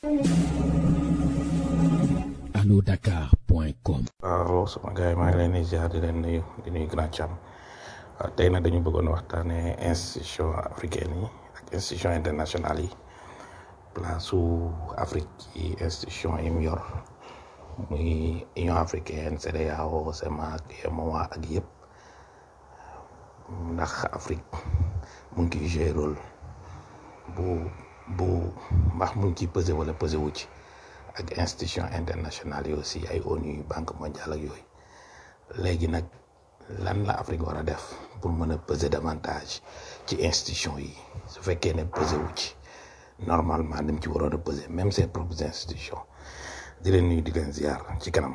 alodakar.com waaw sama gars yi maa ngi leen di ziar di leen nuyu di nuyu Grand Thiam waaw tey nag dañu bëggoon waxtaanee institution africaine yi ak institution internationale yi place su Afrique ci institution yi mu yor muy Union africaine CEDEAO CEMAC UEMOA ak yëpp ndax Afrique mu ngi ciy jouer rôle bu bu ndax mu ngi ciy pesé wala pesé wu ci ak institution internationale yi aussi ay ONU banque mondiale ak yooyu léegi nag lan la Afrique war a def pour mën a peser davantage ci institution yi su fekkee ne pesé wu ci normalement ni mu ci waroon a peser même ses propres institutions di leen nuyu di leen ziar ci kanam.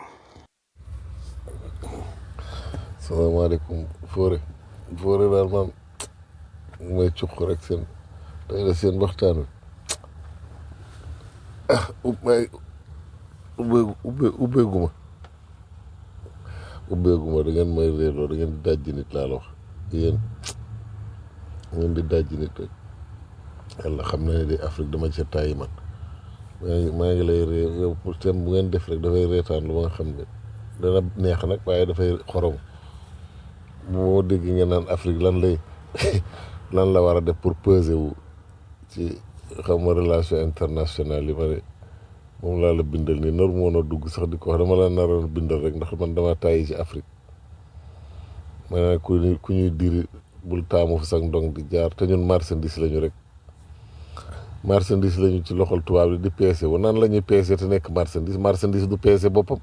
salaamaaleykum Fodé Fodé daal man may cuq rek seen tey la seen waxtaan wi ah may ubbeegu ubbe ubbeeguma ubbeeguma da ngeen may réerloo da ngeen di dajji nit laa la wax yéen da ngeen di dajji nit rek yàlla xam na ne di Afrique dama ca tàyyi man maa ngi maa ngi lay ree yow pour thème bu ngeen def rek dafay reetaan lu ma nga xam ne dana neex nag waaye dafay xorom moo dégg ngeen naan Afrique lan lay lan la war a def pour peser wu ci xam ma relation internationale yi ma ne moom laa la bindal nii nar moon a dugg sax di ko wax dama la naroon bindal rek ndax man dama tàyyi ci Afrique ma ne ku ñuy ku ñuy diri bul taamu fa sax ndong di jaar te ñun marchandise lañu rek marchandise lañu ci loxol tubaab yi di peese wu nan la ñuy peese te nekk marchandise marchandise du peese boppam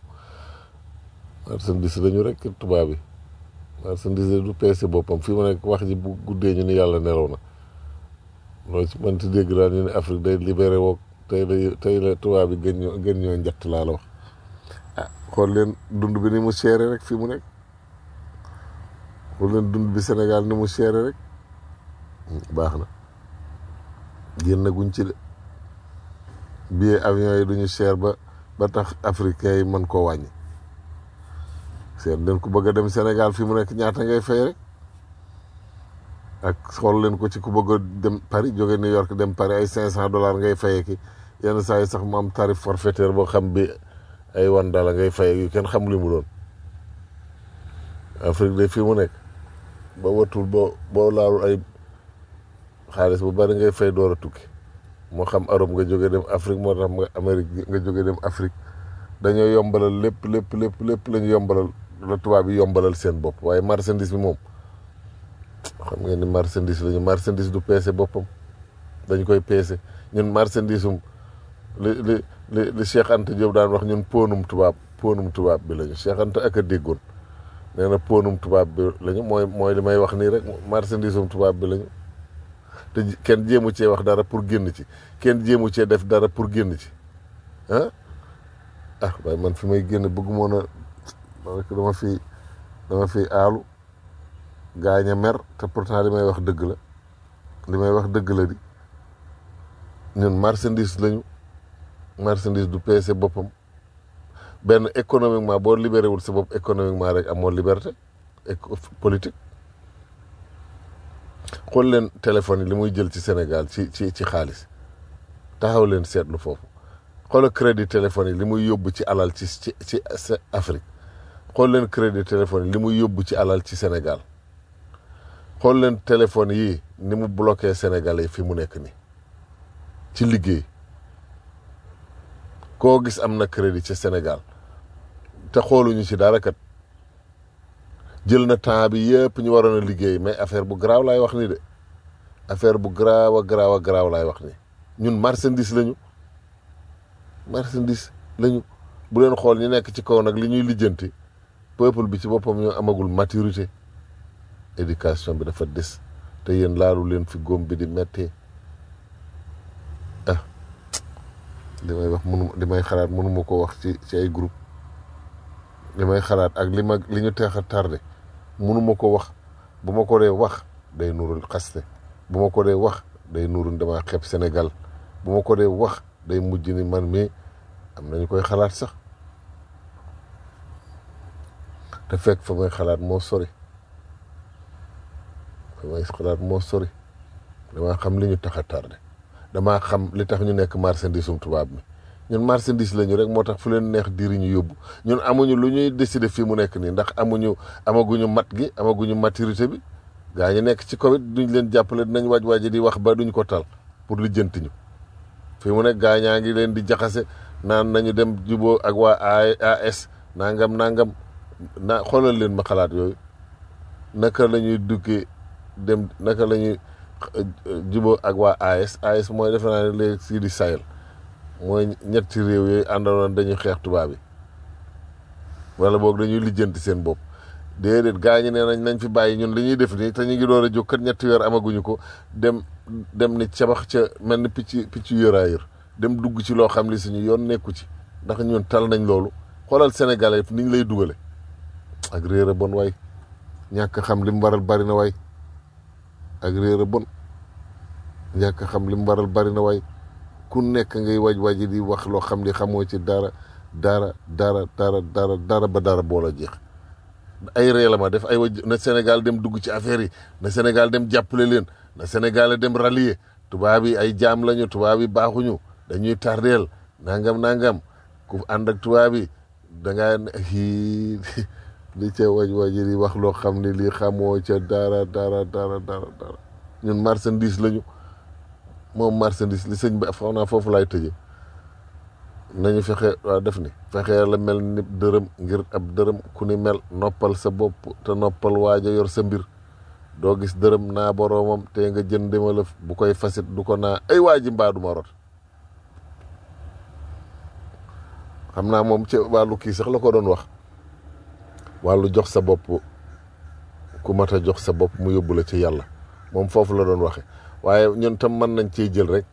marchandise lañu rek tubaab yi marchandise du peese boppam fii ma nekk wax ji bu guddee ñu ni yàlla nelaw na loolu ci man ti dégg daal ñu ne Afrique day libéré woog tey la tey la tubaab yi gën ñoo gën ñoo njatt laa la wax ah xool leen dund bi ni mu seere rek fii mu nekk xool leen dund bi Sénégal ni mu seere rek baax na génn guñ ci de billet avion yi duñu cher ba ba tax africain yi mën koo wàññi seet leen ku bëgg a dem Sénégal fii mu nekk ñaata ngay fay rek ak xool leen ko ci ku bëgg a dem Paris jóge New York dem Paris ay cinq cent dollars ngay fayee ki yenn saa yi sax mu am tarif forfaitaire boo xam bi ay wan dala ngay fayee yu kenn xam li mu doon Afrique de fii mu nekk ba watul boo boo laalul ay xaalis bu bari ngay fay door a tukki moo xam Europe nga jóge dem Afrique moo tax nga Amérique nga jóge dem Afrique dañoo yombalal lépp lépp lépp lépp la ñu yombalal la tubaab yi yombalal seen bopp waaye marchandise bi moom xam ngeen ni marchandise la ñu marchandise du peese boppam dañ koy peese ñun marchandise um li li li li Cheikh Anta Diop daan wax ñun ponum tubaab ponum tubaab bi lañu Cheikh Anta ak a déggoon nee na ponum tubaab bi lañu mooy mooy li may wax nii rek marchandise um tubaab bi lañu te kenn jéemu cee wax dara pour génn ci kenn jéemu cee def dara pour génn ci ah ah waaye man fi may génn bëggumoon a rek dama fi dama fi aalu gaañ a mer te pourtant li may wax dëgg la li may wax dëgg la di ñun marchandise lañu marchandise du peese boppam benn économiquement boo libéré wul sa bopp économiquement rek amoo liberté politique xool leen téléphone yi li muy jël ci Sénégal ci ci ci xaalis taxaw leen seetlu foofu xoolal crédit téléphone yi li muy yóbbu ci alal ci ci ci Afrique xool leen crédit téléphone yi li muy yóbbu ci alal ci Sénégal xool leen téléphone yi ni mu bloqué Sénégalais yi fi mu nekk nii ci liggéey koo gis am na crédit ci Sénégal te xooluñu ci dara kat jël na temps bi yëpp ñu waroon a liggéey mais affaire bu garaaw laay wax ni de affaire bu garaaw a garaaw a garaaw laay wax ni ñun marchandise lañu marchandise lañu bu leen xool ñu nekk ci kaw nag li ñuy lijjanti peuple bi ci boppam ñoo amagul maturité éducation bi dafa des te yéen laalu leen fi góom bi di méttee ah li may wax mënu li may xalaat mënuma ko wax ci ci ay groupe li may xalaat ak li ma li ñu teex a tardé mënuma ko wax bu ma ko dee wax day nurul xaste bu ma ko dee wax day nurul dama xeeb Sénégal bu ma ko dee wax day mujj ni man mii am nañu koy xalaat sax te fekk fa may xalaat moo sori fa may xalaat moo sori damaa xam li ñu tax a tardé damaa xam li tax ñu nekk marchandise um tubaab mi ñun marchandise lañu rek moo tax fu leen neex diri ñu yóbbu ñun amuñu lu ñuy décider fii mu nekk nii ndax amuñu amaguñu mat gi amaguñu maturité bi gaa ñi nekk ci Covid duñ leen jàppale dinañ waaj waaji di wax ba duñ ko tal pour lijjanti ñu fii mu nekk gaa ñaa ngi leen di jaxase naan nañu dem juboo ak waa AS nangam nangam na xoolal leen ma xalaat yooyu naka la ñuy duggee dem naka la ñuy juboo ak waa AS AS mooy defe naa ne léegi sii di Sahel mooy ñetti réew yooyu àndaloon dañuy xeex tubaab bi wala boog dañuy lijjanti seen bopp déedéet gaa ñi nee nañ nañ fi bàyyi ñun li ñuy def nii te ñu ngi door a jóg kat ñetti weer amaguñu ko dem dem ni cabax ca mel ni picc picc yëraayër dem dugg ci loo xam li suñu yoon nekku ci ndax ñun tal nañ loolu xoolal sénégalais ni ñu lay dugale ak réer a bon waay ñàkk xam li mu waral bari na waay ak réer a bon ñàkk xam li mu waral bari na waay ku nekk ngay waj waji di wax loo xam li xamoo ci dara dara dara dara dara dara ba dara boola jeex ay ree la ma def ay waj na Sénégal dem dugg ci affaire yi na Sénégal dem jàppale leen na Sénégal dem rallier tubaab yi ay jaam lañu tubaab yi baaxuñu dañuy tardeel nangam nangam ku ànd ak tubaab yi dangaa hi li ca waj waji di wax loo xam ne lii xamoo ca dara dara dara dara dara ñun marchandise lañu moom marchandise li sëñ bi xaw naa foofu laay tëje nañu fexe waa def ni fexe la mel ni dërëm ngir ab dërëm ku ni mel noppal sa bopp te noppal waaja yor sa mbir doo gis dërëm naa boroomam te nga jën demalëf bu koy fasit du ko naa ay waa ji mbaa du ma rot xam naa moom ci wàllu kii sax la ko doon wax wàllu jox sa bopp ku mat a jox sa bopp mu yóbbu la ci yàlla moom foofu la doon waxe waaye ñun tam mën nañ cee jël rek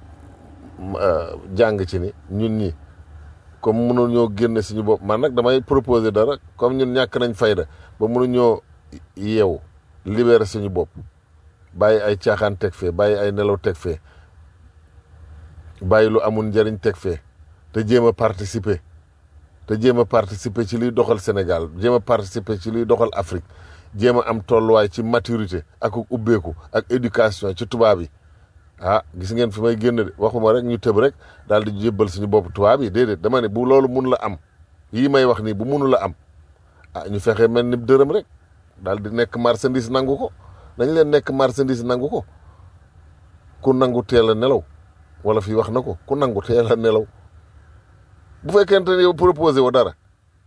jàng ci ni ñun ñi comme mënuñoo génne suñu bopp man nag damay proposer dara comme ñun ñàkk nañ fayda ba mënuñoo yeewu libérer suñu bopp bàyyi ay caaxaan teg fee bàyyi ay nelaw teg fee bàyyi lu amul njëriñ teg fee te jéem a participer te jéem a participer ci liy doxal Sénégal jéem a participer ci liy doxal Afrique jéem a am tolluwaay ci maturité ak ubbeeku ak éducation ci tubaab yi ah gis ngeen fi may génn de waxuma rek ñu tëb rek daal di jébbal suñu bopp tubaab yi déedéet dama ne bu loolu mun la am yii may wax nii bu munu la am ah ñu fexe mel ni dërëm rek daal di nekk marchandise nangu ko nañ leen nekk marchandise nangu ko ku nangu teel a nelaw wala fii wax na ko ku nangu teel a nelaw bu fekkente ne yow proposé wo dara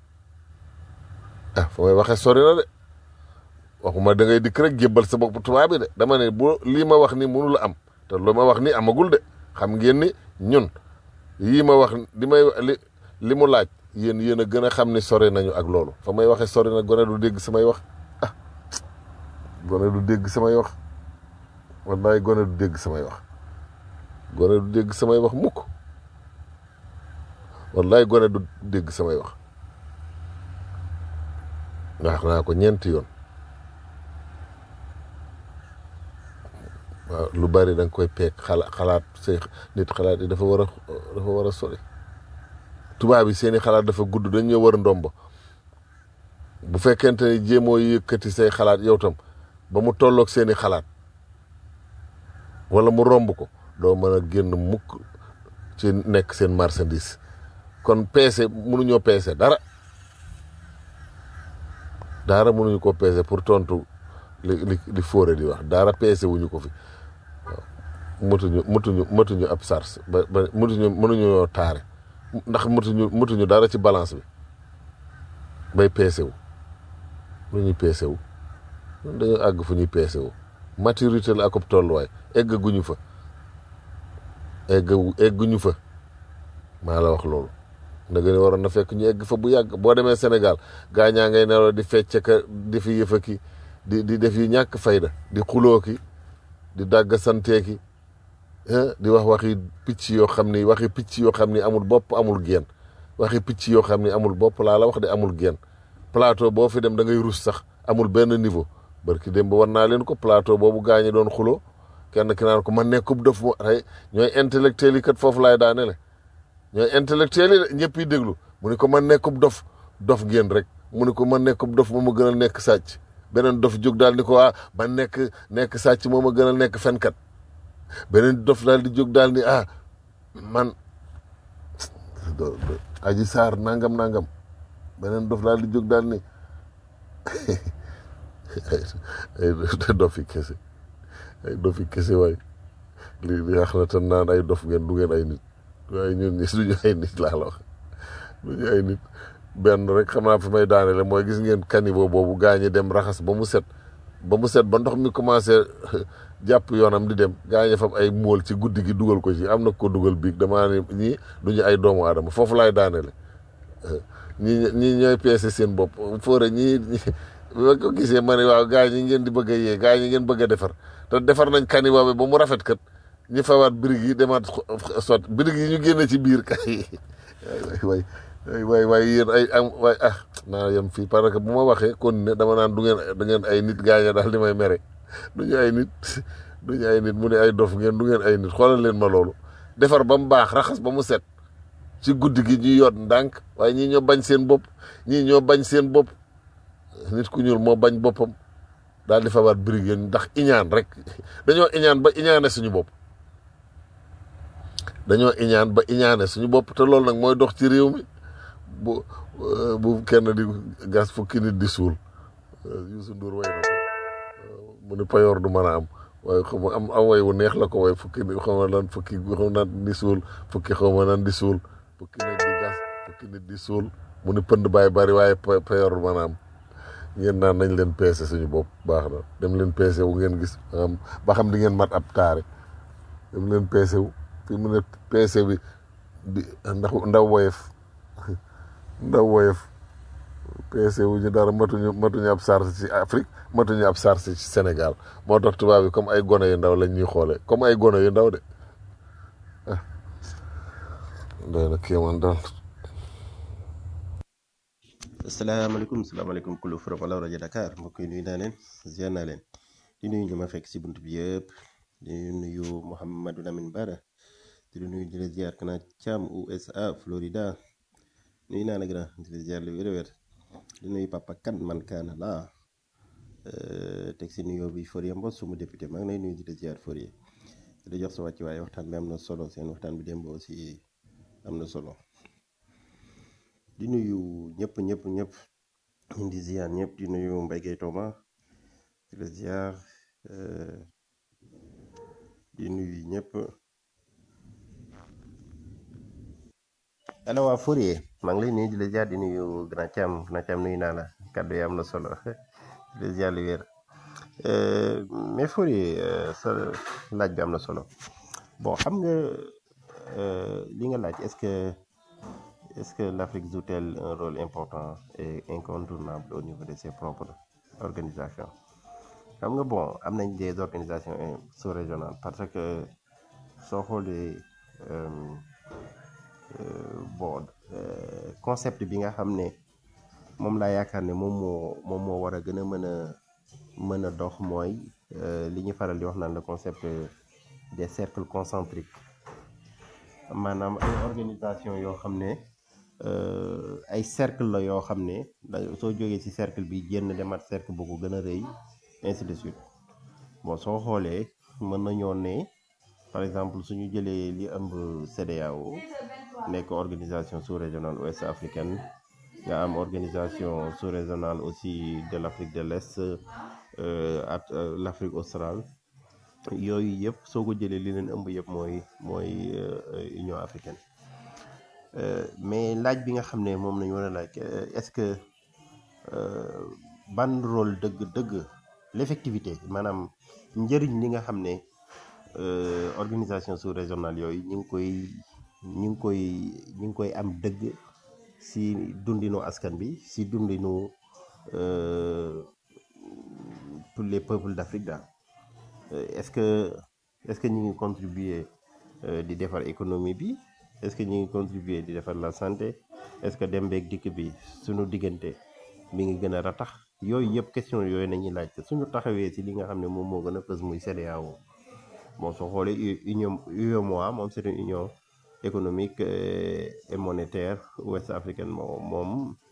ah fa may waxee sori na de waxuma da ngay dikk rek jébbal sa bopp tubaab bi de dama ne bu lii ma wax ni munu la am te lu ma wax ni amagul de xam ngeen ni ñun yii ma wax li may li li mu laaj yéen yéen a gën a xam ni sori nañu ak loolu fa may waxee sori na gone du dégg samay wax ah gone du dégg samay wax wallaay gone du dégg samay wax gone du dégg samay wax mukk wallaay gone du dégg samay wax wax naa ko ñeenti yoon waaw lu bari da nga koy peeg xala xalaat say nit xalaat yi dafa war a dafa war a sori tubaab yi seeni xalaat dafa gudd dañ ñoo war a ndomba bu fekkente ni jéemoo yëkkati say xalaat yow tam ba mu tolloog seeni xalaat wala mu romb ko doo mën a génn mukk ci nekk seen marchandise kon peese mënuñoo peese dara dara mënuñu ko peese pour tontu li li li fóore di wax dara peese wuñu ko fi waaw mëtuñu mëtuñu mëtuñu ab sars ba ba mëtuñu mënuñoo taare ndax mëtuñu mëtuñu dara ci balance bi bay peese wu lu ñuy peese wu dañoo àgg fu ñuy peese wu maturité la akub tolluwaay eggaguñu fa egg egguñu fa maa la wax loolu nda gën waroon na fekk ñu egg fa bu yàgg boo demee Sénégal gaa ñaa ngay nelaw di fecc ka di fi yëfa ki di di def yi ñàkk fayda di xuloo ki di dàgg santee ki di wax waxi picc yoo xam ni waxi picc yoo xam ni amul bopp amul geen waxi picc yoo xam ni amul bopp laa la wax de amul geen plateau boo fi dem da ngay rus sax amul benn niveau barki dem ba war naa leen ko plateau boobu gaañi doon xuloo kenn ki naan ko man nekkub def mo ay ñooy intellectuel yi kat foofu laay daane le ñooy intellectuel yi ñëpp yi déglu mu ni ko man nekkub dof dof ngeen rek mu ni ko man nekkub dof moo ma gënal nekk sàcc beneen dof jóg daal ni ko ah man nekk nekk sàcc moo ma gënal nekk fenkat beneen dof daal di jóg daal ni ah man do do aji saar nangam nangam beneen dof daal di jóg daal ni ay dofi kese ay dofi kese waay li li wax na te naan ay dof ngeen du ngeen ay nit waaye ñun ñi duñu ay nit laa la wax duñu ay nit benn rek xam naa fi may daanele mooy gis ngeen caniveau boobu gaañi dem raxas ba mu set ba mu set ba ndox mi commencé jàpp yoonam di dem gaañe fam ay móol ci guddi gi dugal ko ci am na ko dugal biig damaa ne ñii duñu ay doomu aadama foofu laay daanele ñi ñi ñooy peese seen bopp foore ñii bi ma ko gisee ma ne waaw gaa ñi ngeen di bëgg a yee gaa ñi ngeen bëgg a defar te defar nañ caniveau bi ba mu rafet kat ñu fawaat birig yi demaat sot birig yi ñu génne ci biir kay waay waay waay waay yéen ay am waay ah naa yem fii parce que bu ma waxee kon ne dama naan du ngeen du ngeen ay nit gaaña daal di may mere duñu ay nit duñu ay nit mu ne ay dof ngeen du ngeen ay nit xoolal leen ma loolu defar ba mu baax raxas ba mu set ci guddi gi ñuy yoot ndànk waaye ñii ñoo bañ seen bopp ñii ñoo bañ seen bopp nit ku ñuul moo bañ boppam daal di fabaat birig yéen ndax iñaan rek dañoo iñaan ba iñaane suñu bopp dañoo iñaan ba iñaane suñu bopp te loolu nag mooy dox ci réew mi bu bu kenn di gas fukki nit di suul Youssou Ndour way na ko mu ne payoor du mën a am waaye xam nga am am way wu neex la ko way fukki nit xaw ma lan fukki xaw ma naan di suul fukki xaw ma naan di suul fukki nit di gas fukki nit di suul mu ne pënd baay bari waaye payoor du mën a am ngeen naan nañ leen peese suñu bopp baax na dem leen peese wu ngeen gis ba xam di ngeen mat ab taare dem leen peese wu fi mu ne peese bi bi ndax ndaw woyef ndaw woyef peese wu ñu dara matuñu matuñu ab sars ci Afrique matuñu ab sars ci Sénégal moo tax tubaab yi comme ay gone yu ndaw lañ ñuy xoolee comme ay gone yu ndaw de ah doy na kéemaan daal asalaamaaleykum salaamaaleykum kulu Fara Wala rajo Dakar mbokk yi nuyu naa leen ziar naa leen di nuyu ñu ma fekk si bunt bi yëpp di nuyu Mouhamadou Lamine Bara di nuyu di la ziar kana Thiam USA Florida nuyu naa la grand di la ziar lu wér a wér di nuyu papa kan man kaana laa teg si nuyoo bi Forie Mbos suma député maa ngi lay nuyu di la ziar Forie di la jox sa wàcc waaye waxtaan bi am na solo seen waxtaan bi démb aussi am na solo. di nuyu ñëpp ñëpp ñëpp di ziar ñëpp di nuyu Mbaye Gueye Toma di la ziar di nuyu ñëpp ana waa Fourier maa ngi lay nuyu di la ziar di nuyu Grand Thiam Grand Thiam nuyu naa la kàddu yi am na solo di la ziar lu wér mais Fourier sa laaj bi am na solo bon xam nga li nga laaj est-ce que Est-ce que l'Afrique joue-t-elle un rôle important et incontournable au niveau de ses propres organisations xam nga bon am nañ des organisations sous-régionales parce que soo xoolee bon concept bi nga xam ne moom laa yaakaar ne moom moo moom moo war a gën a mën a mën a dox mooy li ñu faral di wax naan le concept des cercles concentriques maanaam ay organisation yoo xam ne ay cercle la yoo xam ne da soo jógee ci cercle bi génn demaat cercle bu ko gën a rëy ainsi de suite bon soo xoolee mën nañoo ne par exemple suñu jëlee li ëmb CEDEAO nekk organisation sous-régionale ouest africaine nga am organisation sous-régionale aussi de l'Afrique de l'Est ak l'Afrique australe yooyu yëpp soo ko jëlee li leen ëmb yëpp mooy mooy Union africaine mais laaj bi nga xam ne moom nañu war a laaj est-ce que ban rôle dëgg dëgg l'effectivité maanaam njëriñ li nga xam ne organisation sous-régionale yooyu ñu ngi koy ñu ngi koy ñu ngi koy am dëgg si dundinu askan bi si dundinu tous les peuples d'Afrique daal est-ce que est-ce que ñu ngi contribuer di defar économie bi est-ce que ñu ngi contribuer di defar la santé est-ce que dem beeg dikk bi suñu diggante mi ngi gën a ratax yooyu yëpp question yooyu nañuy laajte suñu taxawee ci li nga xam ne moom moo gën a fës muy CEDEAO bon soo xoolee union UEMOA moom c'est une union économique et monétaire ouest africaine moom moom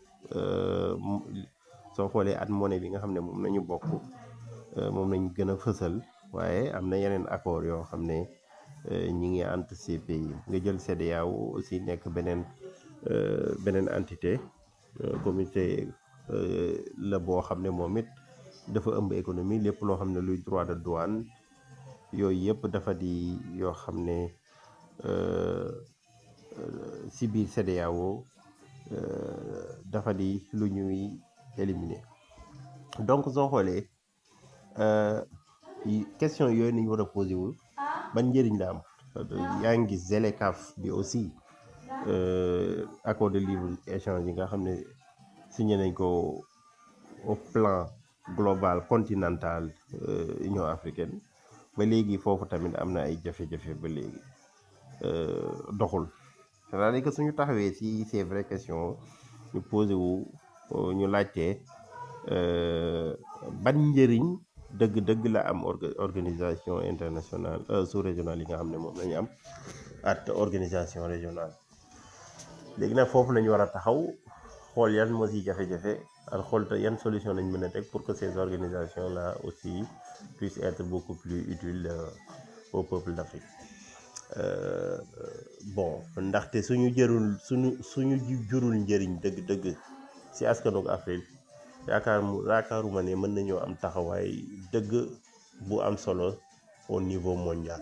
soo xoolee at monnaie bi nga xam ne moom nañu bokk moom nañ gën a fësal waaye am na yeneen accord yoo xam ne ñi ngi entre ces pays nga jël CEDEAO aussi nekk beneen euh, beneen entité euh, comité euh, la boo xam ne moom it dafa ëmb économie lépp loo xam ne luy droit de douane yooyu yëpp dafa di yoo xam ne euh, euh, si biir CEDEAO euh, dafa di lu ñuy éliminer donc soo xoolee euh, yi- question yooyu nañu war a posé wu ban njëriñ la am yaa ngi gis ZLECAf bi aussi euh, accord de libre échange yi nga xam ne signé nañ ko au plan global continental euh, Union africaine ba léegi foofu tamit am na ay jafe-jafe ba léegi euh, doxul c'est-à-dire que suñu taxawee si ces vraies questions ñu posé wu euh, ñu laajte euh, ban njëriñ dëgg-dëgg la am orga- organisation internationale euh, sous-régionale yi nga xam ne moom la ñu am ak organisation régionale léegi nag foofu la ñu war a taxaw xool yan moo si jafe-jafe ak xool te yan solution lañ mën a teg pour que ces organisations là aussi puissent être beaucoup plus utiles euh, au peuple d'Afrique Euh, bon ndaxte suñu jërul suñu suñu ju- jurul njëriñ dëgg-dëgg si askanu Afrique yaakaar mu yaakaaruma ne mën nañoo am taxawaay dëgg bu am solo au niveau mondial.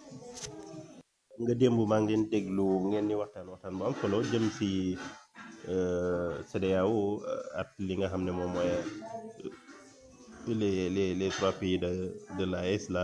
nga démb maa ngi leen déglu ngeen ni waxtaan waxtaan bu am solo jëm si euh, CEDEAO euh, ak li nga xam ne moom mooy euh, les les les trois pays de de l'AES là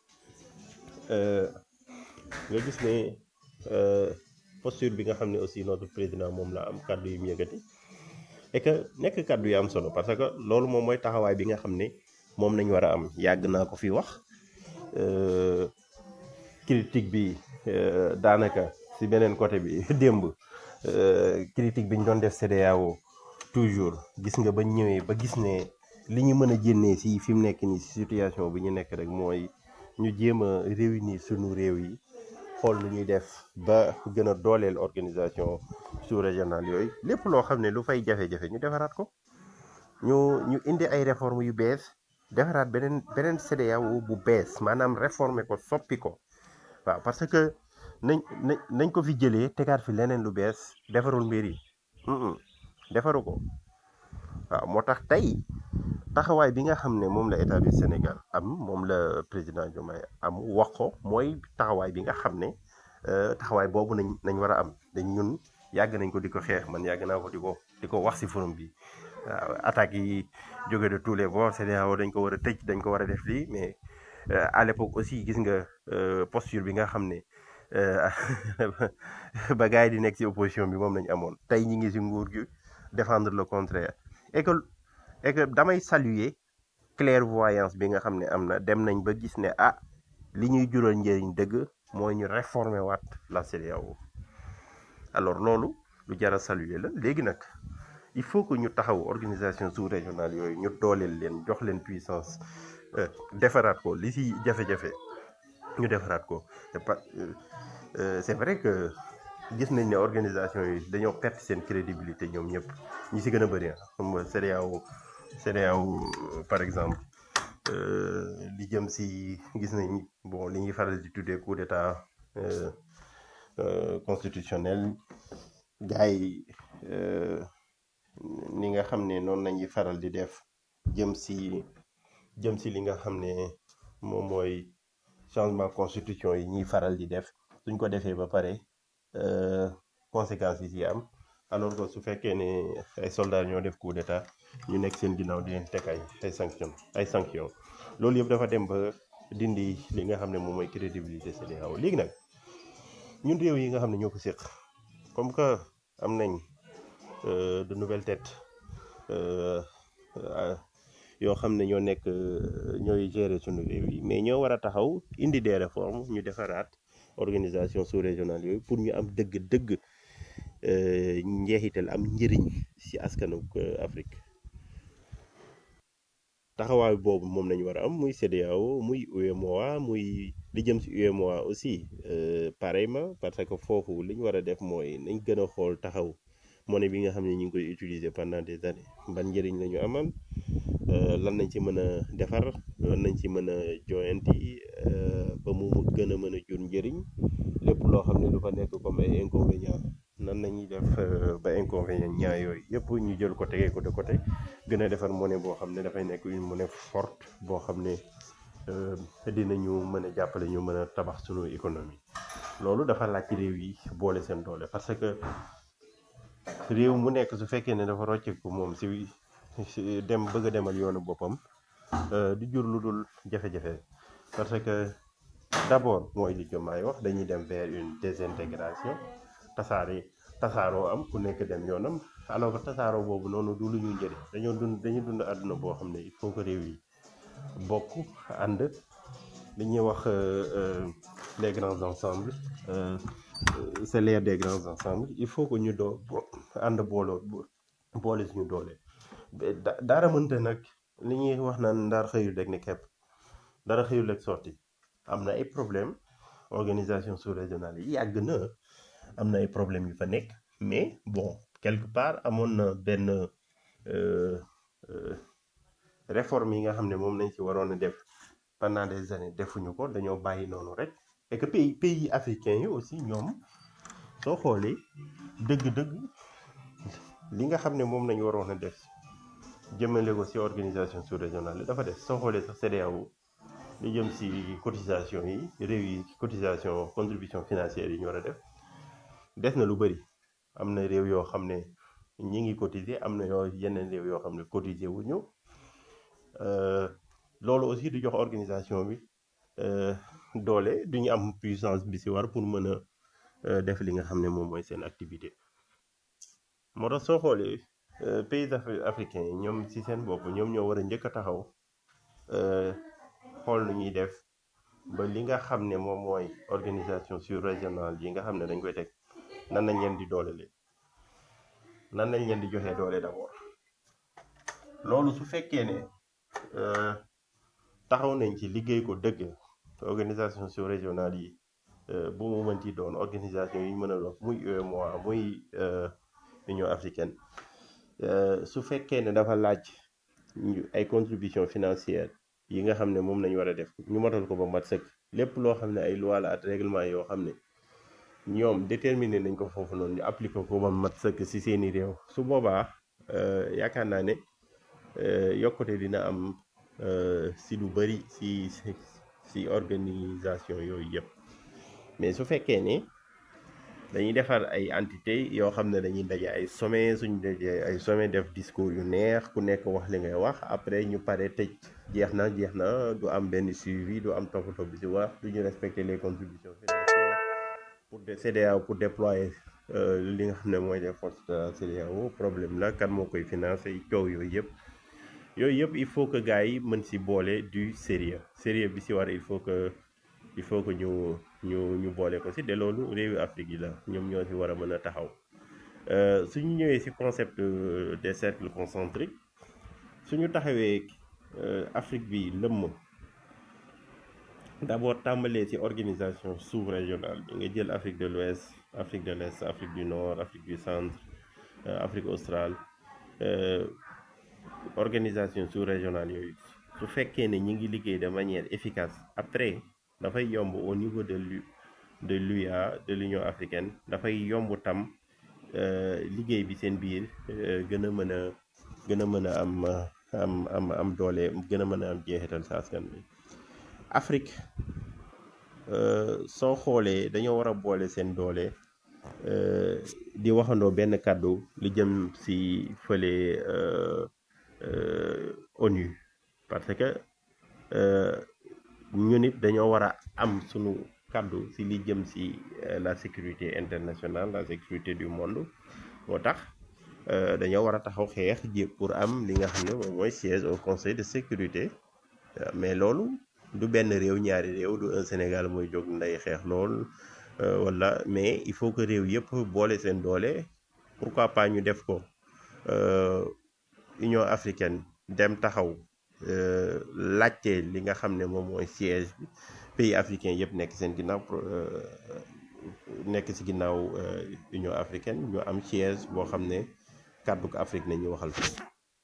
euh, nga gis ne euh, posture bi nga xam ne aussi notre président moom la am kàddu yu mu yëkkati et que nekk kàddu yu am solo parce que loolu moom mooy taxawaay bi nga xam ne moom nañ war a am yàgg naa ko fi wax euh, critique bi euh, daanaka si beneen côté bi démb euh, critique bi ñu doon def CEDEAO toujours gis nga ba ñëwee ba gis ne li ñu mën a génnee si fi mu nekk nii si situation bi ñu nekk rek mooy ñu jéem a réunir sunu réew yi xool nu ñuy def ba gën a dooleel organisation sous-régionale yooyu lépp loo xam ne lu fay jafe-jafe ñu defaraat ko ñu ñu indi ay réformes yu bees defaraat beneen beneen CEDEAO bu bees maanaam réformer ko soppi ko waaw parce que nañ nañ nañ ko fi jëlee tegaat fi leneen lu bees defarul mbir yi Mm-mm, defaru ko waaw moo tax tey taxawaay bi nga xam ne moom la état du Sénégal am moom la président Diomaye am wax ko mooy taxawaay bi nga xam ne euh, taxawaay boobu nañ nañ war a am dañ ñun yàgg nañ ko di ko xeex man yàgg naa ko di ko di ko wax si forum bi waaw attaques yi jóge de tous les bords CEDEAO dañ ko war a tëj dañ ko war a def lii mais euh, à l'époque aussi gis nga euh, posture bi nga xam ne euh, ba gars yi di nekk si opposition bi moom lañ amoon tey ñi ngi si nguur gi défendre le contraire et que et que damay saluer clairvoyance bi nga xam ne am na dem nañ ba gis ne ah li ñuy jural njëriñ dëgg mooy ñu réformer waat la CEDEAO alors loolu lu jar a saluer la léegi nag il faut que ñu taxaw organisation sous-régionale yooyu ñu dooleel leen jox leen puissance euh, defaraat ko li si jafe-jafe ñu defaraat ko c'est pas euh, euh, c'est vrai que gis nañ ne organisation yi dañoo perte seen crédibilité ñoom ñëpp ñi si gën a bëri ah xam nga CEDEAO CEDEAO par exemple euh, li jëm si gis nañ bon li ñuy faral di tuddee coup d'état euh, euh, constitutionnel gars yi euh, ni nga xam ne noonu lañuy faral di def jëm si jëm si li nga xam ne moom mooy changement constitution yi ñuy faral di def suñ ko defee ba pare euh, conséquences yi ci am alors que su fekkee ne ay soldats ñoo def coup d'état ñu nekk seen ginnaaw di leen teg ay ay sanctions ay sanctions loolu yëpp dafa dem ba dindi li nga xam ne moom mooy crédibilité CEDEAO léegi nag ñun réew yi nga xam ne ñoo ko séq comme que am nañ euh, de nouvelles têtes euh, euh, yoo xam ne ñoo nekk euh, ñooy gérer sunu réew yi mais ñoo war a taxaw indi des réformes ñu defaraat organisation sous-régionale yooyu pour ñu am dëgg-dëgg euh, njeexital am njëriñ ci askanu euh, Afrique taxawaay boobu moom nañu war a am muy CEDEAO muy UEMOA muy li jëm ci UEMOA aussi euh, pareillement parce que foofu li ñu war a def mooy nañ gën a xool taxaw monnaie bi nga xam ne ñu ngi koy utiliser pendant des années ban njëriñ la ñu amal euh, lan nañ ci mën a defar lan nañ ci mën a joyanti euh, ba mu gën a mën a jur njëriñ lépp loo xam ne lu fa nekk comme ay inconvénients nan nañuy def euh, ña ñaa yooyu yëpp ñu jël ko tegee ko de côté gën a defar monnaie boo xam ne dafay nekk une monnaie forte boo xam ne euh, dinañu mën a jàppale ñu mën a tabax sunu économie loolu dafa laaj ci réew yi boole seen doole parce que réew mu nekk su fekkee ne dafa rocceeku moom si si dem bëgg a demal yoonu boppam euh, du jur lu dul jafe-jafe parce que d'abord mooy li Diomaye wax dañuy dem vers une désintégration tasaare tasaaroo am ku nekk dem yoonam alors que tasaaroo boobu noonu du lu ñu njëriñ dañoo dund dañuy dund àdduna boo xam ne il faut que réew yi bokk ànd li ñuy wax euh, euh, les grands ensembles euh, euh, c'est l'ère des grands ensembles il faut que ñu doo bo- ànd booloo bo- boole suñu doole ba- da- dara mënta nag li ñuy wax naan ndaar xëyul rek ne kepp dara xëyul rek sotti am na ay problème organisation sous-régionale yi yàgg na am na ay problèmes yu fa nekk mais bon quelque part amoon na benn euh, euh, réforme yi nga xam ne moom lañ ci waroon a def pendant des années defuñu ko dañoo bàyyi noonu rek et que pays pays africains yi aussi ñoom soo xoolee dëgg-dëgg li nga xam ne moom lañu waroon a def jëmale ko ci organisation sous-régionale yi dafa def soo xoolee sax CEDEAO li jëm ci cotisation yi réew yi cotisation contribution financière yi ñu war a def des na lu bëri am na réew yoo xam ne ñi ngi cotiser am na yoo yeneen réew yoo xam ne cotiser wu ñu Euh, loolu aussi du jox organisation bi euh, doole du ñu am puissance bi ci war pour mën a euh, def li nga xam ne moom mooy seen activité moo tax soo xoolee euh, pays afri- africains yi ñoom ci seen bopp ñoom ñoo war a njëkk a taxaw euh, xool nu ñuy def ba li nga xam ne moom mooy organisation sur-régionale yi nga xam ne dañ koy teg nan nañ leen di doolele nan nañ leen di joxee doole d'abord loolu su fekkee ne euh, taxaw nañ ci liggéey ko dëgg organisation sous-régionale yi euh, bu mu mënti doon organisation yi ñu mën a doon muy UEMOA muy euh, Union africaine euh, su fekkee ne dafa laaj ñu ay contribution financière yi nga xam ne moom nañu war a def ñu matal ko ba mat sëkk lépp loo xam ne ay loi la ak règlement yoo xam ne ñoom déterminé nañ ko foofu noonu ñu appliqué ko ba mat sëkk ci seeni réew su boobaa euh, yaakaar naa ne euh, yokkute dina am euh, si lu bëri si si si organisation yooyu yëpp mais su fekkee ne dañuy defar ay entité yoo xam ne dañuy daje ay sommet suñu dajee ay sommet def discours yu neex ku nekk wax li ngay wax après ñu pare tëj jeex na jeex na du am benn suivi du am toppatoo bi si wax du ñu respecter les contributions financières pour de CEDEAO pour déployer euh, li nga xam ne mooy les forces de la CEDEAO problème la kan moo koy financer coow yooyu yëpp yooyu yëpp il faut que gars yi mën si boole du sérieux sérieux bi si war il faut que il faut que ñu ñu ñu boole ko si de loolu réewi Afrique yi la ñoom ñoo si war a mën a taxaw Euh, suñu ñëwee si concept euh, des cercles concentriques suñu taxawee euh, Afrique bi lëmm d'abord tàmbalee ci organisation sous-régionale bi nga jël Afrique de l'Ouest Afrique de l'Est Afrique du Nord Afrique du Centre euh, Afrique australe euh, organisation sous-régionale yooyu su fekkee ne ñi ngi liggéey de manière efficace après dafay yomb au niveau de l'U de l'UA de l'Union africaine dafay yomb tam euh, liggéey bi seen biir euh, gën a mën a gën a mën a am euh, am am am doole gën a mën a am jeexital sa askan bi Afrique euh, soo xoolee dañoo war a boole seen doole euh, di waxandoo benn kàddu li jëm si fële euh, euh, ONU parce que euh, ñu nit dañoo war a am sunu kàddu si li jëm si euh, la sécurité internationale la sécurité du monde moo tax euh, dañoo war a taxaw xeex ji pour am li nga xam ne moom mooy siège au conseil de sécurité Euh, mais loolu du benn réew ñaari réew du un Sénégal mooy jóg nday xeex lool euh, wala mais il faut que réew yëpp boole seen doole pourquoi pas ñu def ko euh, Union africaine dem taxaw euh, laajte li nga xam ne moom mooy siège bi pays africain yëpp nekk seen ginnaaw pro- euh, nekk ci ginnaaw euh, Union africaine ñu am siège boo xam ne kàddu ko Afrique nañu waxal foofu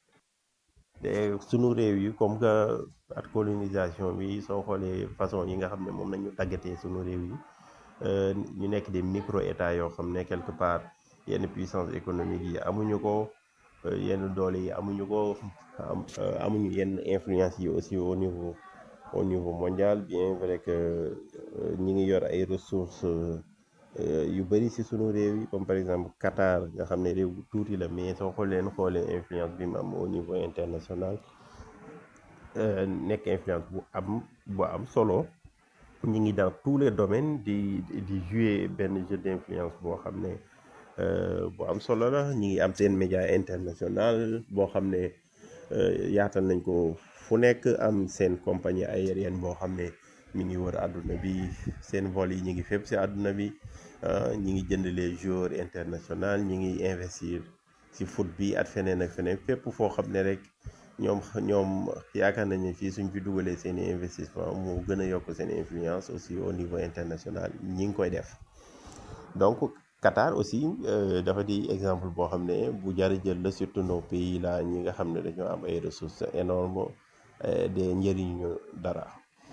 te sunu réew yi comme que at colonisation bi soo xoolee façon yi nga xam ne moom nañu tàggatee sunu réew yi euh, ñu nekk des micro états yoo xam ne quelque part yenn puissance économique yi amuñu ko euh, yenn doole yi amuñu ko am euh, amuñu yenn influence yi aussi au niveau au niveau mondial bien vrai que euh, ñi ngi yor ay ressources euh, yu bëri ci sunu réew yi comme par exemple Qatar nga xam ne réew bu tuuti la mais soo xoolee xoolee influence bi mu am au niveau international euh, nekk influence bu am bu am solo ñi ngi dans tous les domaines di di di jouer benn jeu d'influence boo xam ne euh, bu am solo la ñi ngi am seen média international boo xam ne euh, yaatal nañ ko fu nekk am seen compagnie aérienne boo xam ne mi ngi wër àdduna bi seen vol yi ñi ngi fépp ci àdduna bi ah, ñi ngi jënd les joueurs international ñi ngi investir ci foot bi at feneen ak feneen fépp foo xam ne rek ñoom ñoom yaakaar nañ ne fii suñ fi dugalee seen i investissement mu gën a yokk seen influence aussi au niveau international ñi ngi koy def donc Qatar aussi euh, dafa di exemple boo xam ne bu jar a jël la surtout nos pays là ñi nga xam ne dañoo am ay ressources énormes euh, de njëriñu dara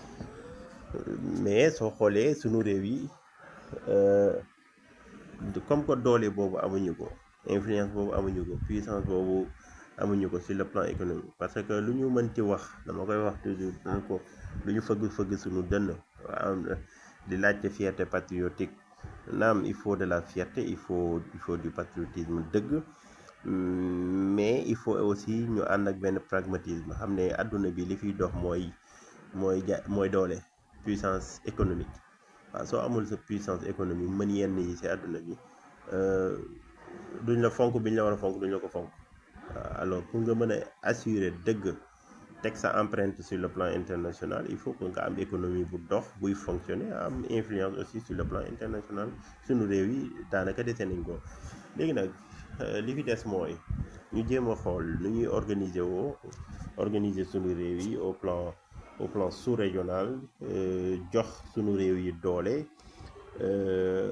mais soo xoolee sunu réew yi euh, comme que doole boobu amuñu ko influence boobu amuñu ko puissance boobu amuñu ko sur le plan économique parce que lu ñu mënti wax dama koy wax toujours naan ko lu ñu fëgg fëgg suñu dënn waaw di laajte fierté patriotique naam il faut de la fierté il faut il faut du patriotisme dëgg Mm, mais il faut aussi ñu ànd ak benn pragmatisme xam ne àdduna bi li fiy dox mooy mooy ja mooy doole puissance économique waaw soo amul sa puissance économique mën yenn yi ci àdduna bi euh, duñ la fonk biñ la war a fonk duñ la ko fonk waaw alors pour nga mën a assurer dëgg teg sa empreinte sur le plan international il faut que nga am économie bu dox buy fonctionner am influence aussi sur le plan international sunu réew yi daanaka dese nañ ko léegi nag euh, li fi des mooy ñu jéem a xool nu ñuy organiser woo organiser sunu réew yi au plan au plan sous-régional euh, jox sunu réew yi doole euh,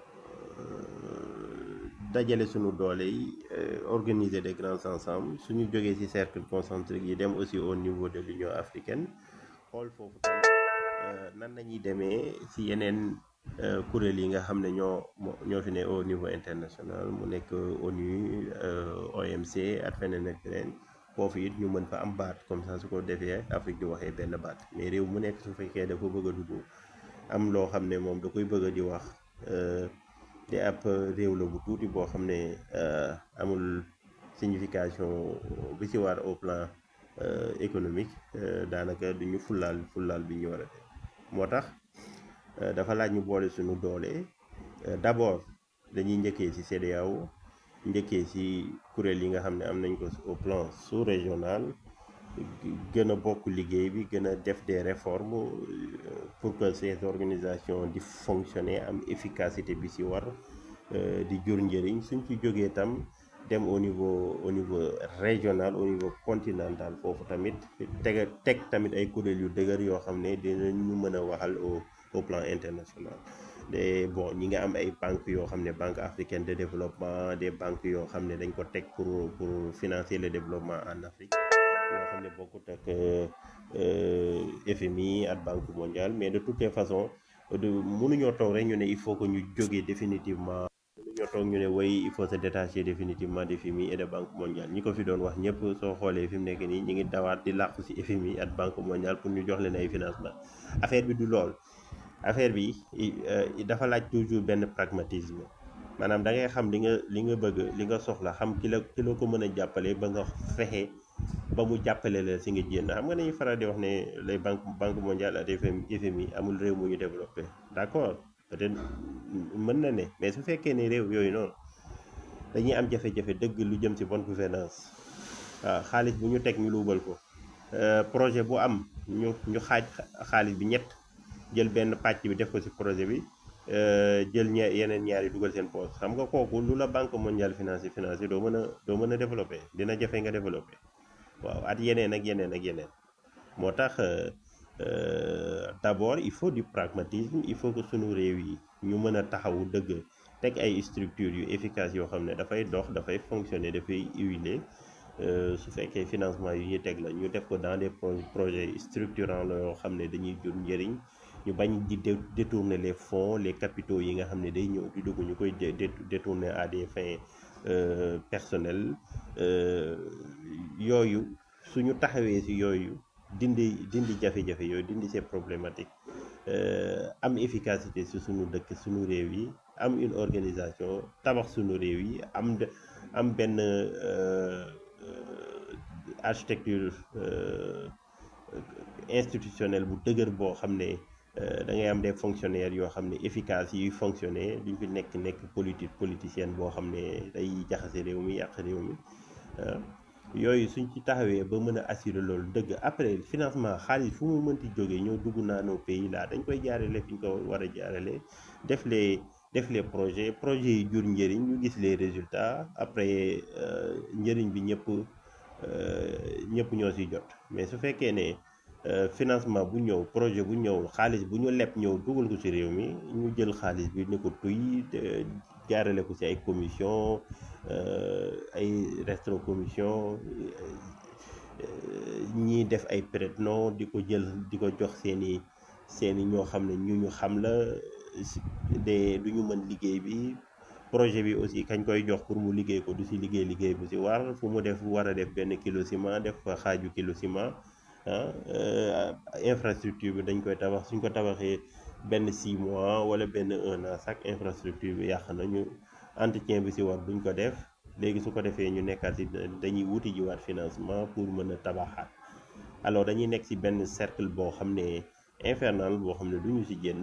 dajale sunu doole yi euh, organiser des grands ensembles suñu jógee ci cercle concentrique yi dem aussi au niveau de l'Union africaine xool foofu tamit euh, nan lañuy demee ci yeneen euh, kuréel yi nga xam ne ñoo moo- ñoo fi ne au niveau international mu nekk ONU euh, OMC ak feneen ak feneen foofu it ñu mën fa am baat comme ça su ko defee Afrique di waxee benn baat mais réew mu nekk su fekkee dafa bëgg a dugg am loo xam ne moom da koy bëgg a di wax euh, te ab réew la bu tuuti boo xam ne euh, amul signification bi ci war au plan euh, économique euh, daanaka du ñu fullaal fullaal bi ñu war a def moo tax euh, dafa laaj ñu boole suñu doole euh, d'abord dañuy njëkkee ci CEDEAO njëkkee ci kuréel yi nga xam ne am nañ ko au plan sous-régional gën a bokk liggéey bi gën a def des réformes euh, pour que ces organisations di fonctionner am efficacité bi ci war euh, di jur njëriñ suñ ci jógee tam dem au niveau au niveau régional au niveau continental foofu tamit teg teg tamit ay kuréel yu dëgër yoo xam ne dinañu mën a waxal au au plan international de bon ñi nga am ay banques yoo xam ne banque africaine de développement des banques yoo xam ne dañ ko teg pour pour financer le développement en Afrique yoo xam ne bokkut ak euh, FMI ak Banque mondiale mais de toutes les façons de mënuñoo toog rek ñu ne il faut que ñu jógee définitivement mënuñoo toog ñu ne way il faut se détacher définitivement de FMI et de Banque mondiale ñi ko fi doon wax ñëpp soo xoolee fi mu nekk nii ñi ngi dawaat di làqu ci FMI ak Banque mondiale pour ñu jox leen ay financement affaire bi du lool affaire bi i- euh, dafa laaj toujours benn pragmatisme maanaam da ngay xam li nga li nga bëgg li nga soxla xam ki la ki la ko mën a jàppale ba nga fexe ba mu jàppale la si nga jénn xam nga dañuy faral di wax ne les banques banque mondiale ak FMI FMI amul réew mu ñu développé d'accord peut-être mën na ne mais su fekkee ne réew yooyu noonu dañuy am jafe-jafe dëgg lu jëm ci bonne gouvernance waaw xaalis bu ñu teg ñu luubal ko Euh, projet bu am ñu ñu xaaj xaalis bi ñett jël benn pàcc bi def ko ci projet bi euh, jël ña yeneen ñaar yi dugal seen poche xam nga kooku lu la banque mondiale financé financé doo mën a doo mën a développé dina jafe nga développé waaw at yeneen ak yeneen ak yeneen moo tax euh, euh, d'abord il faut du pragmatisme il faut que sunu réew yi ñu mën a taxawu dëgg teg ay structures yu efficaces yoo xam ne dafay dox dafay fonctionner dafay huiler euh, su fekkee financement yu ñuy teg la ñu def ko dans des pro projets structurants la yoo xam ne dañuy jur njëriñ ñu bañ di dé- détourner les fonds les capitaux yi nga xam ne day ñëw di dugg ñu koy dé- dé- détourner à des fins euh, personnelles euh, yooyu suñu taxawee si yooyu dindi dindi jafe-jafe yooyu dindi ces problématiques euh, am efficacité si suñu dëkk suñu réew yi am une organisation tabax suñu réew yi am de am benn euh, euh, architecture euh, institutionnelle bu dëgër boo xam ne euh, da ngay am des fonctionnaires yoo xam ne efficaces yuy fonctionner duñ fi nekk nekk politique politicienne boo xam ne day jaxase réew mi yàq réew mi ah. yooyu suñ ci taxawee ba mën a assurer loolu dëgg après financement xaalis fu mu mënti jógee ñëw dugg naa nos pays là dañ koy jaarale fi ñu ko war a jaarale def les def les projets projets yi jur njëriñ ñu gis les résultats après euh, njëriñ bi ñëpp euh, ñëpp ñoo si jot mais su fekkee ne euh, financement bu ñëw projet bu ñëw xaalis bu ñu leb ñëw dugal ko ci réew mi ñu jël xaalis bi ni ko tuy te jaarale ko ci ay commission euh, ay restro commission ñii def ay prête-nom di ko jël di ko jox seeni seeni ñoo xam ne ñu ñu xam la si- de du ñu mën liggéey bi projet bi aussi kañ koy jox pour mu liggéey ko du si liggéey liggéey bu si war fu mu def war a def benn kilo ciment def fa xaaju kilo ciment ah euh, infrastructure bi dañ koy tabax suñ ko tabaxee benn 6 mois wala benn un an chaque infrastructure bi yàq na ñu entretien bi si war duñ ko def léegi su ko defee ñu nekkaat si dañuy wuti jiwaat financement pour mën a tabaxaat alors dañuy nekk si benn cercle boo xam ne infernal boo xam ne du ñu si génn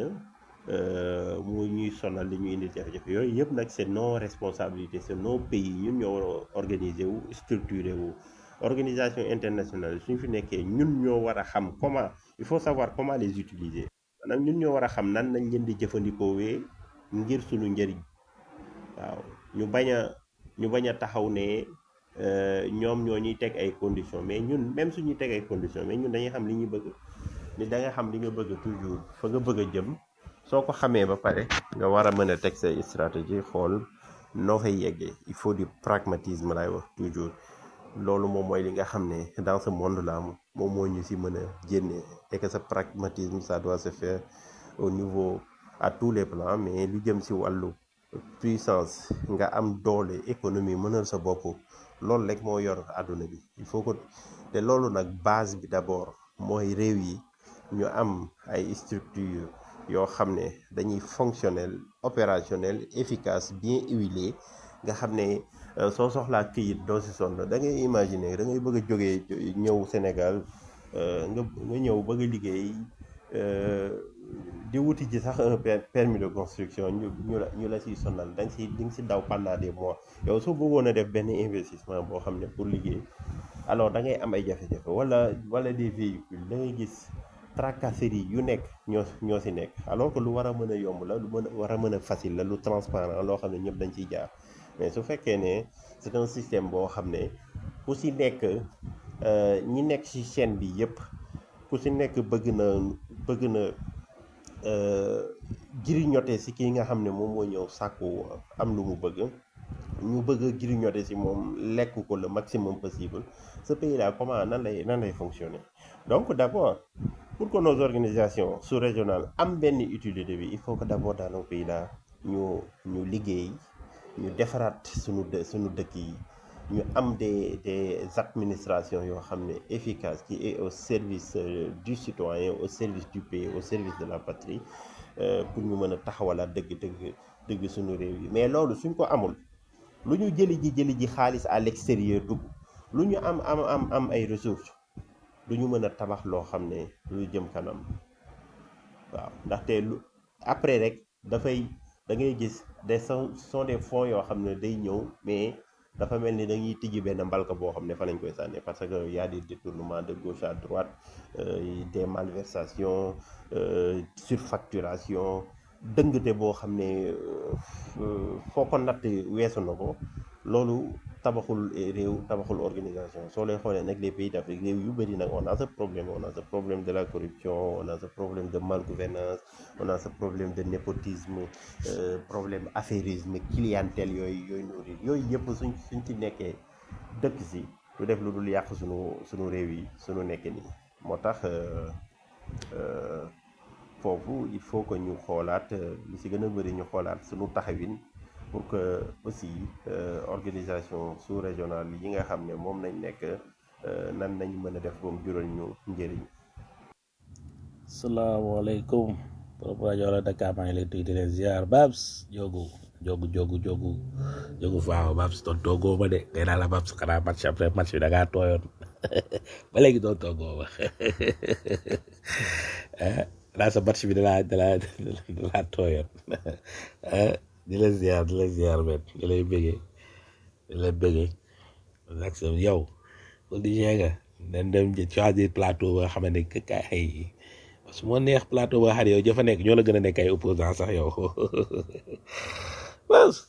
euh, mu ñuy sonal li ñu indi jafe-jafe yooyu yëpp nag c'est nos responsabilités c'est nos pays ñun ñoo war a organiser wu structuré wu organisation internationale suñ fi nekkee ñun ñoo war a xam comment il faut savoir comment les utiliser maanaam ñun ñoo war a xam nan nañ leen di jëfandikoowee ngir suñu njëriñ waaw ñu bañ a ñu bañ a taxaw ne euh, ñoom ñoo ñuy teg ay conditions mais ñun même suñuy teg ay conditions mais ñun dañuy xam li ñuy bëgg ni da nga xam li nga bëgg toujours fa nga bëgg a jëm soo ko xamee ba pare nga war a mën a teg say stratégie xool noo fay yeggee il faut du pragmatisme lay wax toujours loolu moom mooy li nga xam ne dans ce monde là moom moo ñu si mën a génne et que ce pragmatisme ça doit se faire au niveau à tous les plans mais lu jëm si wàllu puissance nga am doole économie mënal sa bopp loolu rek moo yor àdduna bi il faut que te loolu nag base bi d'abord mooy réew yi ñu am ay structure yoo xam ne dañuy fonctionnel opérationnel efficace bien huilé nga xam ne euh, soo soxlaa këyit doo si sonn da ngay imaginer da ngay bëgg a jógee ñëw Sénégal euh, nga nga ñëw bëgg a liggéey euh, di wuti ji sax un per- permis de construction ñu ñu la ñu la siy sonal da nga si di nga si daw pendant des mois yow soo bëggoon a def benn investissement boo xam ne pour liggéey alors da ngay am ay jafe-jafe wala wala des véhicules da ngay gis tracasserie yu nekk ñoo ñoo si nekk alors que lu war a mën a yomb la lu mën a war a mën a facile la lu transparent loo xam ne ñëpp dañ ciy jaar mais su fekkee ne c'est un système boo xam ne ku si nekk euh, ñi nekk ci chaîne bi yépp ku si nekk bëgg na bëgg na jiriñote si kii nga xam ne moom moo ñëw sàkku am lu mu bëgg ñu bëgg a jiriñote si moom lekk ko le maximum possible ce pays là comment nan lay nan lay fonctionner donc d'abord pour que nos organisations sous-régionales am benn utilité bi il faut que d'abord dans nos pays là ñu ñu liggéey ñu defaraat suñu dë suñu dëkk yi ñu am des des administrations yoo xam ne efficaces qui est au service euh, du citoyen au service du pays au service de la patrie euh, pour ñu mën a taxawalaat dëgg dëgg dëgg suñu réew yi mais loolu suñ ko amul lu ñu jëli ji jëli ji xaalis à l'extérieur dugg lu ñu am am am am ay ressources du ñu mën a tabax loo xam ne lu jëm kanam waaw ndaxte lu après rek dafay da ngay gis des sont sont des fonds yoo xam ne day ñëw mais dafa mel ni dañuy tijji benn mbalka boo xam ne fa lañ koy sànni parce que y a des détournements de gauche à droite euh, des malversations euh, surfacturation dëngte boo xam ne euh, foo ko natt weesu na ko loolu tabaxul réew tabaxul organisation soo lay xoolee nag les pays d'Afrique réew yu bëri nag on a ce problème on a ce problème de la corruption on a ce problème de malgouvernance on a ce problème de népotisme euh, problème affairisme clientèle yooyu yooyu nourrir yooyu yëpp suñ suñ ci nekkee dëkk si du def lu dul yàq suñu suñu réew yi suñu nekk nii moo tax euh, euh, foofu il faut que ñu xoolaat euh, lu si gën a bëri ñu xoolaat suñu taxawin pour que aussi euh, organisation sous-régionale yi nga xam ne moom nañ nekk euh, nan nañ mën a def ba mu jural ñu njëriñ salaamaaleykum borom rajo la Dakar maa ngi lay tudd di leen ziar Babs jogu jogu jogu jogu jogu faaw Babs doon toogoo ma de nee naa la Babs xanaa match après match bi da ngaa tooyoon ba léegi doon toogoo ma ah naa sa match bi da laa da laa da laa tooyoon ah di la ziar di la ziar men di lay bëggee di la bëggee ak sa yow politicien nga dañ dem choisir plateau ba nga xamante ne que ay su moo neex plateau ba xam ne yow jëfa nekk ñoo la gën a nekk ay opposant sax yow bas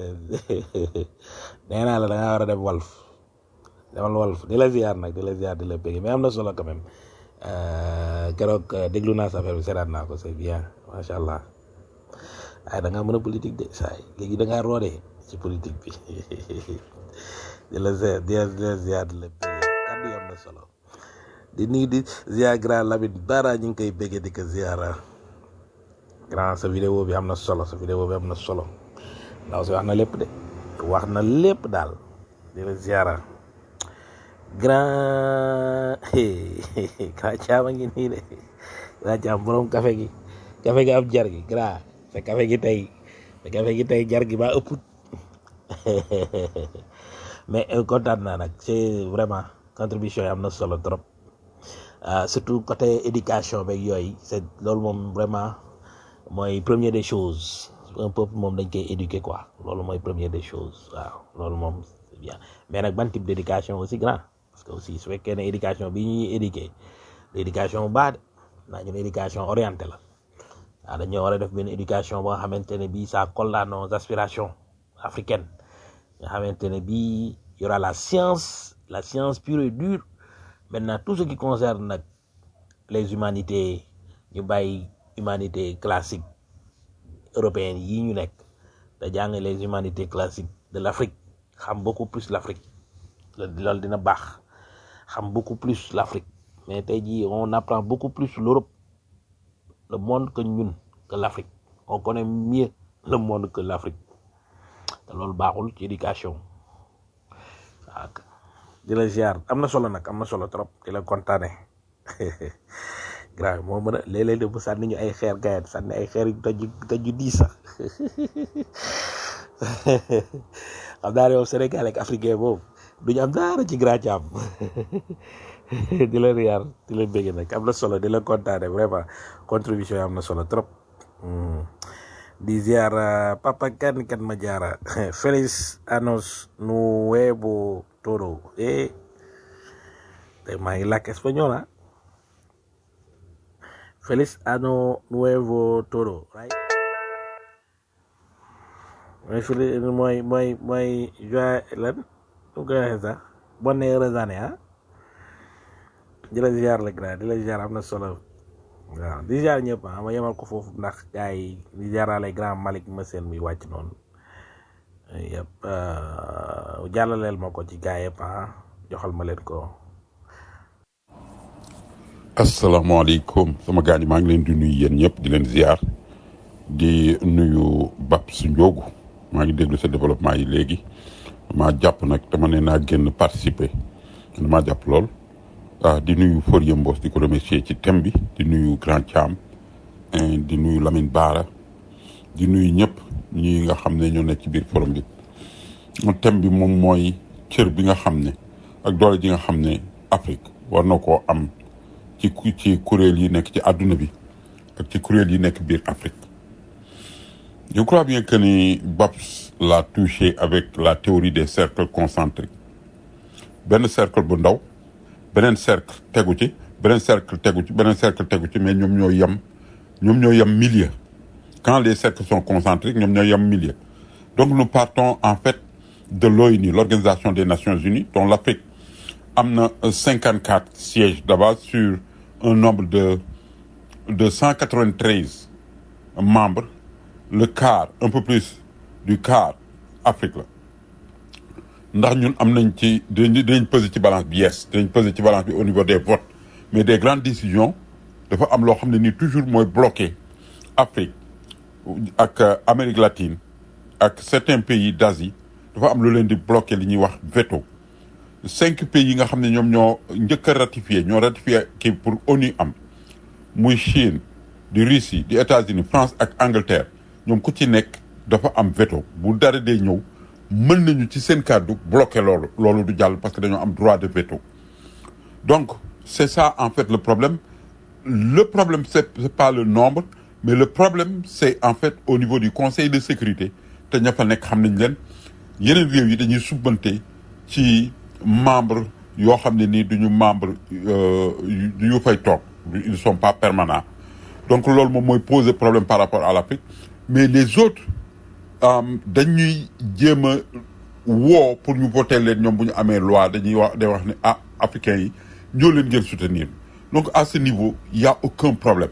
nee naa la da ngaa war a dem walf demal walf di la ziar nag di la ziar di la bëgg mais am na solo quand même Euh, keroog euh, déglu naa sa affaire bi seetaat naa ko c'est bien macha allah waaye da ngaa mën a politique de saa yi léegi da ngaa roode ci politique bi di la ziar di la ziar di la bëgg kàddu yi am na solo di nuyu di ziar grand Lamine Bara ñu ngi koy bëggee di ko ziara grand sa vidéo bi am na solo sa vidéo bi am na solo ndaw si wax na lépp de wax na lépp daal di la ziara grand grand caama ngi nii de grand caam borom café gi café gi am jar gi grand sa café gi tey sa café gi tey jar gi ba ëpp mais euh, kontaan naa nag c'est vraiment contribution yi am na solo trop ah, surtout côté éducation beeg yooyu c'est loolu moom vraiment mooy première des choses un peuple moom dañ koy éduquer quoi loolu mooy première des choses waaw loolu moom c'est bien mais nag ban type d'éducation aussi grand parce que aussi su fekkee ne éducation bi ñuy éduquer l'éducation bu baax de naa ñu ne éducation orientée la waaw dañoo war a def benn éducation boo xamante ne bii ça colle à nos aspirations africaines nga xamante ne bii y aura la science la science pure et dure maintenant tout ce qui concerne nag les humanités ñu bàyyi humanité classique européenne yi ñu nekk da jàng les humanités classiques de l'Afrique xam beaucoup plus l'Afrique loolu dina baax xam beaucoup plus l'Afrique mais tey jii on apprend beaucoup plus l'Europe le monde que ñun que l'Afrique on connaît mieux le monde que l'Afrique te loolu baaxul ci éducation waaw di la ziar am na solo nag am na solo trop di la kontaane grave moo mën a léeg-léeg de bu sànni ñu ay xeer gayet sànni ay xeer yu toj toj yu diis sax xam naa ne moom Sénégal ak africain boobu duñu am dara ci grand jàmm di la riyaar di la bëgg nag am na solo di la kontaane vraiment contribution yi am na solo trop Hmm. di ziar uh, papa kan kan ma jaara feliz anos nuevo todo eh te maa ngi làkk espagnol ah feliz ano nuevo todo right mooy fili mooy mooy mooy joie lan nu koy waxee sax bonne heureuse année ah di la ziar la grand di la ziar am na solo waaw di ziar ñëpp ah ma yemal ko foofu ndax gars yi di ziarale grand Malick ma seen muy wàcc noonu yëpp jàllaleel ma ko ci gars yëpp ah joxal ma leen ko. asalaamaaleykum sama gars yi maa ngi leen di nuyu yéen ñëpp di leen ziar di nuyu Babs Ndiogu maa ngi déglu sa développement yi léegi maa jàpp nag dama ne naa génn participer damaa jàpp lool. ah di nuyu Forie Mbos di ko remercier ci thème bi di nuyu Grand Thiam di nuyu Lamine Bara di nuyu ñëpp ñi nga xam ne ñoo nekk ci biir forum bi thème bi moom mooy cër bi nga xam ne ak doole ji nga xam ne Afrique war na koo am ci ci kuréel yi nekk ci àdduna bi ak ci kuréel yi nekk biir Afrique je crois bien que ni Babs l'a touché avec la théorie des cercles concentriques benn cercle bu ndaw beneen cercle tegu ci beneen cercle tegu ci beneen cercle tegu ci mais ñoom ñoo yem ñoom ñoo yem milieu quand les cercles sont concentriques ñoom ñoo yem milieu donc nous partons en fait de l'ONU l'organisation des Nations Unies dont l'Afrique am na cinquante quatre sièges d'abord sur un nombre de de cent quatre-vingt-treize membres le quart un peu plus du quart Afrique la ndax ñun am nañ ci dinañ dinañ peser ci balance bi yes dinañ peser ci balance bi au niveau des votes mais des grandes décisions dafa am loo xam ne nii toujours mooy bloqué Afrique ak euh, Amérique latine ak certains pays d'Asie dafa am lu leen di bloqué li ñuy wax veto cinq pays yi nga xam ne ñoom ñoo njëkk a ratifié ñoo ratifié kii pour ONU am muy Chine di Russie di États-Unis France ak Angleterre ñoom ku ci nekk dafa am veto bu dara dee ñëw mën nañu ci seen kàddu bloqué loolu loolu du jàll parce que dañoo am droit de veto donc c'est ça en fait le problème le problème c'est c'est pas le nombre mais le problème c'est en fait au niveau du conseil de sécurité te ña fa nekk xam nañ leen yeneen réew yi dañuy subbante ci membre yoo xam ne nii duñu membre euh, yu yu fay toog ils sont pas permanents donc loolu moom mooy poser problème par rapport à l'Afrique mais les autres euh, dañuy jéem a woo pour ñu voter leen ñoom bu ñu amee loi dañuy wax day wax ne ah africains yi ñoo leen ngeen soutenir donc à ce niveau il y a aucun problème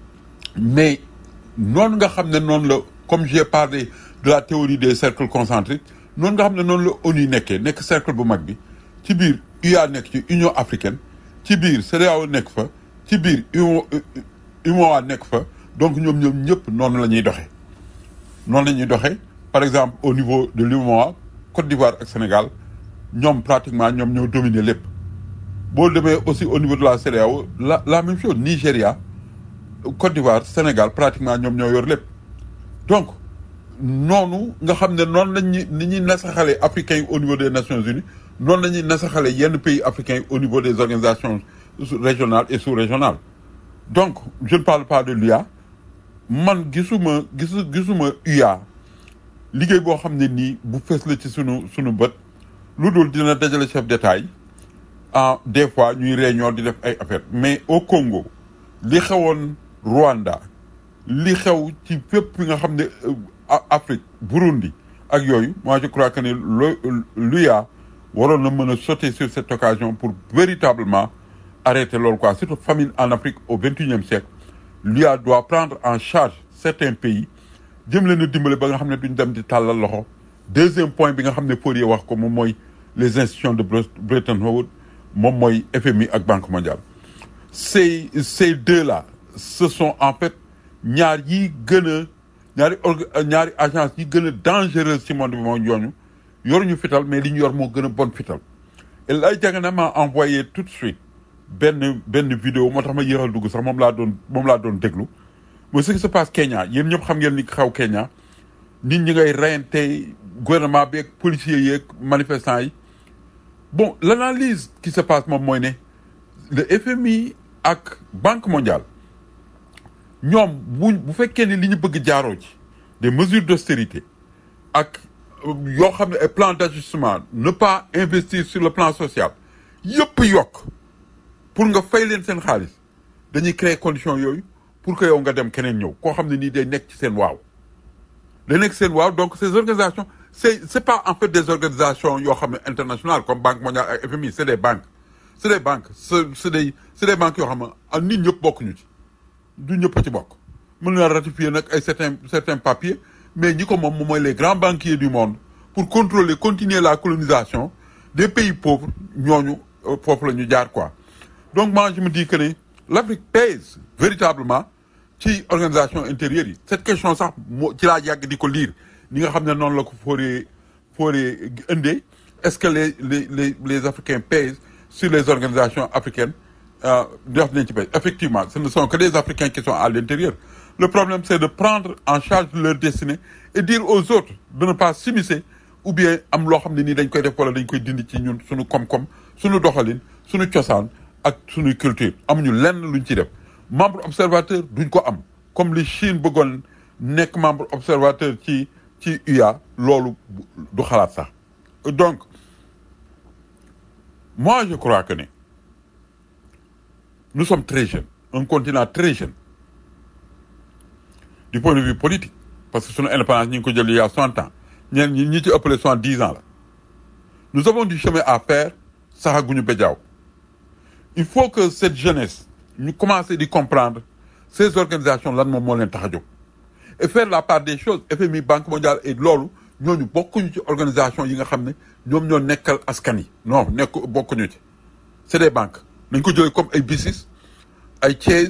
mais noonu nga xam ne noonu la comme j'ai parlé de la théorie des cercles concentriques noonu nga xam ne noonu la ONU nekkee nekk cercle bu mag bi ci biir UA nekk ci Union africaine ci biir CEDEAO nekk fa ci biir UMO UMOA nekk fa donc ñoom ñoom ñëpp noonu la ñuy doxee noonu la ñuy doxee par exemple au niveau de l'UMOA Côte d'Ivoire ak Sénégal ñoom pratiquement ñoom ñoo dominer lépp boo demee aussi au niveau de la CEDEAO la la même chose Nigéria Côte d'Ivoire Sénégal pratiquement ñoom ñoo yor lépp donc noonu nga xam ne noonu lañ ñu ni ñuy nasaxalee africains yi au niveau des Nations Unies noonu la ñuy nasaxalee yenn pays africains yi au niveau des organisations régionales et sous-régionales donc je ne parle pas de l'UA man gisuma gisu gisuma UA liggéey boo xam ne nii bu fees la ci sunu sunu bët lu dul dina dajale chef d'État yi ah des fois ñuy réunion di def ay affaires mais au Congo li xewoon Rwanda li xew ci fépp fi nga xam ne euh, A- Afrique Burundi ak yooyu moi je crois que ne lo l'UA waroon na mën a sauter sur cette occasion pour véritablement arrêter loolu quoi surtout famine en Afrique au vingt et unième siècle l'UA doit prendre en charge certains pays jëm leen a dimbale ba nga xam ne duñ dem di tàllal loxo deuxième point bi nga xam ne Fourier wax ko moom mooy les institutions de Bre- Bretton Woods moom mooy FMI ak Banque mondiale ces ces deux là ce sont en fait ñaar yi gën a ñaari orga ñaari agence yi gën a dangereuse ci monde bi moo ñooñu yoruñu fital mais li ñu yor moo gën a bon fital et lay jagana m'a envoyé tout de suite benn benn vidéo moo tax ma yéexal dugg sax moom laa doon moom laa doon déglu mooy ce qui se passe Kenya yéen ñëpp xam ngeen ni xaw Kenya nit ñi ngay reyante gouvernement bi ak policiers yi ak manifestants yi bon l'analyse qui se passe moom mooy ne le FMI ak Banque mondiale ñoom bu bu fekkee ne li ñu bëgg jaaroo ci des mesures d'austérité ak euh, yoo xam ne ay plan d'ajustement ne pas investir sur le plan social yëpp yokk pour nga fay leen seen xaalis dañuy créer conditions yooyu pour que yow nga dem keneen ñëw koo xam ne nii day nekk ci seen waaw day nekk seen waaw donc ces organisations c'est c'est pas en fait des organisations yoo xam ne internationales comme Banque mondiale ak FMI c'est des banques c'est des banques c'est c'est des c'est des banques yoo xam ne ah nit ñëpp bokkuñu ci du ñëpp a ci bokk mën na ratifier nag ay certains certains papiers mais ñi ko moom moom mooy les grands banquiers du monde pour contrôler continuer la colonisation des pays pauvres ñooñu euh, foofu la ñu jaar quoi donc moi je me dis que ne l'Afrique pèse véritablement ci organisation intérieure yi cette question sax moo ci laa yàgg di ko lire ni nga xam ne noonu la ko fooree fooree indee est-ce que les les les les Africains pèsent sur les organisations africaines euh, def nañ ci pèse effectivement ce ne sont que des Africains qui sont à l'intérieur le problème c'est de prendre en charge leur destinée et dire aux autres de ne pas s'immiscer ou bien am loo xam ne nii dañ koy def wala dañ koy dindi ci ñun suñu koom-koom suñu doxalin suñu cosaan ak suñu culture amuñu lenn luñ ci def membre observateur duñ ko am comme li Chine bëggoon nekk membre observateur ci ci UA loolu du xalaat sax donc moi je crois que ne nous sommes très jeunes un continent très jeune du point de vue politique parce que sunu indépendance ñu ngi ko jël il y a soixante ans ñeen ñi ñi ci ëppale soixante-dix ans la nous avons du chemin à faire saxaguñu béjaaw il faut que cette jeunesse ñu commencer di comprendre ces organisations lan moom moo leen tax a jóg et faire la part des choses FMI Banque mondiale et loolu ñooñu bokkuñu ci organisation yi nga xam ne ñoom ñoo nekkal askan yi non nekk bokkuñu ci c'est des banques nañ ko jëlee comme ay BICIS ay Chase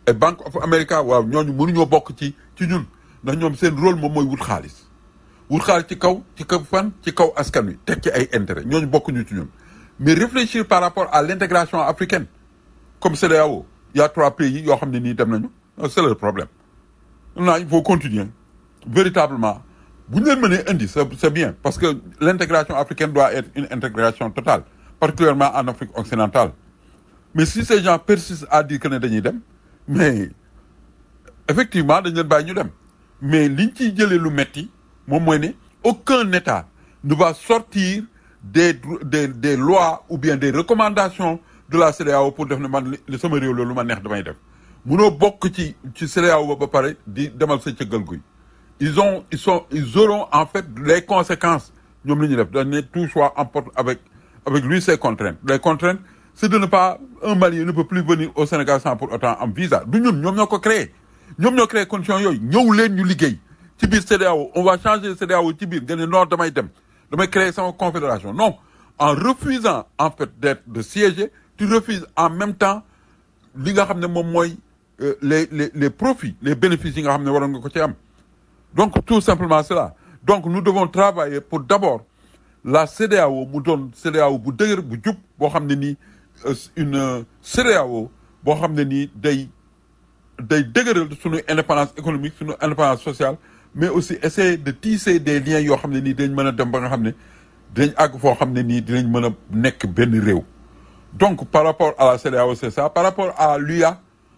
et Bank of America waaw ñooñu mënuñoo bokk ci ci ñun ndax ñoom seen rôle moom mooy wut xaalis wut xaalis ci kaw ci kaw fan ci kaw askan wi teg ci ay intérêt ñooñu bokkuñu ci ñun mais réfléchir par rapport à l'intégration africaine comme CEDEAO il y a trois pays yoo xam ne nii dem nañu c'est le problème maintenant il faut continuer véritablement bu ñu leen mënee indi c'est c'est bien parce que l'intégration africaine doit être une intégration totale particulièrement en Afrique occidentale mais si ces gens persistent à dire que ne dañuy dem mais effectivement dañ leen bàyyi ñu dem mais liñ ciy jëlee lu metti moom mooy ne aucun État ne va sortir des des des lois ou bien des recommandations de la CEDEAO pour def ne man li sama réew loolu lu ma neex damay def munoo bokk ci ci CEDEAO ba ba pare di demal sa cëggal guy ils ont ils sont ils auront en fait les conséquences ñoom la ñuy def dañ ne tout soit emporte avec avec lui ses contraintes les contraintes c'est de ne pas un Malien ne peut plus venir au Sénégal sans pour autant am visa du ñun ñoom ñoo ko créé ñoom ñoo créé conditions yooyu ñëw leen ñu liggéey ci biir CEDEAO on va changer CEDEAO ci biir nga ne non damay dem damay créer sama confédération non en refusant en fait d'être de siéger tu refuses en même temps li nga xam ne moom mooy euh, les les les profits les bénéfices yi nga xam ne waroon nga ko ci am donc tout simplement cela donc nous devons travailler pour d'abord la CEDEAO mu doon CEDEAO bu dëgër bu jub boo xam ne nii euh, une euh, CEDEAO boo xam ne nii day day dëgëral suñu indépendance économique suñu indépendance sociale mais aussi essayer de tisser des liens yoo xam ne nii dañ mën a dem ba nga xam ne dinañ àgg foo xam ne nii dinañ mën a nekk benn réew donc par rapport à la CEDEAO c'est ça par rapport à l'UA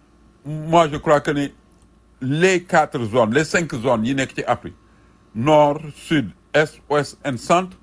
moi je crois que ne les quatre zones les cinq zones yi nekk ci Afrique nord sud est ouest et centre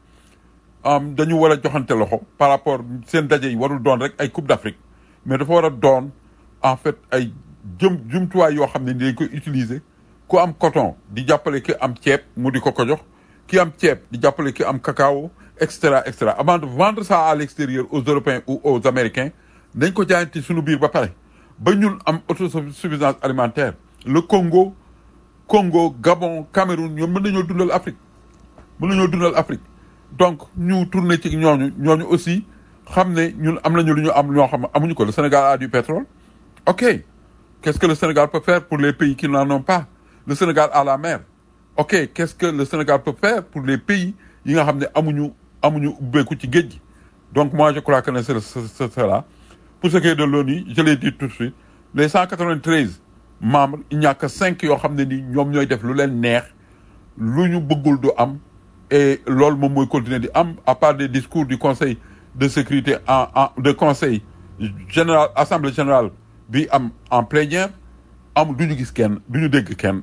am dañu war a joxante loxo par rapport seen daje yi warul doon rek ay coupe d'Afrique mais dafa war a doon en fait ay jëm jumtuwaay yoo xam ne ni dañ koy utiliser ku am coton di jàppale ki am ceeb mu di ko ko jox ki am ceeb di jàppale ki am cacao et cetera et cetera avant de vendre ça à l'extérieur aux Européens ou aux Américains dañ ko jaayante suñu biir ba pare ba ñun am autosuffisance alimentaire le Congo Congo Gabon Cameroun ñoom mën nañoo dundal Afrique mën nañoo dundal Afrique donc ñu tourner ci ñooñu ñooñu aussi xam ne ñun am nañu lu ñu am ñoo xam ne amuñu ko le Sénégal a du pétrole ok qu'est-ce que le Sénégal peut faire pour les pays qui n'en ont pas le Sénégal a la mer ok qu'est-ce que le Sénégal peut faire pour les pays yi nga xam ne amuñu amuñu ubbeeku ci géej gi donc moi je crois que ne c'est c'est cela pour ce qui est de l'ONU je l'ai dit tout de suite les 193 membres il n'y a que cinq yoo xam ne ni ñoom ñooy def lu leen neex lu ñu bëggul du am et loolu moom mooy continuer di am à part des discours du conseil de sécurité en en de conseil général assemblée générale bi am en plénière am du ñu gis kenn du ñu dégg kenn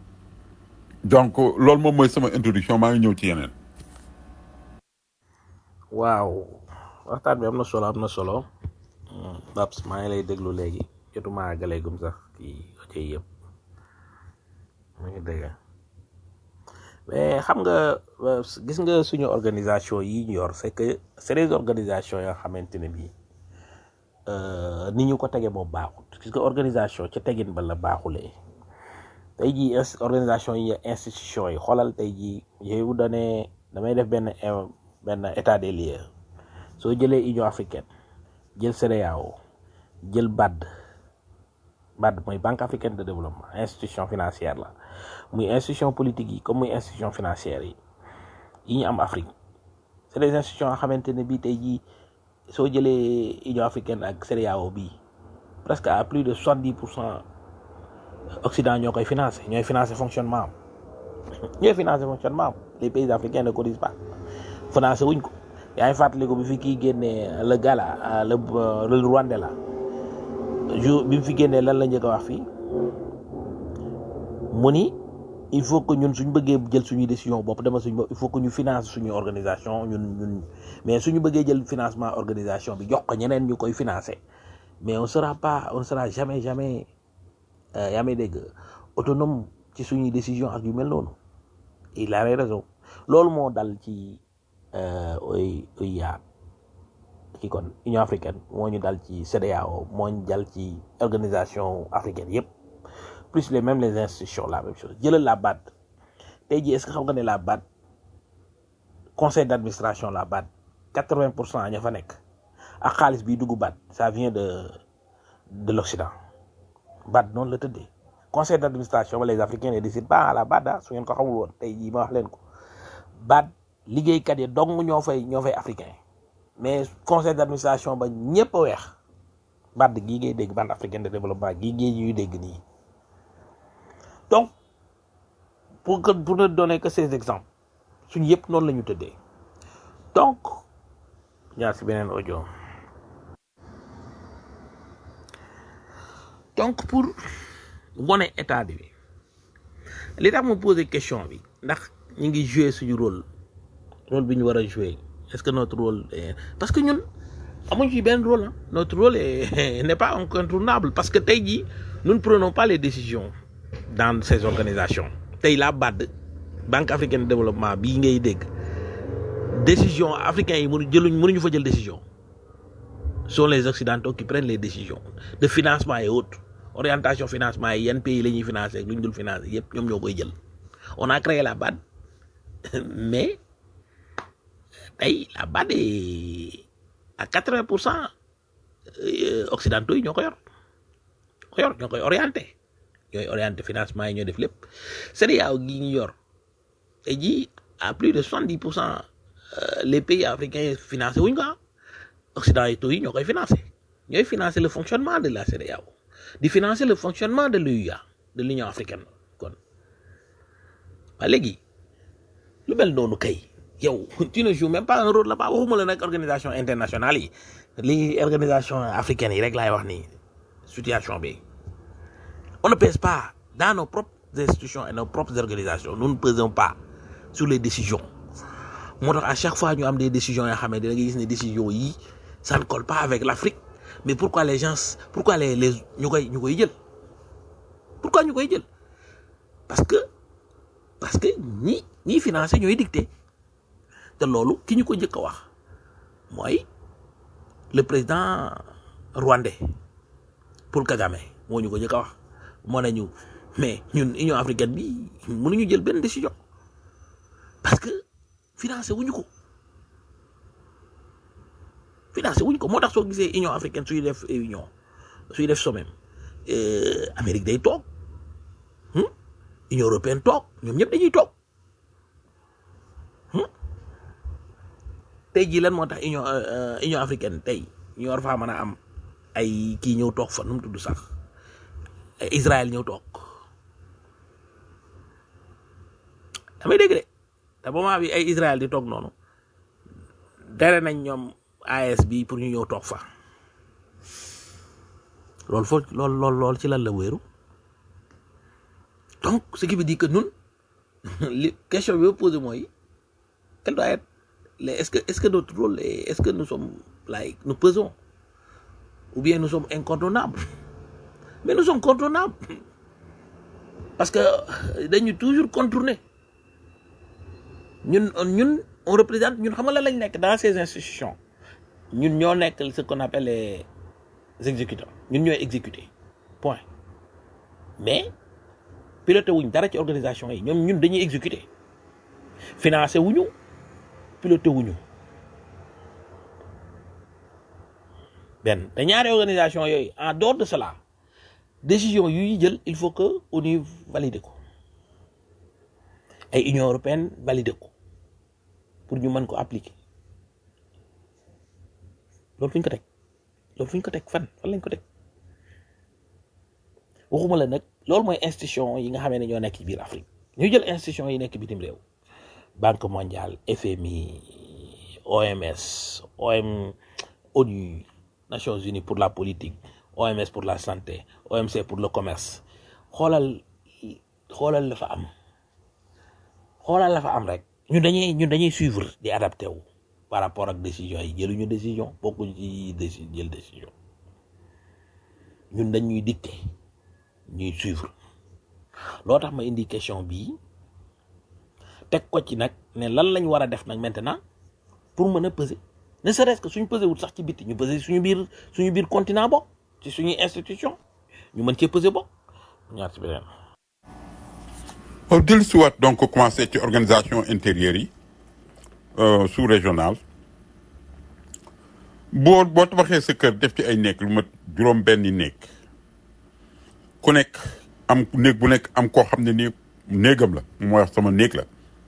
donc loolu moom mooy sama introduction maa ngi ñëw ci yeneen. waaw waxtaan bi am na solo am na solo Babs maa ngi lay déglu léegi jotuma àggaleegum sax kii rajo yi yëpp mu ngi dégg mais xam nga gis nga suñu organisation yi ñu yor c'est que c'est des organisations yoo xamante ne bii ni ñu ko tege moom baaxut gis nga organisation ca tegin ba la baaxulee tey jii organisation yi institution yi xoolal tey jii yooyu dane damay def benn benn état des lieux soo jëlee Union africaine jël CEDEAO jël BAD BAD mooy Banque africaine de développement institution financière la muy institution politique yi comme muy institution financière yi yi ñu am Afrique c'est des institutions yoo xamante ne bii tey jii soo jëlee Union africaine ak CEDEAO bii presque à plus de soixante-dix pour cent Occident ñoo koy financé ñooy financé fonctionnement am ñooy financé fonctionnement am les pays africains ne cotisent pas financé wuñ ko yaa ngi fàttaliku bi fi kii génnee le gala le le Rwanda la jour bi mu fi génnee lan la njëkk a wax fii mu ni il faut que ñun suñ bëggee jël suñuy décision bopp dama suñ bopp il faut que ñu finance suñu organisation ñun ñun mais suñu bëggee jël financement organisation bi jox ko ñeneen ñu koy financer mais on sera pas on sera jamais jamais yaa may dégg autonome ci suñuy décision ak yu mel noonu il a raison loolu moo dal ci oy OUA ki kon Union africaine moo ñu dal ci CEDEAO moo ñu dal ci organisation africaine yépp plus les mêmes les institutions la même chose jëlal la BAD tey jii est-ce que xam nga ne la BAD conseil d'administration la BAD quatre-vingt pour cent ña fa nekk ak xaalis bi dugg BAD ça vient de de l'Occident BAD noonu la tëddee conseil d'administration ba les africains ne décident pas à la BAD ah su ngeen ko xamul woon tey jii ma wax leen ko BAD liggéeykat yi dong ñoo fay ñoo fay africain mais conseil d'administration ba ñëpp a weex BAD gii ngay dégg Banque africaine de développement gii ngay ñuy dégg nii donc pour que pour ne donner que ces exemples suñu yëpp noonu la ñu tëddee donc ñaar si beneen audio donc pour wone état bi li tax ma poser question bi ndax ñu ngi jouer suñu rôle rôle bi ñu war a jouer est-ce que notre rôle est... parce que ñun amuñ ci benn rôle ah notre rôle est n'est pas incontournable parce que tey jii nous ne prenons pas les décisions dans ces organisations tey la BAD Banque africaine de développement bii ngay dégg décision africains yi mënu jëluñ mënuñu fa jël décision sont les occidentaux qui prennent les décisions de financement et autres orientation financement yi yan pays la ñuy financer ak lu ñu dul financer yëpp ñoom ñoo koy jël on a créé la BAD mais tey la BAD est à quatre-vingts pour cent occidentaux yi ñoo ko yor ko yor ñoo koy orienté ñooy orienté financement yi ñoo def lépp CEDEAO gi ñu yor tey jii à plus de soixante-dix pour cent les pays africains financé wuñ ko ah occidentaux yi ñoo koy financé ñooy financer le fonctionnement de la CEDEAO di financer le fonctionnement de l'UA de l'Union africaine kon waa léegi lu mel noonu kay yow tu ne joues même pas un rôle là-bas waxuma la nag organisation internationale yi li organisation africaine yi rek laay wax nii situation bi on ne pèse pas dans nos propres institutions et nos propres organisations nous ne pesons pas sur les décisions moo tax à chaque fois ñu am des décisions yoo xam ne da ngay gis ne décisions yi ça ne colle pas avec l'Afrique mais pourquoi les gens pourquoi les les ñu koy ñu koy jël pourquoi ñu koy jël parce que parce que ñi ñiy financé ñooy dicté te loolu ki ñu ko njëkk a wax mooy le président rwandais Paul Kagame moo ñu ko njëkk a wax moo ne ñu mais ñun Union africaine bi mënuñu jël benn décision parce que financé wuñu ko financé wuñ ko moo tax soo gisee Union africaine suy def union suy def sommet Amérique day toog Union européenne toog ñoom ñëpp dañuy toog tey jii lan moo tax Union Union africaine tey ñu war faa mën a am ay kii ñëw toog fa nu mu tudd sax Israël ñëw toog damay dégg de te moment bi ay Israël di toog noonu dere nañ ñoom AS bi pour ñu ñëw toog fa loolu foo lool lool lool ci lan la wéeru donc ce qui veut dire que ñun li question bi ma posé mooy quel doit être les est-ce que est-ce que notre rôle est est-ce que nous sommes like nous pesons ou bien nous sommes incontournables mais nous sommes contournables parce que dañu toujours contourner ñun ñun on représente ñun xam nga lan lañ nekk dans ces institutions ñun ñoo nekk ce qu'on appelle les exécutants ñun ñooy exécuter point mais piloté wuñ dara ci organisation yi ñoom ñun dañuy exécuter financé wuñu piloté wuñu benn te ñaari organisation yooyu en dehors de cela décision yuy jël il faut que ONU valide ko ay Union européenne valide ko pour ñu mën ko appliquer loolu fu ñu ko teg loolu fu ñu ko teg fan fan lañ ko teg waxuma la nag loolu mooy institution yi nga xamee ne ñoo nekk ci biir Afrique ñu jël institution yi nekk bitim réew Banque mondiale FMI OMS OM ONU Nations Unies pour la politique OMS pour la santé OMC pour le commerce xoolal xoolal la fa am xoolal la fa am rek ñun dañuy ñun dañuy suivre di adapté wu par rapport ak décision yi jëluñu décision bokkuñu ci déci jël décision ñun dañuy dicté ñuy suivre loo tax ma indi question bii teg ko ci nag ne lan lañ war a def nag maintenant pour mën a peser ne serait-ce que suñu pesé wul sax ci bitti ñu pesé suñu biir suñu biir continent bokk ci suñuy institution ñu mën cee pesé bokk ñaar ci beneen waaw dellu si waat donc commencé ci organisation intérieure yi sous régional boo boo tabaxee sa kër def ci ay nekk lu mat juróom benni nekk ku nekk am néeg bu nekk am koo xam ne nii néegam la mooy wax sama néeg la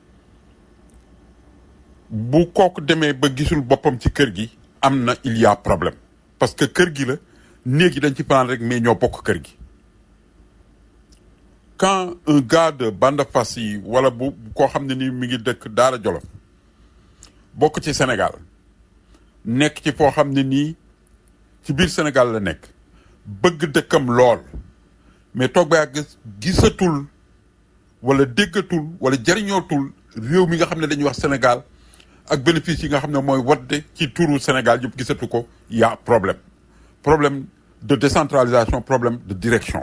bu kooku demee ba gisul boppam ci kër gi am na il y a problème parce que kër gi la néeg yi dañ ci fanaan rek mais ñoo bokk kër gi quand un gars de Banda Fassi yi wala bu koo xam ne nii mi ngi dëkk Daara Jolof bokk ci Sénégal nekk ci foo xam ne nii ci biir Sénégal la nekk bëgg dëkkam lool mais toog ba yàgg gisatul wala déggatul wala jariñootul réew mi nga xam ne dañuy wax Sénégal ak bénéfice yi nga xam ne mooy wadde ci turu Sénégal yëpp gisatu ko y a problème problème de décentralisation problème de direction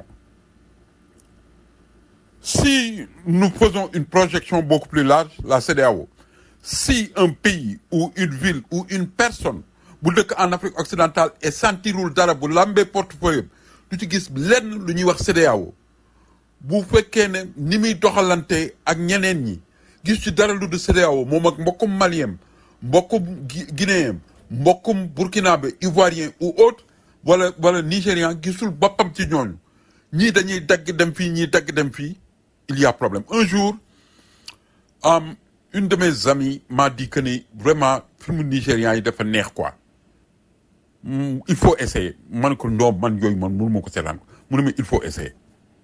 si nous faisons une projection beaucoup plus large la CEDEAO si un pays ou une ville ou une personne bu dëkk en Afrique occidentale et sentirul dara bu lambee portefeuille du ci gis lenn lu ñuy wax CEDEAO bu fekkee ne ni muy doxalante ak ñeneen ñi gis ci dara lu du CEDEAO moom ak mbokkum malien mbokkum Gui- guinéen mbokkum burkinabé ivoirien ou autre wala wala nigérian gisul boppam ci ñooñu ñii dañuy dagg dem fii ñii dagg dem fii il y a problème un jour um, une de mes amies m'a dit que ni vraiment film nigérian yi dafa neex quoi Mm, il faut essayer man ko ndoom man yooyu man mënu ma ko seetaan ko mu ne ma il faut essayer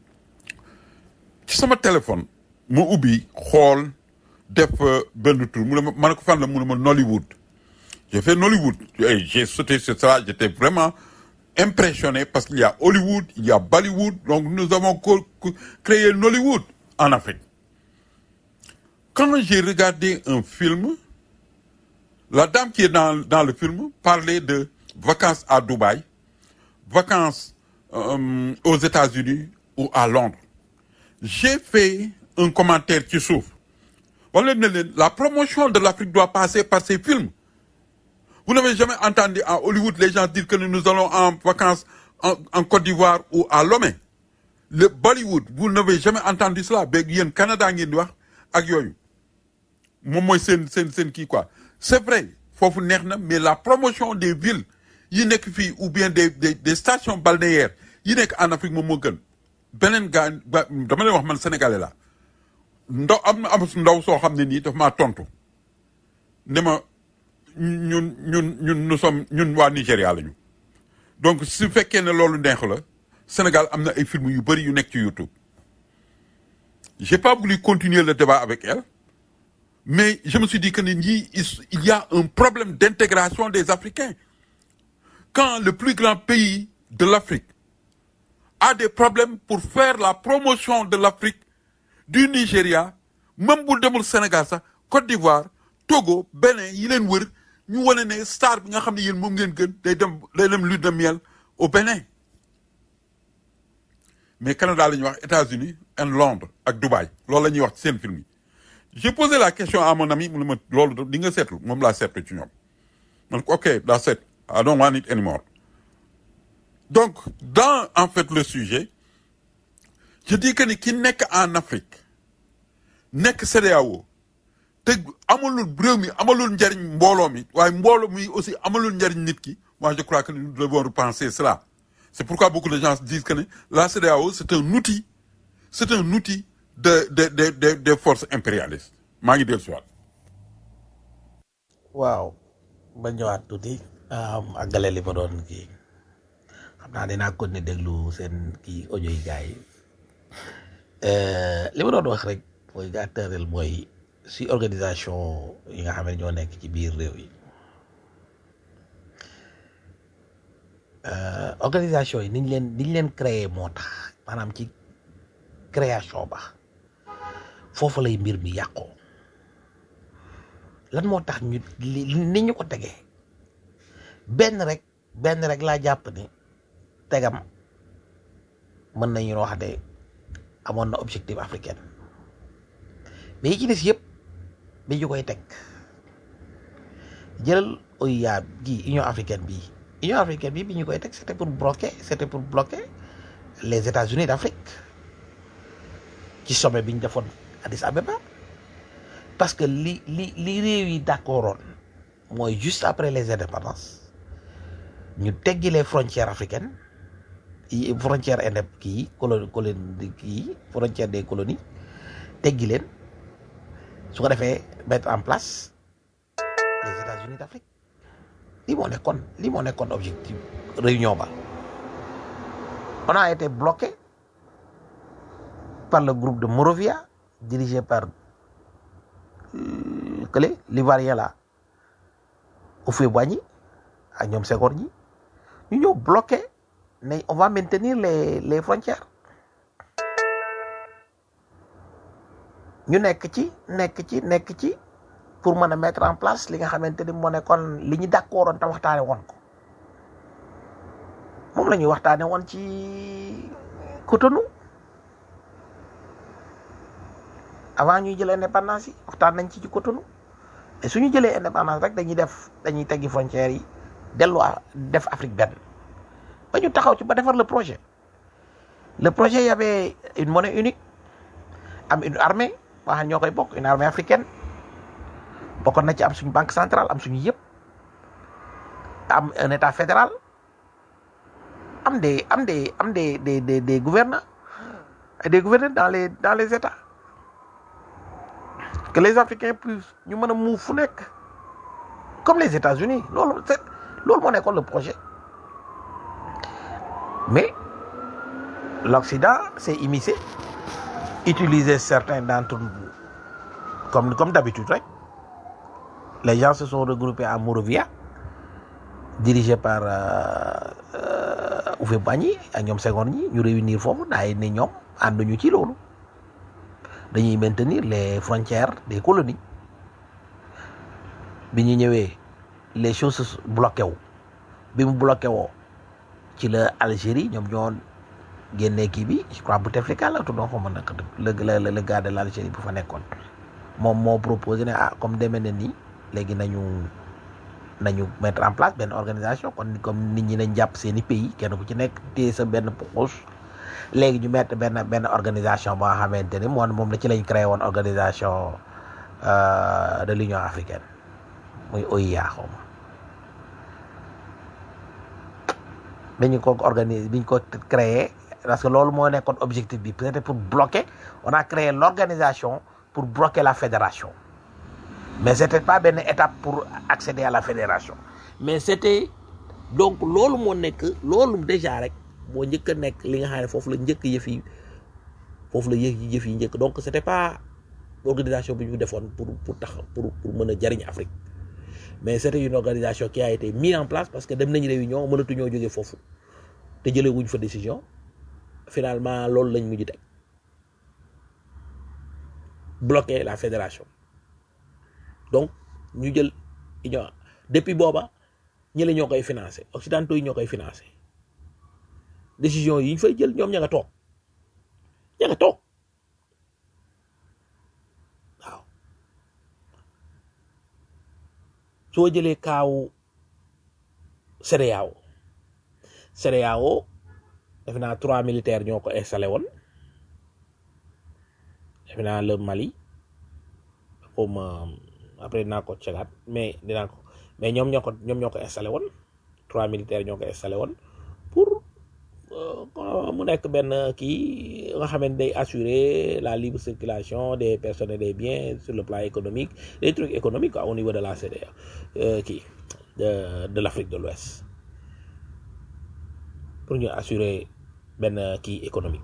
ci sama téléphone ma ubbi xool def euh, benn tour mu ne ma ma ne ko fan la mu ne ma Nollywood j'ai fait Nollywood et j'ai sauté sur ça j'étais vraiment impressionné parce qu'il y a Hollywood il y a Bollywood donc nous avons co- co- créé Nollywood en Afrique quand j'ai regardé un film la dame qui est dans, dans le film parlait de vacances à Dubaï, vacances euh, aux États-Unis ou à Londres. J'ai fait un commentaire qui souffre. Voilà, La promotion de l'Afrique doit passer par ces films. Vous n'avez jamais entendu à Hollywood les gens dire que nous allons en vacances en, en Côte d'Ivoire ou à Lomé. Le Bollywood, vous n'avez jamais entendu cela. Ben, yéen Canada ngeen di wax ak yooyu. moom mooy seen seen seen kii quoi c'est vrai foofu neex na mais la promotion des villes yi nekk fii ou bien des des des stations balnéaires yi nekk en Afrique moom moo gën beneen gaa ba- dama lay wax man sénégalais la ndaw am na am ndaw soo xam ne nii daf maa tontu ne ma ñun ñun ñun nous sommes ñun waa Nigéria lañu donc su fekkee ne loolu neex la Sénégal am na ay films yu bëri yu nekk ci YouTube j'ai pas voulu continuer le débat avec elle mais je me suis dit que ni ñii il il y a un problème d'intégration des Africains quand le plus grand pays de l'Afrique a des problèmes pour faire la promotion de l'Afrique du Nigeria même bu demul Sénégal sax Côte d'Ivoire Togo Bénin yi leen wër ñu wane ne star bi nga xam ne yéen moom ngeen gën day dem day dem lune de miel au Bénin mais Canada la ñuy wax États-Unis et Londres ak Dubaï loolu la ñuy wax ci seen film yi j'ai posé la question à mon ami mu ne ma loolu di nga seetlu moom laa seetlu ci ñoom man ko ok that's it I don't want it anymore donc dans en fait le sujet je dis que ni ki nekk en Afrique nekk CEDEAO te amalul réew mi amalul njariñ mbooloo mi waaye mbooloo mi aussi amalul njariñ nit ki moi je crois que nous devons repenser cela c'est pourquoi beaucoup de gens disent que ne la CEDEAO c'est un outil c'est un outil de de de de des forces impérialistes maa ngi dellu si waat waaw ba ñëwaat tuuti àggale li ma doon kii xam naa dinaa continuer déglu seen kii audio yi gars yi Euh, li ma doon wax rek mooy gàttaleel mooy si organisation yi nga xam ne ñoo nekk ci biir réew yi Euh, organisation yi niñ leen niñ leen créer moo tax maanaam ci création ba foofu lay mbir mi yàqoo lan moo tax ñu li ni ñu ko tegee benn rek benn rek laa jàpp ni tegam mën nañu wax ne amoon na objectif africain mais yi ci des yëpp bi ñu koy teg jëlal OUA gi Union africaine bii Union africaine bii bi ñu koy teg c'était pour bloquer c'était pour bloquer les États-Unis d'Afrique ci sommet bi ñu defoon Addis Abeba parce que li li li réew yi d'accordoon mooy juste après les indépendances ñu teggi les frontières africaines yi frontière indép kii colo colonie kii frontière des colonies teggi leen su ko defee mettre en place les États-Unis d'Afrique lii moo nekkoon lii moo nekkoon objectif réunion ba on a été bloqué par le groupe de Morovia dirigé par euh, Kële l'Ivoirien là Houphouët-Boigny ak ñoom Senghor ñi ñu ñëw bloqué ne on va maintenir les les frontières ñu nekk ci nekk ci nekk ci pour mën a mettre en place li nga xamante ni moo nekkoon li ñu d'accordoon te waxtaane woon ko moom la ñuy waxtaane woon ci Cotonou avant ñuy jël indépendance yi waxtaan nañ ci ci Cotonou et suñu jëlee indépendance rek dañuy def dañuy teggi frontières yi delluwaa def Afrique benn ba ñu taxaw ci ba defar le projet le projet y avait une monnaie unique am une armée boo xam ne ñoo koy bokk une armée africaine bokkoon na ci am suñu banque centrale am suñu yëpp am un état fédéral am des am des am des des des des gouverneurs et des gouverneurs dans les dans les états que les africains puissent ñu mën a move fu nekk comme les États-Unis loolu c'est loolu moo nekkoon le projet mais l'Occident s'est immiscé utilisé certains d'entre nous comme comme d'habitude rek les gens se sont regroupés à Monrovia dirigé par Houphouët-Boigny ak ñoom Senghor ñi ñu réunir foofu daay ne ñoom ànduñu ci loolu dañuy maintenir les frontières des colonies bi ñu ñëwee les choses bloqué wu bi mu bloqué woo ci la Algérie ñoom ñoo génnee kii bi je crois Bouteflika la tuddoon xaw ma naka le le le gars de l'Algérie bu fa nekkoon moom moo proposé ne ah comme demee na nii léegi nañu nañu mettre en place benn organisation kon comme nit ñi nañ jàpp seen i pays kenn ku ci nekk téye sa benn poche léegi ñu mettre benn benn organisation boo xamante ni moom moom la ci lañ créé woon organisation de l'Union africaine muy OIA xaw ma dañu ko organiser biñ ko créé parce que loolu moo nekkoon objectif bi peut-être pour bloquer on a créé l'organisation pour bloquer la fédération mais c'était pas benn étape pour accéder à la fédération mais c'était donc loolu moo nekk loolu déjà rek moo njëkk a nekk li nga xam ne foofu la njëkk yëf yi foofu la yëf yi yëf yi njëkk donc c'était pas organisation bi ñu defoon pour pour tax pour pour mën a jariñ Afrique mais c'était une organisation qui a été mise en place parce que dem nañ réunion mënatuñoo jógee foofu te jëlee wuñ fa décision finalement loolu lañ mujj teg bloquer la fédération donc ñu jël union depuis booba ñi la ñoo koy financer occidentaux yi ñoo koy financer décision yi ñu fay jël ñoom ña nga toog ña nga toog waaw soo jëlee kaawu CEDEAO CEDEAO defe naa trois militaires ñoo ko installé woon defe naa le Mali comme après dinaa ko cegaat mais dinaa ko mais ñoom ñoo ko ñoom ñoo ko installé woon trois militaires ñoo ko installé woon pour mu nekk benn kii nga xam ne day assurer la libre circulation des personnes et des biens sur le plan économique des trucs économiques quoi, au niveau de la CEDEAO kii de de l'Afrique de l'Ouest pour ñu assurer benn kii économique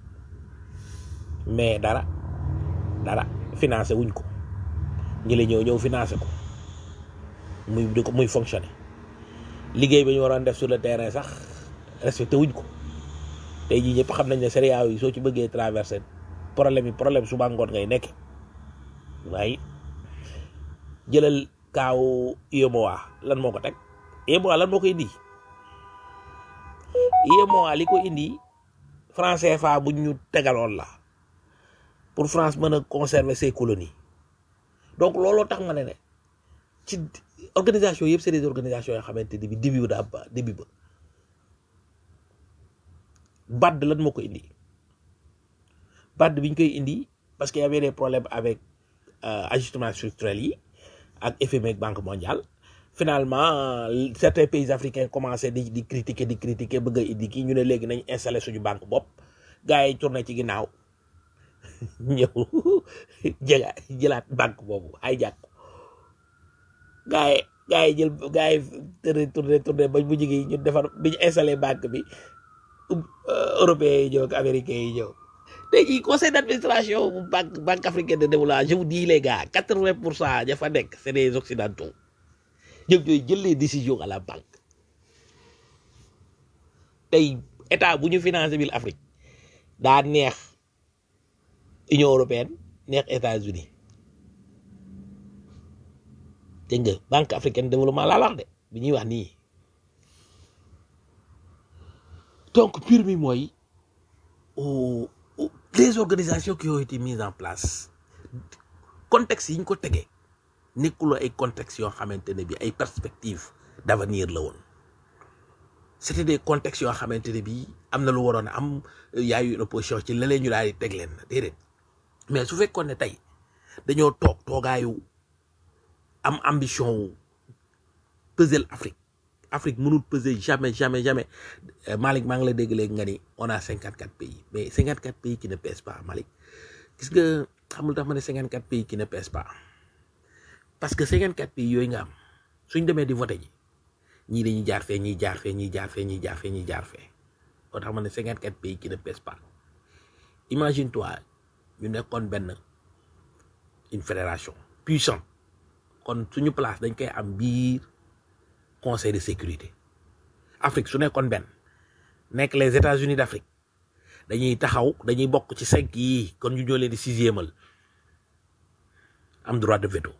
mais dara dara financé wuñ ko ñi la ñëw ñëw financé ko muy di ko muy fonctionner liggéey bi ñu waroon def sur le terrain sax respecté wuñ ko tey jii ñëpp xam nañ ne CEDEAO yi soo ci bëggee traverser problème yi problème suba ngoon ngay nekk waaye jëlal kaaw UEMOA lan moo ko teg UEMOA lan moo ko indi UEMOA li ko indi franc CFA bu ñu tegaloon la pour France mën a conserver ses colonies donc looloo tax ma ne ne ci organisation yëpp c'est des organisations yoo xamante ni bi début ba daa ba début ba BAD lan moo ko indi BAD bi ñu koy indi parce que y avait des problèmes avec ajustement structurel yi ak FMI ak Banque mondiale finalement certains pays africains commencé di di critiquer di critiquer bëgg a indi kii ñu ne léegi nañ installé suñu banque bopp gars yi tourné ci ginnaaw ñëw jëga jëlaat banque boobu ay jàkk gars yi gars yi jël gars yi tourné tourné tourné ba bu jigi ñu defar bi ñu installé banque bi européens yi ñëw ak américains yi ñëw tey jii conseil d'administration bu banque banque africaine de développement je vous dis les gars quatre-vingt pour cent ña fa nekk c'est des occidentaux ñoom ñooy jël les décisions à la banque tey état bu ñu financé bil Afrique daa neex Union européenne neex États-Unis dégg nga banque africaine de développement laa wax de bi ñuy wax nii donc mbir mi mooy les organisations qui ont été mises en place contexte yi ñu ko tegee nekkuloo ay contexte yoo xamante ne bi ay perspectives d'avenir la woon c'était des contextes yoo xamante ne bi am na lu waroon a am yaayu une opposition ci la leen ñu daal di teg leen déedéet mais su fekkoon ne tey dañoo toog toogaayu am ambition wu peser Afrique Afrique mënul peser jamais jamais jamais Malick maa ngi la dégg léegi nga ni on a cinquante quatre pays mais cinquante quatre pays qui ne pèsent pas Malick gis nga xamul tax ma ne cinquante quatre pays qui ne pèsent pas parce que cinquante quatre pays yooyu nga am suñ demee di voté ji ñii dañuy jaar fee ñii jaar fee ñii jaar fee ñii jaar fee ñii jaar fee moo tax ma ne cinquante quatre pays qui ne pèsent pas imagine toi ñu nekkoon benn une fédération puissante kon suñu place dañ koy am biir conseil de sécurité Afrique su nekkoon benn nekk les États-Unis d'Afrique dañuy taxaw dañuy bokk ci cinq yii kon ñu ñoo leen di sixièmal am droit de veto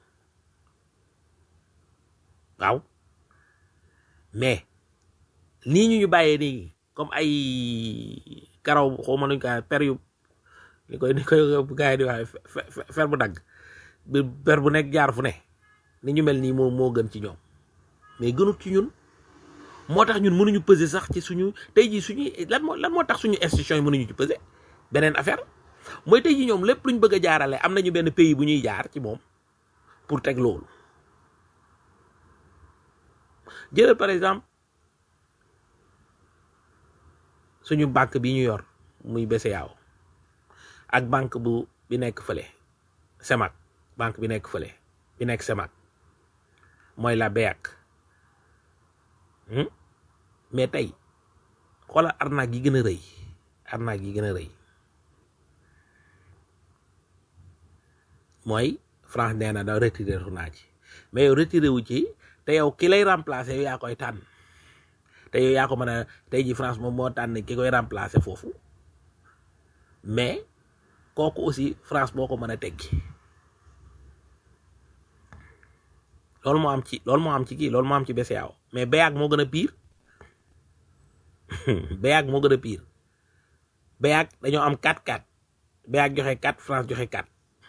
waaw mais nii ñu ñu bàyyee nii comme ay karaw xaw ma nuñ ko per yu ni koy ni koy gars yi di wax fer bu dagg per bu nekk jaar fu ne ni ñu mel nii moo moo gën ci ñoom mais gënut ci ñun moo tax ñun mënuñu peser sax ci suñu tey jii suñuy lan moo lan moo tax suñu institution yi mënuñu ci peser beneen affaire mooy tey jii ñoom lépp luñ bëgg a jaarale am nañu benn pays bu ñuy jaar ci moom pour teg loolu jëlal par exemple suñu banque bi ñu yor muy BCEAO ak banque bu bi nekk fële CEMAC banque bi nekk fële bi nekk CEMAC mooy la BEAC mais tey xoolal arnaque yi gën a rëy arnaque yi gën a rëy mooy France nee na da retiré wu naa ci mais yow retiré wu ci te yow ki lay remplacer yow yaa koy tànn te yow yaa ko mën a tey ji France moom moo tànn ki koy remplacer foofu mais kooku aussi France boo ko mën a teggi loolu moo am ci loolu moo am ci kii loolu moo am ci BCEAO mais BEAC moo gën a pire BEAC moo gën a pire BEAC dañoo am 4-4 BEAC joxe 4 France joxe 4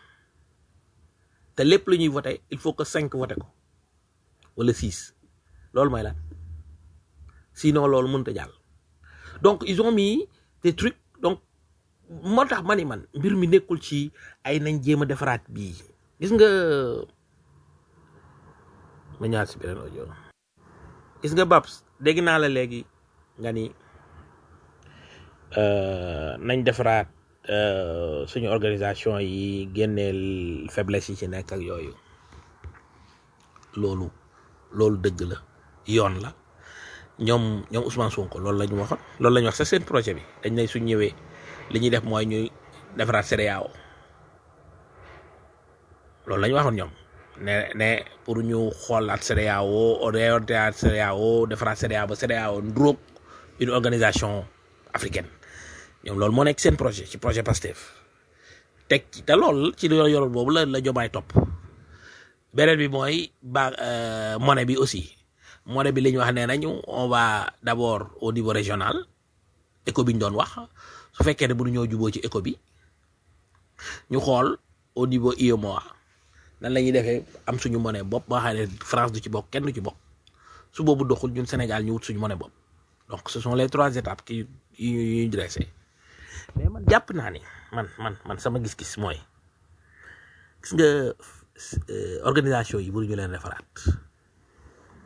te lépp lu ñuy voté il faut que 5 voté ko wala 6 loolu mooy lan sinon loolu mënut a jàll donc ils ont mis des trucs donc moo tax ma ni man mbir mi nekkul ci ay nañ jéem a defaraat bii gis nga ma ñaar si beneen audio gis nga Babs dégg naa la léegi nga ni nañ defaraat suñu organisation yi génneel faiblesse yi ci nekk ak yooyu loolu loolu dëgg la yoon la ñoom ñoom Ousmane Sonko loolu la ñu waxoon loolu la ñu wax sa seen projet bi dañ ne suñ ñëwee li ñuy def mooy ñuy defaraat CEDEAO loolu la ñu waxoon ñoom ne ne pour ñu xoolaat CEDEAO orientéat CEDEAO defaraat CEDEAO ba CEDEAO ndróog une organisation africaine ñoom loolu moo nekk seen projet ci projet PASTEF teg ci te lool ci loolu yoroon boobu la la jomaay topp beneen bi mooy ba monnaie bi aussi monnaie bi li ñu wax nee nañu on va d'abord au niveau régional éco bi ñu doon wax su fekkee ne bu ñoo juboo ci éco bi ñu xool au niveau UEMOA nan la ñuy defee am suñu monnaie bopp ba xam ne France du ci bokk kenn du ci bokk su boobu doxul ñun Sénégal ñu wut suñu monnaie bopp donc ce sont les trois étapes qui yu ñu dressé mais man jàpp naa ni man man man sama gis-gis mooy gis nga organisation yi bëri ñu leen defaraat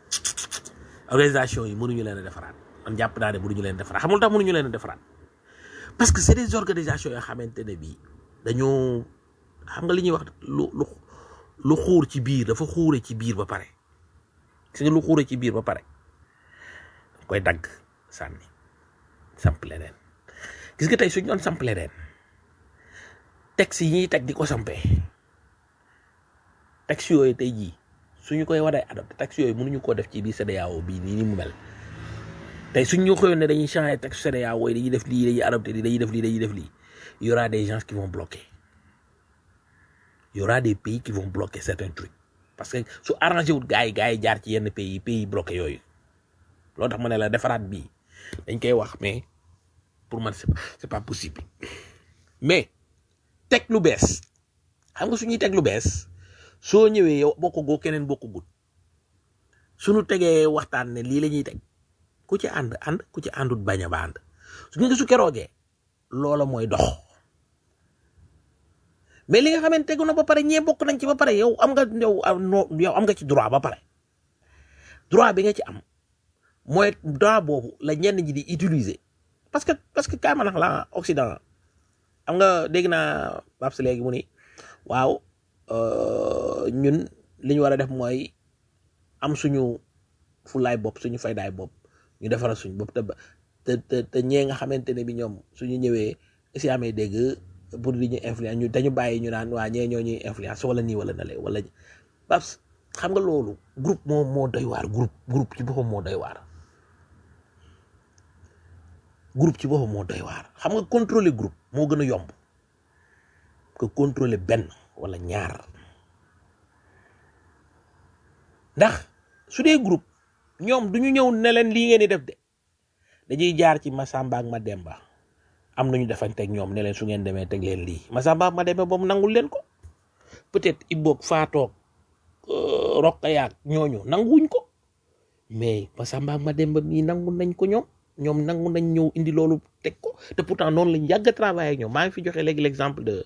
organisation yi mënuñu leen a defaraat man jàpp naa ne mënuñu leen a defaraat xamul tax mënuñu leen a defaraat parce que c'est des organisations yoo xamante ne bii dañoo xam nga li ñuy wax lu lu lu xuur ci biir dafa xuure ci biir ba pare gis nga lu xuure ci biir ba pare koy dagg sànni samp leneen gis nga tey suñ doon samp leneen texte yi ñuy teg di ko sampee texte yooyu tey jii suñu koy waree adopté texte yooyu mënuñu koo def ci biir CEDEAO bii nii ni mu mel tey suñ ñu xëyoon ne dañuy changer texte CEDEAO yi dañuy def lii dañuy adopté lii dañuy def lii dañuy def lii il y aura des gens qui vont bloquer il y aura des pays qui vont bloquer certains trucs parce que su arrangé wut gars yi gars yi jaar ci yenn pays yi pays bloqué yooyu loolu tax ma ne la defaraat bii dañ koy wax mais pour man c'est pas c'est pas possible mais teg lu bees xam nga suñuy teg lu bees soo ñëwee yow bokk goo keneen bokk gut suñu tegee waxtaan ne lii la ñuy teg ku ci ànd ànd ku ci àndut bañ a ba ànd su nga su keroogee loola mooy dox mais li nga xamante tegu na ba pare ñee bokk nañ ci ba pare yow am nga yow yow am nga ci droit ba pare droit bi nga ci am mooy droit boobu la ñenn ñi di utiliser parce que parce que kaay ma nax la Occident am nga dégg naa Babs léegi mu ni waaw ñun li ñu war a def mooy am suñu fulaay bopp suñu faydaay bopp ñu defaral suñu bopp te te te te ñee nga xamante ne bi ñoom suñu ñëwee si amee dégg pour di ñu influence ñu dañu bàyyi ñu naan waa ñee ñoo ñuy influence wala nii wala na le wala Babs xam nga loolu groupe moo moo doy waar groupe groupe ci boppam moo doy waar groupe ci boppam moo doy waar xam nga contrôler groupe moo gën a yomb que contrôler benn wala ñaar ndax su dee groupe ñoom du ñu ñëw ne leen lii ngeen di def de dañuy jaar ci Masamba ak Mademba am nañu defanteeg ñoom ne leen su ngeen demee teg leen lii Masamba ak Mademba boobu nangul leen ko peut-être Ibboog Faatoog Roqayaak ñooñu nanguwuñ ko mais Masamba ak Mademba mii nangu nañ ko ñoom ñoom nangu nañ ñëw indi loolu teg ko te pourtant noonu lañ yàgg a travailler ak ñoom maa ngi fi joxe léegi l'exemple de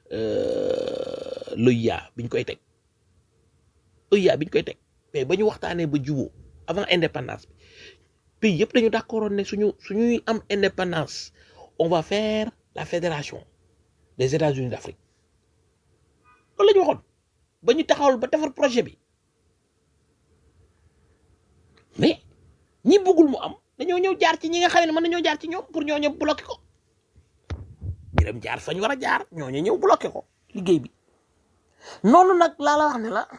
l'OIA biñ koy teg OIA biñ koy teg mais ba ñu waxtaanee ba juboo avant indépendance bi pays yëpp dañu d'accord ne suñu suñuy am indépendance on va faire la fédération des États-Unis d'Afrique loolu la ñu waxoon ba ñu taxawal ba defar projet bi mais ñi bëggul mu am dañoo ñëw jaar ci ñi nga xam ne mën nañoo jaar ci ñoom pour ñoo ñëw bloqué ko ñu dem jaar fañ war a jaar ñoo ñëw bloqué ko liggéey bi noonu nag laa la wax ne la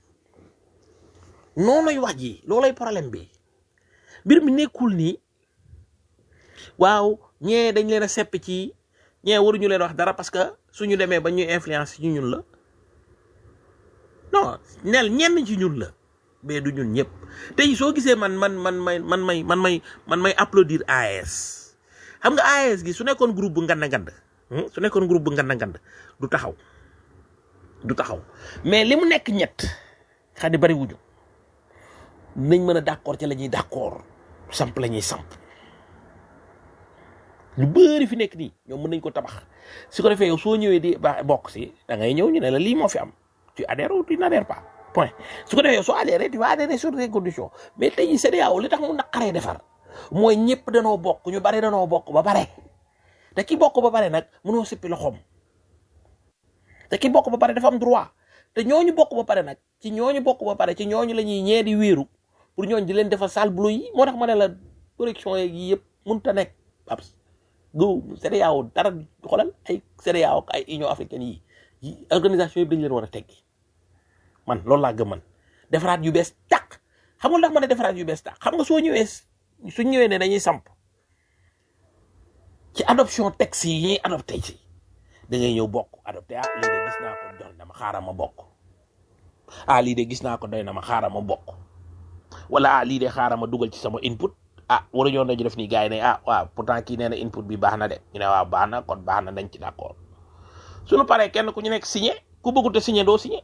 noonuy wax ji loolay problème bi mbir mi nekkul nii waaw ñee dañ leen a sepp ci ñee waruñu leen wax dara parce que suñu demee ba ñuy influence ci ñun la non nel ñenn ci ñun la mais du ñun ñëpp tey soo gisee man man man may man may man may man may applaudir AES xam nga AES gi su nekkoon groupe bu ngand ngand su nekkoon groupe bu ngand ngand du taxaw du taxaw mais li mu nekk ñett xam ne bari wuñu nañ mën a d'accord ci la ñuy d'accord samp la ñuy samp lu bëri fi nekk nii ñoom mën nañ ko tabax su ko defee yow soo ñëwee di ba bokk si da ngay ñëw ñu ne la lii moo fi am tu adhères ou tu n'adhères pas point su ko defee yow soo adhéré tu vas adhérer sur des conditions mais tey jii CEDEAO li tax mu naqaree defar mooy ñëpp danoo bokk ñu bari danoo bokk ba pare te ki bokk ba pare nag mënoo sippi loxoom te ki bokk ba pare dafa am droit te ñooñu bokk ba pare nag ci ñooñu bokk ba pare ci ñooñu la ñuy ñee di wéeru pour ñooñu di leen defal sale boulot yi moo tax ma ne la correction yi yëpp mënut a nekk ab go CEDEAO dara xoolal ay CEDEAO ak ay Union africaine yi yi organisation yëpp dañu leen war a teggi man loolu laa gëm man defaraat yu bees tàq xam nga ndax ma ne defaraat yu bees tàq xam nga soo ñëwee suñ ñëwee ne dañuy samp ci adoption texte yi ñuy adopté ci da ngay ñëw bokk adopté ah lii de gis naa ko doy na ma xaaral ma bokk ah lii de gis naa ko doy na ma xaaral ma bokk wala ah lii de xaaral ma dugal ci sama input ah waruñoo nañu def nii gars yi ne ah waaw pourtant kii nee na input bi baax na de ñu ne waaw baax na kon baax na dañ ci d'accord suñu paree kenn ku ñu nekk signé ku bëggut a signé doo signé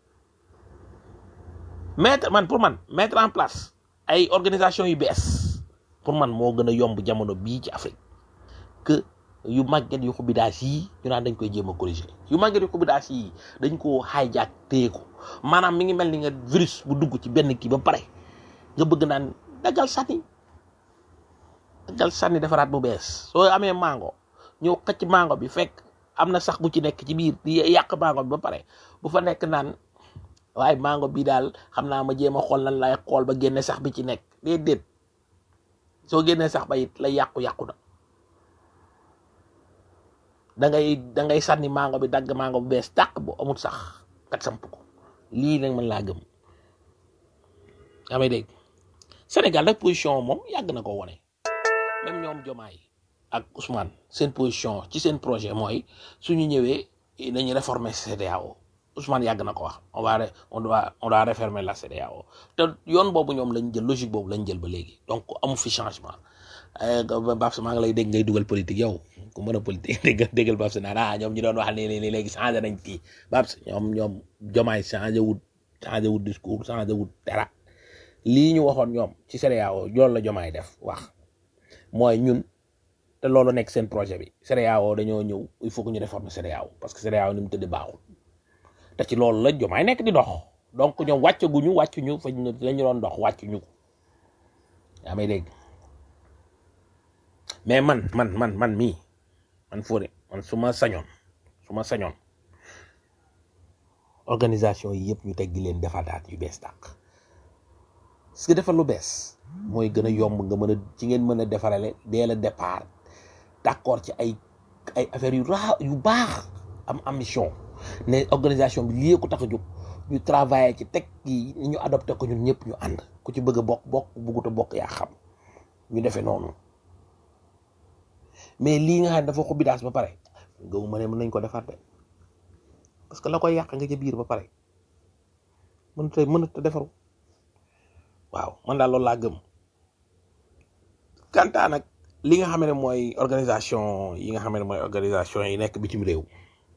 mettre man pour man mettre en place ay organisation yu bees pour man moo gën a yomb jamono bii ci Afrique que yu màgget yu xubidaas yi ñu naan dañ koy jéem a corriger yu màgget yu xubidaas yi dañ koo hijack téye ko maanaam mi ngi mel ni nga virus bu dugg ci benn kii ba pare nga bëgg naan daggal sànni daggal sànni defaraat bu bees soo amee mango ñëw xëcc mango bi fekk am na sax bu ci nekk ci biir di yàq mango bi ba pare bu fa nekk naan waaye mango bi daal xam naa ma jéem a xool lan lay xool ba génne sax bi ci nekk déedéet soo génnee sax ba it la yàqu-yàqu na da ngay da ngay sànni mango bi dagg mango bu bees tàq bu amul sax kat samp ko lii nag man laa gëm yaa may dégg Sénégal nag position moom yàgg na ko wone même ñoom Jomaay ak Ousmane seen position ci seen projet mooy suñu ñëwee nañu réformer CEDEAO Ousmane yàgg na ko wax on va on doit on doit réformer la CEDEAO te yoon boobu ñoom lañ jël logique boobu lañ jël ba léegi donc amu fi changement Babs maa ngi lay dégg ngay dugal politique yow ku mën a politique dégg déggal Babs naan ah ñoom ñu doon wax nii nii léegi changé nañ kii Babs ñoom ñoom Jomaay changé wut changé wut discours changé wut dara lii ñu waxoon ñoom ci CEDEAO loolu la Jomaay def wax mooy ñun te loolu nekk seen projet bi CEDEAO dañoo ñëw il faut que ñu réformer CEDEAO parce que CEDEAO ni mu tëdd baaxul te ci loolu la Jomaay nekk di dox donc ñoom wàccaguñu wàccuñu fa ñu la ñu doon dox wàccuñu ko yaa may dégg mais man man man man mii man Fodé man su ma sañoon su ma sañoon organisation yi yëpp ñu teggi leen defaraat yu bees tàq parce que defar lu bees mooy gën a yomb nga mën a ci ngeen mën a defarale dès le départ d'accord ci ay ay affaires yu ra yu baax am ambition ne organisation bi lii ko tax a jóg ñu travailler ci teg yi ñu adopté ko ñun ñëpp ñu ànd ku ci bëgg a bokk bokk bëggut a bokk yaa xam ñu defee noonu mais lii nga xam ne dafa xubidaas ba pare gëmu ma ne mën nañ ko defar de parce que la koy yàq nga ca biir ba pare mënut a mënut a defaru waaw man daal loolu laa gëm kantaa nag li nga xam ne mooy organisation yi nga xam ne mooy organisation yi nekk bitim réew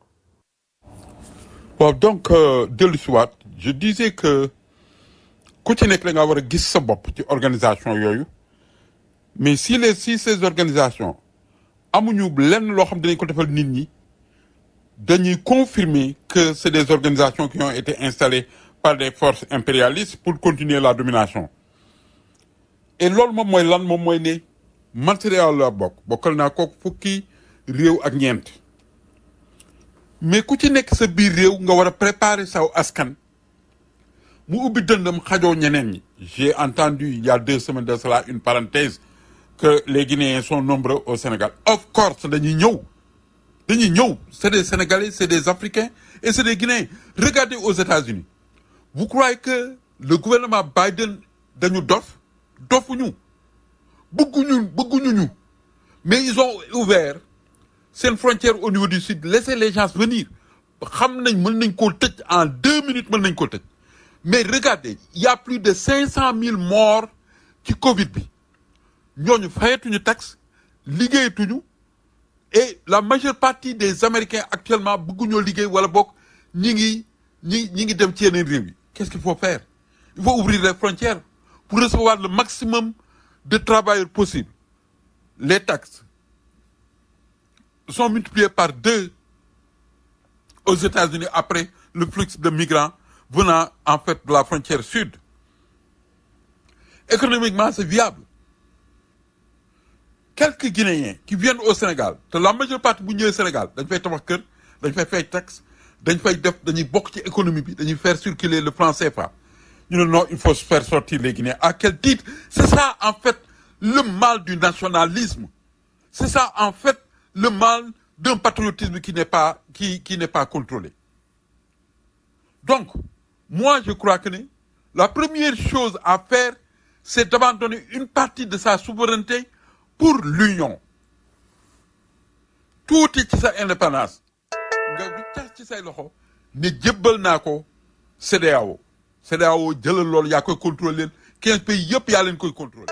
waaw donc dellu si waat je disais que ku ci nekk da nga war a gis sa bopp ci organisation yooyu mais si les si ces organisations amuñu lenn loo xam dinañ ko defal nit ñi dañuy confirmer que c'est des organisations qui ont été installées par des forces impérialistes pour continuer la domination et loolu moom mooy lan moom mooy ne matériel la bokk bokkal naa ko fukki réew ak ñeent mais ku ci nekk sa biir réew nga war a préparer saw askan mu ubbi dëndam xajoo ñeneen ñi j'ai entendu il y a deux semaines de cela une parenthèse que les Guinéens sont nombreux au Sénégal of course dañuy ñëw dañuy ñëw c'est des Sénégalais c'est des Africains et c'est des Guinéens regardez aux États-Unis vous croyez que le gouvernement Biden dañu dof dofuñu bëgguñu bëgguñu ñu mais ils ont ouvert seen frontière au niveau du sud laissez les gens venir xam nañ mën nañ koo tëj en deux minutes mën nañ koo tëj mais regardez il y a plus de cinq cent mille morts ci Covid bi ñooñu fayatuñu taxe liggéeyatuñu et la majeure partie des Américains actuellement bëgguñoo liggéey wala bokk ñi ngi ñi ñi ngi dem ci yeneen réew yi qu'est-ce qu'il faut faire il faut ouvrir les frontières pour recevoir le maximum de travailleurs possible les taxes sont multipliées par deux aux États-Unis après le flux de migrants venant en fait de la frontière sud. Économiquement, c'est viable. Quelques Guinéens qui viennent au Sénégal, te la majeure partie bu ñëwee Sénégal dañ fay tabax kër dañ fay fay taxe dañ fay def dañuy bokk ci économie bi dañuy faire circuler le franc CFA ñu ne non il faut faire sortir les Guinéens à quel titre c'est ça en fait le mal du nationalisme c'est ça en fait le mal d'un patriotisme qui n'est pas qui qui n'est pas contrôlé donc moi je crois que ni la première chose à faire c'est d'abandonner une partie de sa souveraineté pour l'union tuuti ci sa indépendance nga wiccax ci say loxo ne jébbal naa ko CEDEAO CEDEAO jëlal loolu yaa koy contrôler quinze pays yëpp yaa leen koy contrôler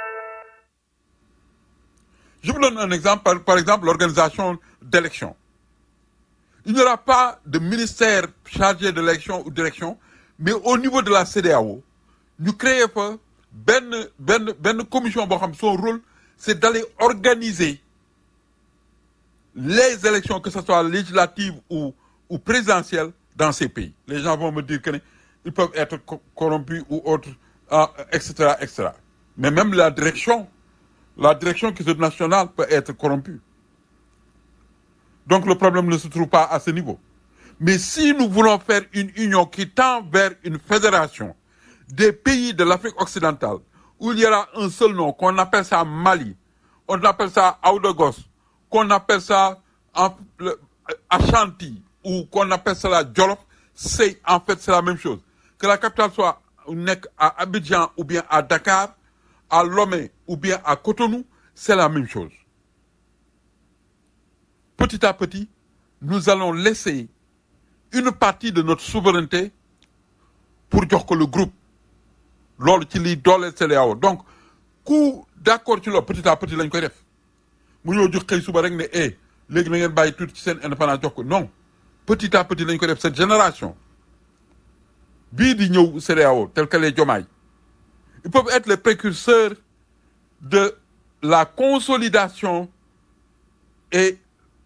je vous donne un exemple par, par exemple l'organisation d'élections il n'y aura pas de ministère chargé de l'élection ou d'élection mais au niveau de la CEDEAO ñu créer fa benn benn benn commission boo xam son rôle c'est d'aller organiser les élections que ce soit législatives ou ou présidentielles dans ces pays les gens vont me dire que ne ils peuvent être co- corrompus ou autres ah, etc etc mais même la direction, la direction qui est nationale peut être corrompue. Donc le problème ne se trouve pas à ce niveau. Mais si nous voulons faire une union qui tend vers une fédération des pays de l'Afrique occidentale, où il y aura un seul nom, qu'on appelle ça Mali, on appelle ça Aoudagos, qu'on appelle ça en- le- Ashanti, ou qu'on appelle ça la Jolof, c'est en fait c'est la même chose. Que la capitale soit nekk à Abidjan ou bien à Dakar, à Lomé ou bien à Cotonou, c'est la même chose. Petit à petit, nous allons laisser une partie de notre souveraineté pour jox ko le groupe loolu ci liy dooleel CEDEAO donc ku d'accord ci loolu petit à petit lañ koy def mu ñëw jox xëy suba rek ne eh léegi na ngeen bàyyi tuuti ci seen indépendance jox ko non petit à petit lañ koy def cette génération bii di ñëw CEDEAO tel que les Diomaye ils peuvent être les précurseurs de la consolidation et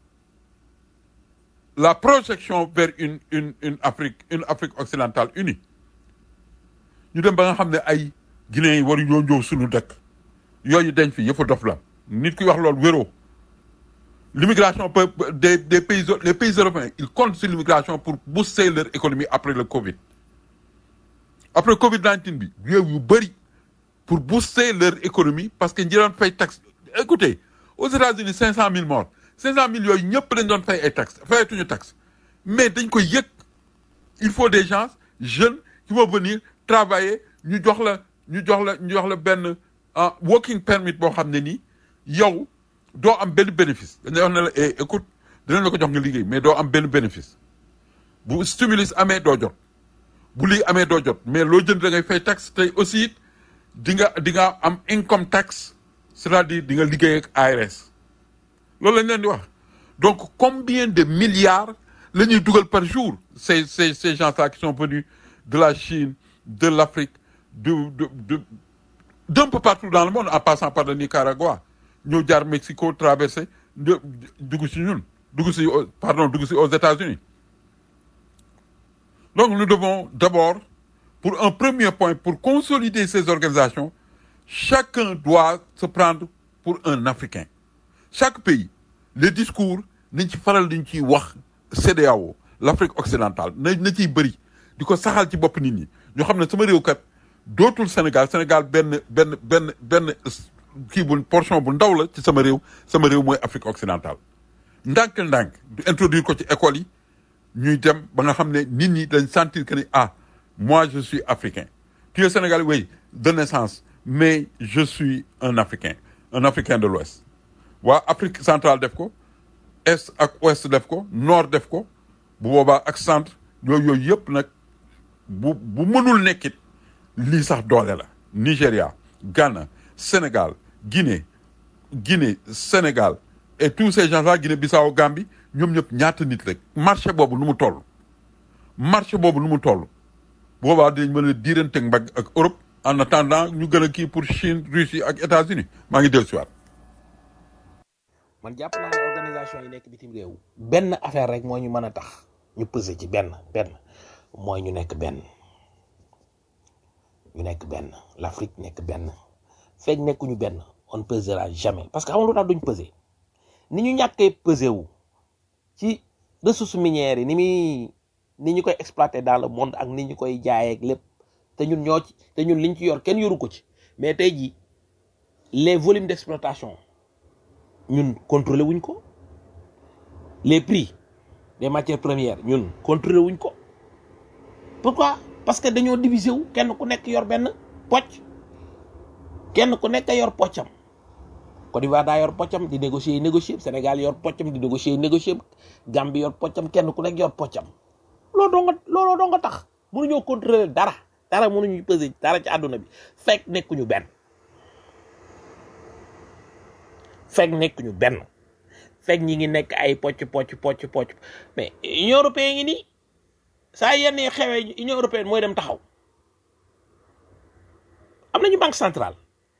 la projection vers une une une Afrique une Afrique occidentale unie ñu dem ba nga xam ne ay Guinéens yi waru ñoo ñëw suñu dëkk yooyu dañ fi yëfa dof la nit ki wax loolu wéroo l'immigration peut des des pays les pays européens ils comptent sur l'immigration pour booster leur économie après le Covid après Covid 19 bi réew yu bëri pour booster leur économie parce que ñi doon fay taxe écoutez aux États-Unis cinq cent mille morts cinq cent mille yooyu ñëpp dañ doon fay ay taxes fayatuñu taxe mais dañ koy yëg il faut des gens jeunes qui vont venir travailler ñu jox la ñu jox la ñu jox la benn ah working permit boo xam ne nii yow doo am benn bénéfice dañ lay wax ne la eh écoute dinañ la ko jox nga liggéey mais doo am benn bénéfice bu stimulus amee doo jot bu lii amee doo jot mais loo jënd da ngay fay taxe tey aussi it di nga di nga am income tax c'est-à-dire di nga liggéey ak ARS loolu lañ leen di wax donc combien de milliards la ñuy dugal par jour ces ces ces gens-là qui sont venus de la Chine de l'Afrique de de de d'un peu partout dans le monde en passant par le Nicaragua ñëw jaar Mexico traversé de dugg si ñun dugg si au- pardon dugg si aux États-Unis donc nous devons d'abord pour un premier point pour consolider ces organisations chacun doit se prendre pour un Africain chaque pays les discours nañ ci faral diñ ciy wax CEDEAO l'Afrique occidentale na na ciy bëri di ko saxal ci bopp nit ñi ñoo xam ne sama réew kat dootul Sénégal Sénégal benn benn benn benn kii bu portion bu ndaw la ci sama réew sama réew mooy Afrique occidentale ndànk-ndànk du introduire ko ci école yi ñuy dem ba nga xam ne nit ñi dañ sentir que ni ah moi je suis africain tu es sénégalais oui de naissance mais je suis un africain un africain de l'ouest waa Afrique centrale def ko est ak ouest def ko nord def ko bu boobaa ak centre yooyu yooyu yëpp nag bu bu mënul nekkit lii sax doole la Nigéria Ghana Sénégal Guinée Guinée Sénégal et tous ces gens-là Guinée-Bissau Gambie ñoom ñëpp ñaata nit rek marché boobu nu mu toll marché boobu nu mu toll boobaa dinañ mën a diiranteeg mbagg ak Europe en attendant ñu gën a kii pour Chine Russie ak États-Unis maa ngi dellu si waat man jàpp naa ne organisation yi nekk bitim réew benn affaire rek moo ñu mën a tax ñu peser ci benn benn mooy ñu nekk benn ñu nekk benn l'Afrique nekk benn fekk nekkuñu benn on pesera jamais parce que xam nga lu tax duñ peser ni ñu ñàkkee peser wu ci ressources minières yi ni muy ni ñu koy exploiter dans le monde ak ni ñu koy jaayee ak lépp te ñun ñoo ci te ñun liñ ci yor kenn yoru ko ci mais tey jii les volumes d'exploitation ñun contrôlé wuñ ko les prix des matières premières ñun contrôlé wuñ ko pourquoi parce que dañoo diviser wu kenn ku nekk yor benn pocc kenn ku nekk yor poccam Côte d'Ivoire daa yor poccam di négocier yi négocier Sénégal yor poccam di négocier yi négocier Gambie yor poccam kenn ku nekk yor poccam loolu doo nga looloo doo nga tax mënuñoo contrôler dara dara mënuñu peser dara ci àdduna bi fekk nekkuñu benn fekk nekkuñu benn fekk ñi ngi nekk ay pocc pocc pocc pocc mais Union européenne ngi nii saa yenn yi xewee Union européenne mooy dem taxaw am nañu banque centrale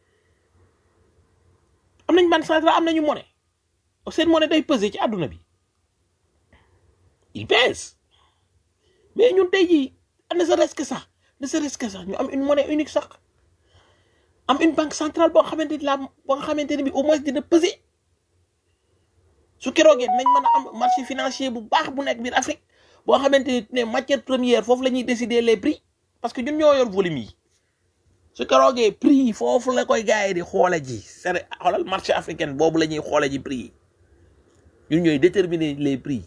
am nañu banque centrale am nañu monnaie seen monnaie day peser ci àdduna bi il pèse mais ñun tey jii ne serait-ce que sax ne serait-ce que sax ñu am une monnaie unique sax am une banque centrale boo xamante ni la boo nga xamante ne bi au moins dina peser su keroogee nañ mën a am marché financier bu baax bu nekk biir Afrique boo xamante ni ne matière première foofu la ñuy décider les prix parce que ñun ñoo yor volume yi su keroogee prix yi foofu la koy gars yi di xoole ji c'est xoolal marché africain boobu la ñuy xoole ji prix yi ñun ñooy déterminer les prix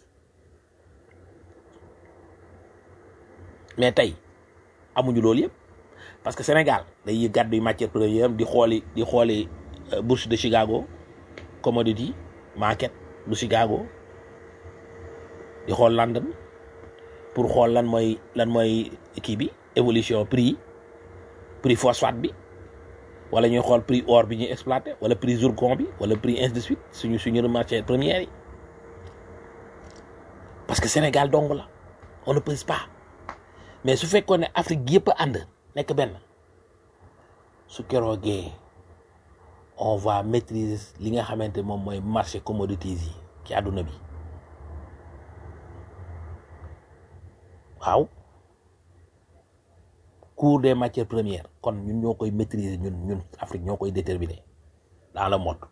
mais tey amuñu loolu yëpp parce que Sénégal day gàddu matière première di xooli di xooli euh, bourse de Chicago commodity market bu Chicago di xool London pour xool lan mooy lan mooy kii bi évolution prix prix phosphate bi wala ñuy xool prix or bi ñuy exploité wala prix zircon bi wala prix ainsi de suite suñu suñu matière première yi parce que Sénégal dong la on ne pèse pas mais su fekkoon ne Afrique yëpp a ànd nekk benn su keroogee on va maîtriser li nga xamante moom mooy marché commodities yi ci àdduna bi waaw cours des matières premières kon ñun ñoo koy maîtriser ñun ñun Afrique ñoo koy déterminer dans le monde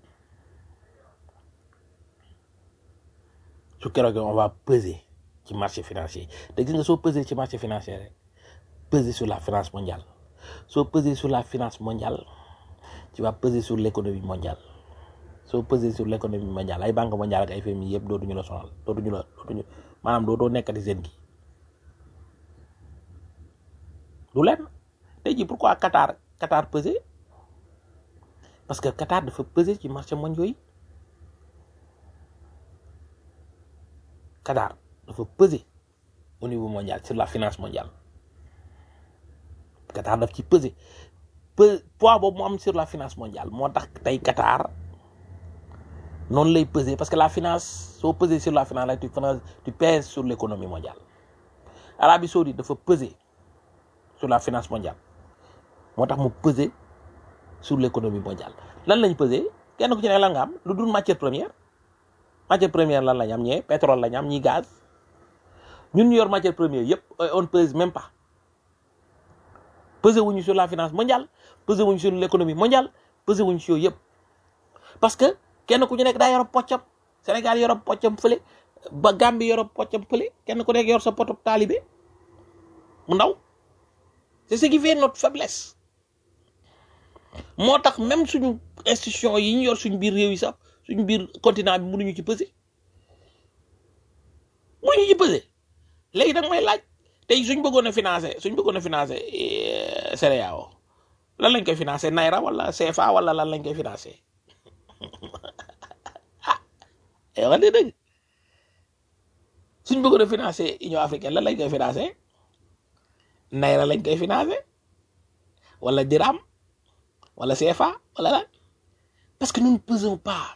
su keroogee on va peser ci marché financier te gis nga soo peser ci marché financier rek peser sur la finance mondiale soo peser sur la finance mondiale tu vas peser sur l'économie mondiale soo peser sur l'économie mondiale ay banque mondiale ak ay FMI yëpp dootuñu la sonal dootuñu la dootuñu maanaam dootoo nekkati seen gi du leen tey jii pourquoi Qatar Qatar peser parce que Qatar dafa peser ci marché mondiaux yi Qatar dafa peser au niveau mondial sur la finance mondiale Qatar daf ci peser pe poids boobu mu am sur la finance mondiale moo tax tey Qatar noonu lay peser parce que la finance soo peser sur la finance la tu finance tu pèses sur l'économie mondiale Arabie Saoudite dafa peser sur la finance mondiale moo tax mu peser sur l'économie mondiale lan lañ peser kenn ku ci ne lan nga am lu dul matière première matière première lan lañ am ñee pétrole lañ am ñi gaz ñun ñu yor matière première yëpp on pèse même pas peser wuñu sur la finance mondiale peser wuñu sur l'économie mondiale peser wuñu sur yëpp parce que kenn ku ci nekk daa yor poccam Sénégal yor poccam fële ba Gambie yor poccam fële kenn ku nekk yor sa potu taalibe mu ndaw c'est ce qui fait notre faiblesse moo tax même suñu institution yi ñu yor suñu biir réew yi sax suñu biir continent bi mënuñu ci peser mënuñu ci peser léegi nag may laaj tey suñ bëggoon a financer suñ bëggoon a financer CEDEAO lan lañ koy financer naira wala CFA wala lan lañ koy financer ah eh wax dëgg suñ bëggoon a financer Union africaine lan lañ koy financer naira lañ koy financer wala dirham wala CFA wala lan parce que nous ne pesons pas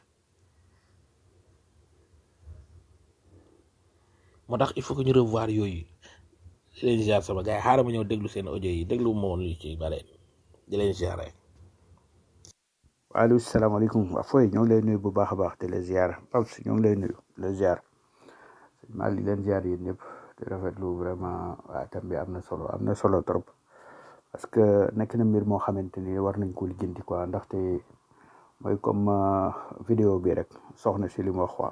moo tax il faut que ñu revoir yooyu di leen ziar sama gars yi xaaral ma ñëw déglu seen audio yi déglu ma woon lu ci bare di leen ziar rek. waaleykum salaamaaleykum waa fooy ñoo ngi lay nuyu bu baax a baax di la ziar Paps ñoo ngi lay nuyu di la ziar maa ngi leen ziar yéen ñëpp di rafetlu vraiment waa thème bi am na solo am na solo trop parce que nekk na mbir moo xamante ni war nañ ko lijjanti quoi ndaxte mooy comme euh, vidéo bi rek soxna si li mu wax quoi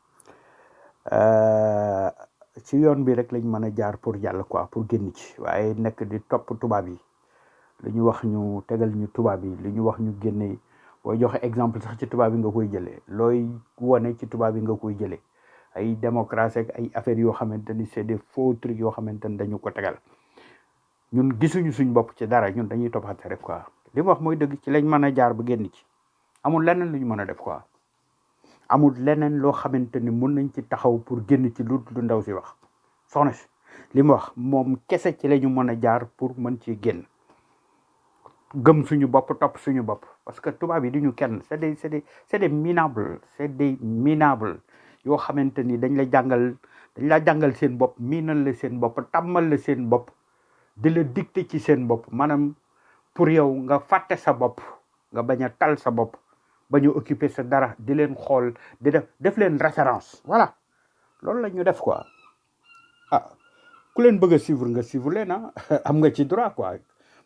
Euh, ci yoon bi rek lañ mën a jaar pour jàll quoi pour génn ci waaye nekk di topp tubaab yi li ñu wax ñu tegal ñu tubaab yi li ñu wax ñu génne booy joxe exemple sax ci tubaab yi nga koy jëlee looy wone ci tubaab yi nga koy jëlee ay démocratie ak ay affaires yoo xamante ni c'est des faux trucs yoo xamante ni dañu ko tegal ñun gisuñu suñ bopp ci dara ñun dañuy toppate rek quoi li mu wax mooy dëgg ci lañ mën a jaar ba génn ci amul leneen lu ñu mën a def quoi amul leneen loo xamante ni mun nañ ci taxaw pour génn ci lu lu ndaw si wax soxna si li mu wax moom kese ci la ñu mën a jaar pour mën ci génn gëm suñu bopp topp suñu bopp parce que tubaab yi duñu kenn c'est des c'est des c'est des minables c'est des minables yoo xamante ni dañ la jàngal dañ la jàngal seen bopp miinal la seen bopp tàmmal la seen bopp di la dicter ci seen bopp maanaam pour yow nga fàtte sa bopp nga bañ a tal sa bopp ba ñu occuper sa dara di leen xool di def def leen référence voilà loolu la ñu def quoi ah ku leen bëgg a suivre nga suivre leen ah am nga ci droit quoi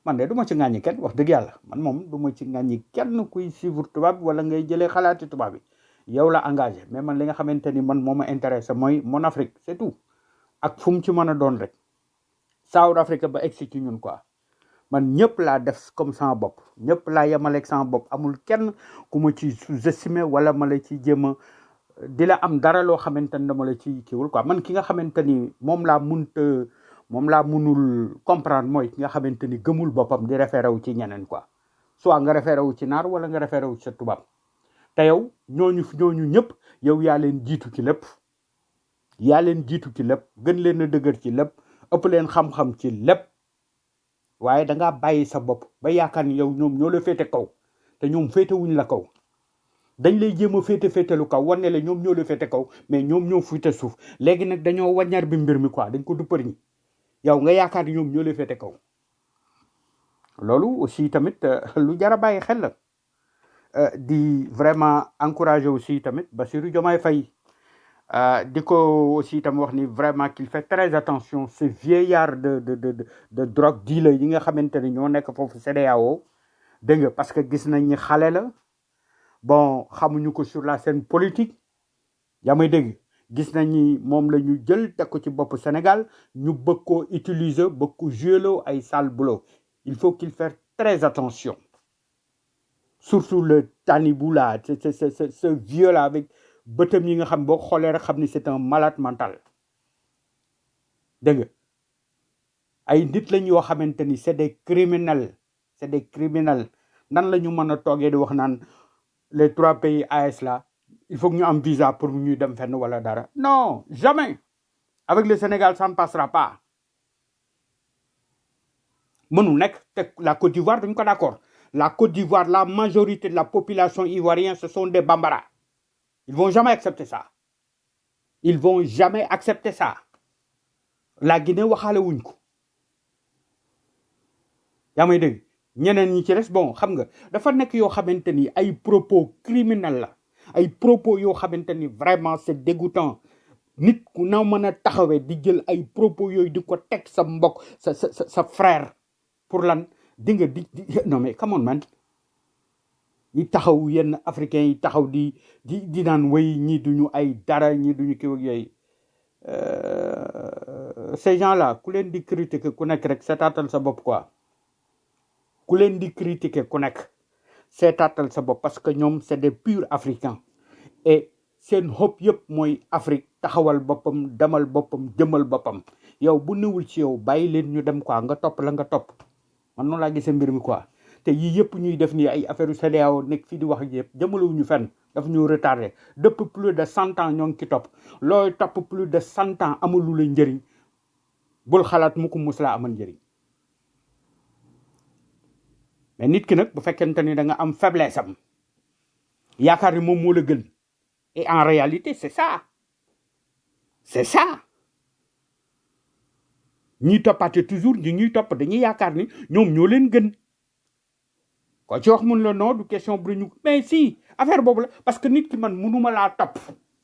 man de du ma ci ŋàññi kenn wax dëgg yàlla man moom du ma ci ŋàññi kenn kuy suivre tubaab bi wala ngay jëlee xalaati tubaab bi yow la engagé mais man li nga xamante ni man moo ma intéressé mooy mon Afrique c'est tout ak fu mu ci mën a doon rek South Africa ba egsi ci ñun quoi man ñëpp laa def comme sama bopp ñëpp laa yemaleeg sama bopp amul kenn ku ma ci sous-estimé wala ma la ci jéem a di la am dara loo xamante ni dama la ci kiiwul quoi man ki nga xamante ni moom laa munta moom laa munul comprendre mooy ki nga xamante ni gëmul boppam di référé wu ci ñeneen quoi soit nga référé wu ci naar wala nga référé wu ci sa tubaab te yow ñooñu ñooñu ñëpp yow yaa leen jiitu ci lépp yaa leen jiitu ci lépp gën leen a dëgër ci lépp ëpp leen xam-xam ci lépp waaye da ngaa bàyyi sa bopp ba yaakaar ni yow ñoom ñoo la féete kaw te ñoom féete wuñ la kaw dañ lay jéem a féete féetelu kaw wane la ñoom ñoo la féete kaw mais ñoom ñoo féete suuf léegi nag dañoo waññar bi mbir mi quoi dañ ko duppar ñi yow nga yaakaar ni ñoom ñoo la féete kaw loolu aussi tamit euh, lu jar a bàyyi xel la Euh, di vraiment encourager aussi tamit Bassirou Diomaye Faye euh, di ko aussi tam wax ni vraiment qu'il fait très attention ces vieillards de de de de, de drogue dealer yi nga xamante ne ñoo nekk foofu CEDEAO dégg nga parce que gis nañ ni xale la bon xamuñu ko sur la scène politique yaa may dégg gis nañ ni moom la ñu jël teg ko ci bopp Sénégal ñu bëgg koo utiliser bëgg ko jouer ay sale boulot il faut qu'il fasse très attention surtout le Tanibou là ce ce ce ce ce vieux là avec bëtam yi nga xam boo xoolee rek xam ni c'est un malade mental dégg nga ay nit lañ yoo xamante ni c'est des criminels c'est des criminels nan la ñu mën a toogee di wax naan les trois pays AS là il faut que ñu am visa pour ñuy dem fenn wala dara non jamais avec le Sénégal ça ne passera pas mënu nekk te la Côte d'Ivoire duñ ko d'accord la Côte d'Ivoire la majorité de la population ivoirienne ce sont des bambara ils vont jamais accepter ça ils vont jamais accepter ça la Guinée waxaale wuñ ko yaa may dégg ñeneen ñi ci des bon xam nga dafa nekk yoo xamante ni ay propos criminels la ay propos yoo xamante ni vraiment c'est dégoûtant nit ku na mën a taxawee di jël ay propos yooyu di ko teg sa mbokk sa sa sa sa frère pour lan di nga di di non mais come on man ñi taxaw yenn africains yi taxaw di di di naan way ñii duñu ay dara ñii duñu kii ak yooyu Euh, ces gens là ku leen di critiquer ku nekk rek seetaatal sa bopp quoi ku leen di critiquer ku nekk seetaatal sa bopp parce que ñoom c'est des purs africains et seen xob yëpp mooy Afrique taxawal boppam demal boppam jëmal boppam yow bu newul ci yow bàyyi leen ñu dem quoi nga topp la nga topp man noonu laa gisee mbir mi quoi te yii yëpp ñuy def nii ay affaire CEDEAO nekk fii di wax ak yëpp jëmalewuñu fenn daf ñu retardé depuis plus de cent ans ñoo ngi ci topp looy topp plus de cent ans amulu la njëriñ bul xalaat mu ko mus laa amal njëriñ mais nit ki nag bu fekkente ni da nga am faiblesse am yaakaar ni moom moo la gën et en réalité c'est ça c'est ça ñiy toppaate toujours ñi ñuy topp dañuy yaakaar ni ñoom ñoo leen gën ko ci wax mun la non du question bu ñu mais si affaire boobu la parce que nit ki man munuma laa topp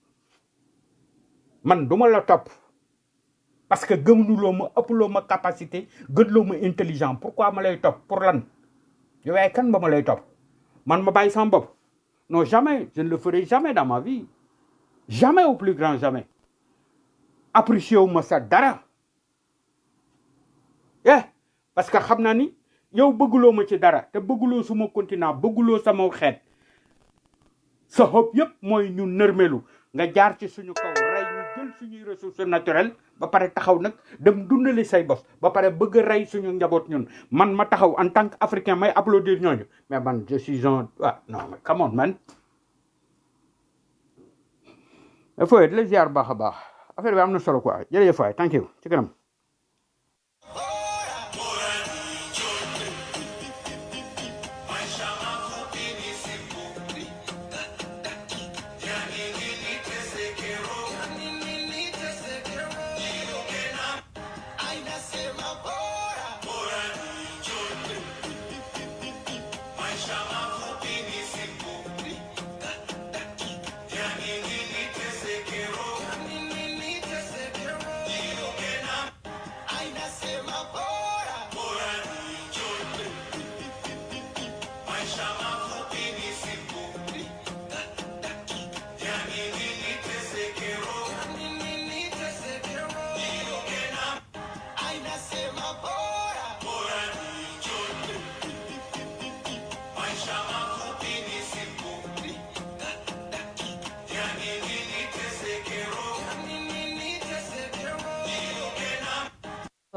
man duma la topp parce que gëmnuloo ma ëpploo ma capacité gënloo ma intelligent pourquoi ma lay topp pour lan yow yaay kan ba ma lay topp man ma bàyyi sama bopp non jamais je ne le ferai jamais dans ma vie jamais au plus grand jamais apprécié wu ma sa dara eh parce que xam naa ni yow bëgguloo ma ci dara te bëgguloo suma continent bëgguloo sama xeet sa xob yépp mooy ñu nërmelu nga jaar ci suñu kaw rey ñu jël suñuy ressources naturelles ba pare taxaw nag dem dundali say bos ba pare bëgg a rey suñu njaboot ñun man ma taxaw en tant que africain may applaudir ñooñu mais man je suis un ah non mais come on man fooy di la ziar baax a baax affaire bi am na solo quoi jërëjëf waay thank you ci kanam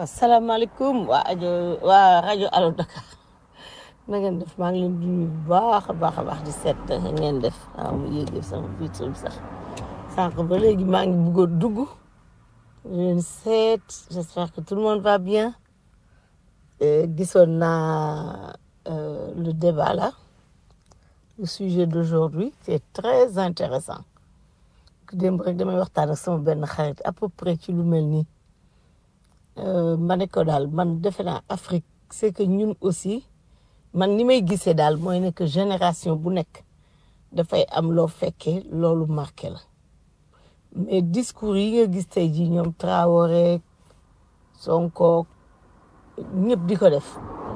asalaamaaleykum waa rajo waa rajo Allo Dakar na ngeen def maa ngi leen di nuyu bu baax a baax a baax di seet ngeen def waaw mu yéegee sama vitre bi sax sànq ba léegi maa ngi bëgg a dugg di leen seet j'espère que tout le monde va bien Euh, gisoon naa euh, le débat là le sujet d'aujourd'hui c'est très intéressant démb rek damay waxtaan ak sama benn xarit à peu près ci lu mel nii Euh, ma ne ko daal man defe naa Afrique c'est que ñun aussi man ni may gisee daal mooy ne que génération bu nekk dafay am loo fekkee loolu marqué la mais discours yi nga gis tey jii ñoom Traoré Sonko ñëpp di ko def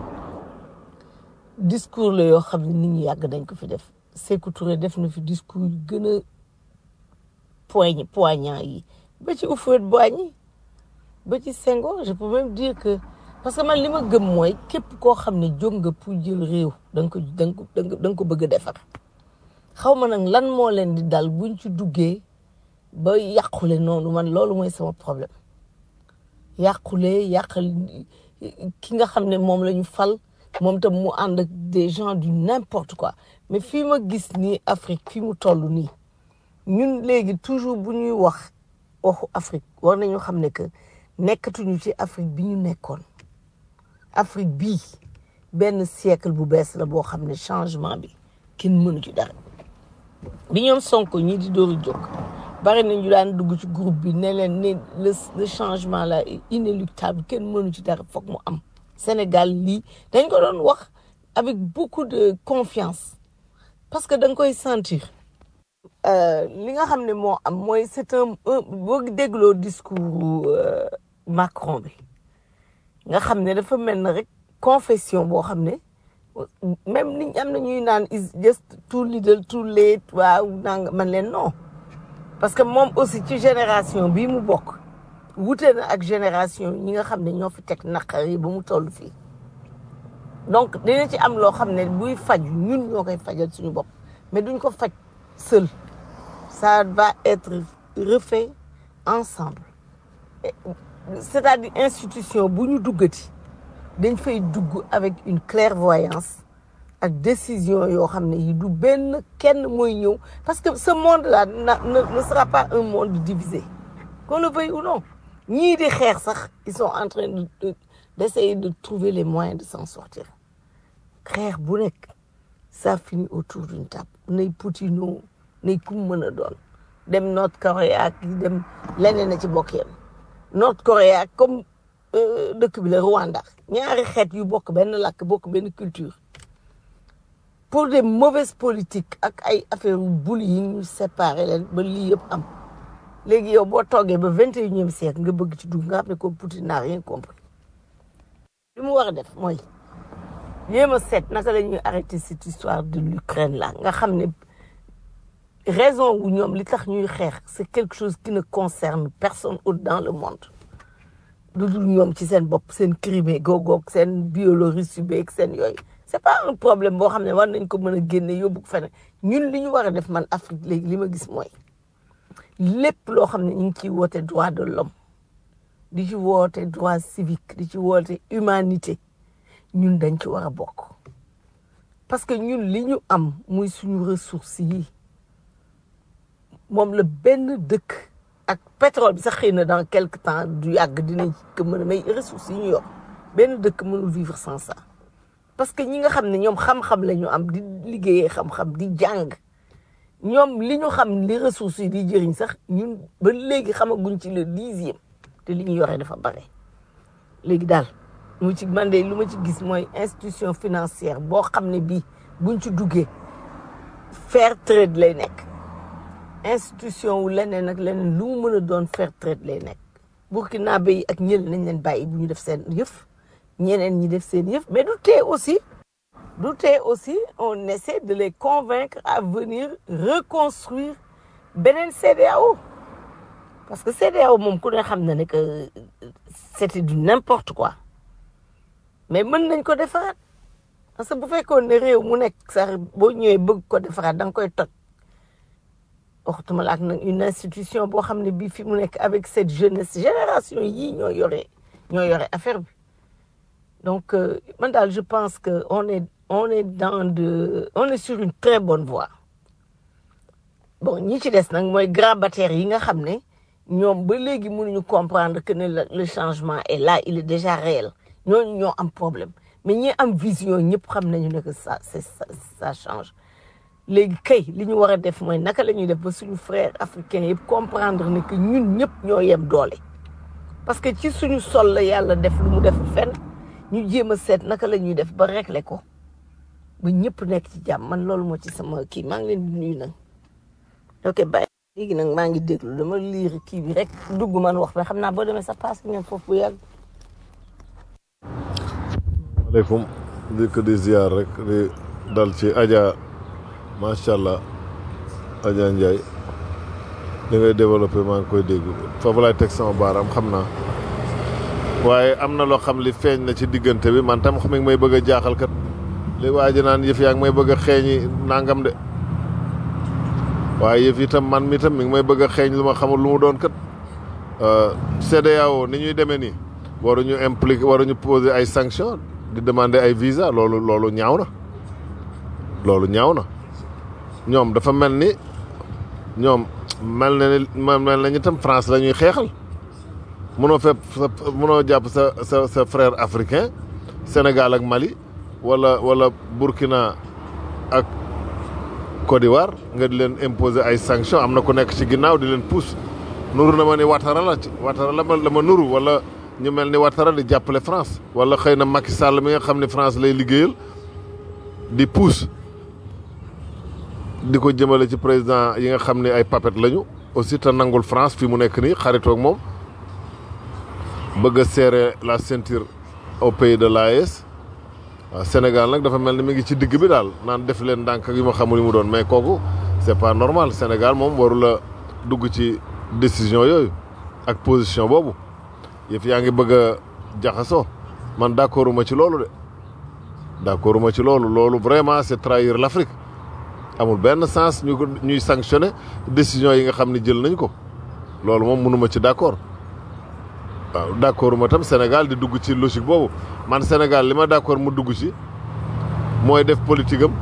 discours la yoo xam ne nit ñi yàgg dañ ko fi def Sékou Touré def na fi discours yu gën a poigne poignant yi ba ci Houphouët-Boigny ba ci Senghor je peux même dire que parce que man li ma gëm mooy képp koo xam ne jóg nga pour jël réew da nga ko da nga ko da nga da nga ko bëgg a defar xaw ma nag lan moo leen di dal buñ ci duggee ba yàqule noonu man loolu mooy sama problème yàqule yàqal ki nga xam ne moom la ñu fal moom tam mu ànd ak des gens du n'importe quoi mais fii ma gis nii Afrique fii mu toll nii ñun léegi toujours bu ñuy wax waxu Afrique war nañu xam ne que nekkatuñu ci Afrique bi ñu nekkoon Afrique bii benn siècle bu bees la boo xam ne changement bi kenn mënu ci dara bi ñoom Sonko ñii di dooru jóg bari nañu daan dugg ci groupe bi ne leen ne le le changement là est inéluctable kenn mënu ci dara foog mu am Sénégal lii dañ ko doon wax avec beaucoup de confiance parce que da nga koy sentir Euh, li nga xam ne moo am mooy c'est un un boo dégloo discours euh, Macron bi nga xam ne dafa mel na rek confession boo xam ne même ni am na ñuy naan is just too little too late waaw nanga man leen non parce que moom aussi ci génération bii mu bokk wute na ak génération ñi nga xam ne ñoo fi teg naqar yi ba mu toll fii donc dina ci am loo xam ne buy faj ñun ñoo koy fajal suñu bopp mais duñ ko faj seul ça va être refait ensemble Et- c'est-à-dire institution bu ñu duggati dañ fay dugg avec une clairvoyance ak décision yoo xam ne yi du benn kenn mooy ñëw parce que ce monde là na- ne ne sera pas un monde divisé qu'on le veuille ou non ñii di xeex sax ils sont en train de de- d'essayer de trouver les moyens de s'en sortir xeex bu nekk ça finit autour d'une table nay Poutine nay kum mën a doon dem North Korea ak dem leneen a ci bokk yam North Korea comme euh, dëkk bi la Rwanda ñaari xeet yu bokk benn làkk bokk benn culture pour des mauvaises politiques ak ay affaire bullying ñu séparer leen ba lii yëpp am léegi yow boo toogee ba vingt et unième siècle nga bëgg ci dugg nga xam ne comme Poutine n'a rien compris li mu war a def mooy jéem a seet naka la ñuy arrêter cette histoire de l'Ukraine là nga xam ne raison wu ñoom li tax ñuy xeex c'est quelque chose qui ne concerne personne autre dans le monde lu dul ñoom ci seen bopp seen Crimée googoog seen Biélorussie beeg seen yooyu c'est pas un problème boo xam ne war nañ ko mën a génne yóbbu ko feneen ñun li ñu war a def man Afrique léegi li ma gis mooy lépp loo xam ne ñu ngi ciy woote droit de l'homme di ci woote droit civique di ci woote humanité ñun dañ ci war a bokk parce que ñun li ñu am muy suñu ressources yi moom la benn dëkk ak pétrole bi sax xëy na dans quelque temps du yàgg dinañ ko mën a may ressources yi ñu yor benn dëkk mënul vivre sans ça parce que ñi nga xam ne ñoom xam-xam la ñu am di liggéeyee xam-xam di jàng ñoom li ñu xam li ressources yi di jëriñ sax ñun ba léegi xamaguñ ci le dixième te li ñu yoree dafa bare léegi daal lu ma ci man de lu ma ci gis mooy institution financière boo xam ne bii buñ ci duggee fair trade lay nekk institution wu leneen ak leneen lu mu mën a doon fair trade lay nekk burkinabé yi ak ñële nañ leen bàyyi bu ñu def seen yëf ñeneen ñi def seen yëf mais du tee aussi du tee aussi on essaie de les convaincre à venir reconstruire beneen CEDEAO parce que CEDEAO moom ku ne xam na ne que c'était du n'importe quoi mais mën nañ ko defaraat parce que bu fekkoon ne réew mu nekk sax boo ñëwee bëgg ko defaraat da nga koy toj waxtuma la ak nag une institution boo xam ne bii fi mu nekk avec cette jeunesse génération yii ñoo yore ñoo yore affaire bi donc euh, man daal je pense que on est on est dans de on est sur une très bonne voie bon ñi ci des nag mooy grabataires yi nga xam ne ñoom ba léegi mënuñu comprendre que ne le le changement est là il est déjà réel ñooñu ñoo am problème mais ñi am vision ñëpp xam nañu ne que ça c'est ça, ça change léegi kay li ñu war a def mooy naka la ñuy def ba suñu frères africains yëpp comprendre ne que ñun ñëpp ñoo yem doole parce que ci suñu sol la yàlla def lu mu def fenn ñu jéem a seet naka la ñuy def ba régler ko ba ñëpp nekk ci jàmm man loolu moo ci sama kii maa ngi leen di nuyu nag ok bàyyi léegi nag maa ngi déglu dama liir kii bi rek dugg man wax mais xam naa boo demee sa passe ngeen foofu bu yàgg maaleykum di ko di ziar rek di dal ci Adja macha allah Adja Ndiaye li ngay développé maa ngi koy dégg foofu laay teg sama baaraam xam naa waaye am na loo xam li feeñ na ci diggante bi man tam mi ngi may bëgg a jaaxal kat li waa ji naan yëf yaa ngi may bëgg a xeeñi nangam de waaye yëf yi tam man mi tam mi ngi may bëgg a xeeñ lu ma xamul lu mu doon kat CEDEAO ni ñuy demee nii waruñu impliqué waruñu poser ay sanctions di demander ay visa loolu loolu ñaaw na loolu ñaaw na ñoom dafa mel ni ñoom mel na ni mel na ñu tam France la ñuy xeexal mënoo fepp sa mënoo jàpp sa sa sa frère africain Sénégal ak Mali wala wala Burkina ak Côte d'Ivoire nga di leen imposer ay sanctions am na ku nekk ci ginnaaw di leen pousse nuru na ma ni Ouattara la ci Ouattara la ma la ma nuru wala ñu mel ni Ouattara di jàppale France wala xëy na Macky Sall mi nga xam ne France lay liggéeyal di pousse di ko jëmale ci président yi nga xam ne ay papet lañu aussi te nangul France fi mu nekk nii xaritoog moom bëgg a serrer la ceinture au pays de l'AES waaw Sénégal nag dafa mel ni mi ngi ci digg bi daal naan def leen ndànk ak yu ma xamul yu mu doon mais kooku c'est pas normal Sénégal moom warula dugg ci décision yooyu ak position boobu yëf yaa ngi bëgg a jaxasoo man d'accorduma ci loolu de d'accorduma ci loolu loolu vraiment c'est trahir l'Afrique amul benn sens ñu ko ñuy sanctionner décision yi nga xam ne jël nañ ko loolu moom mënuma ci d'accord waaw d'accord ma tam Sénégal di dugg ci logique boobu man Sénégal li ma d'accord mu dugg ci mooy def politique am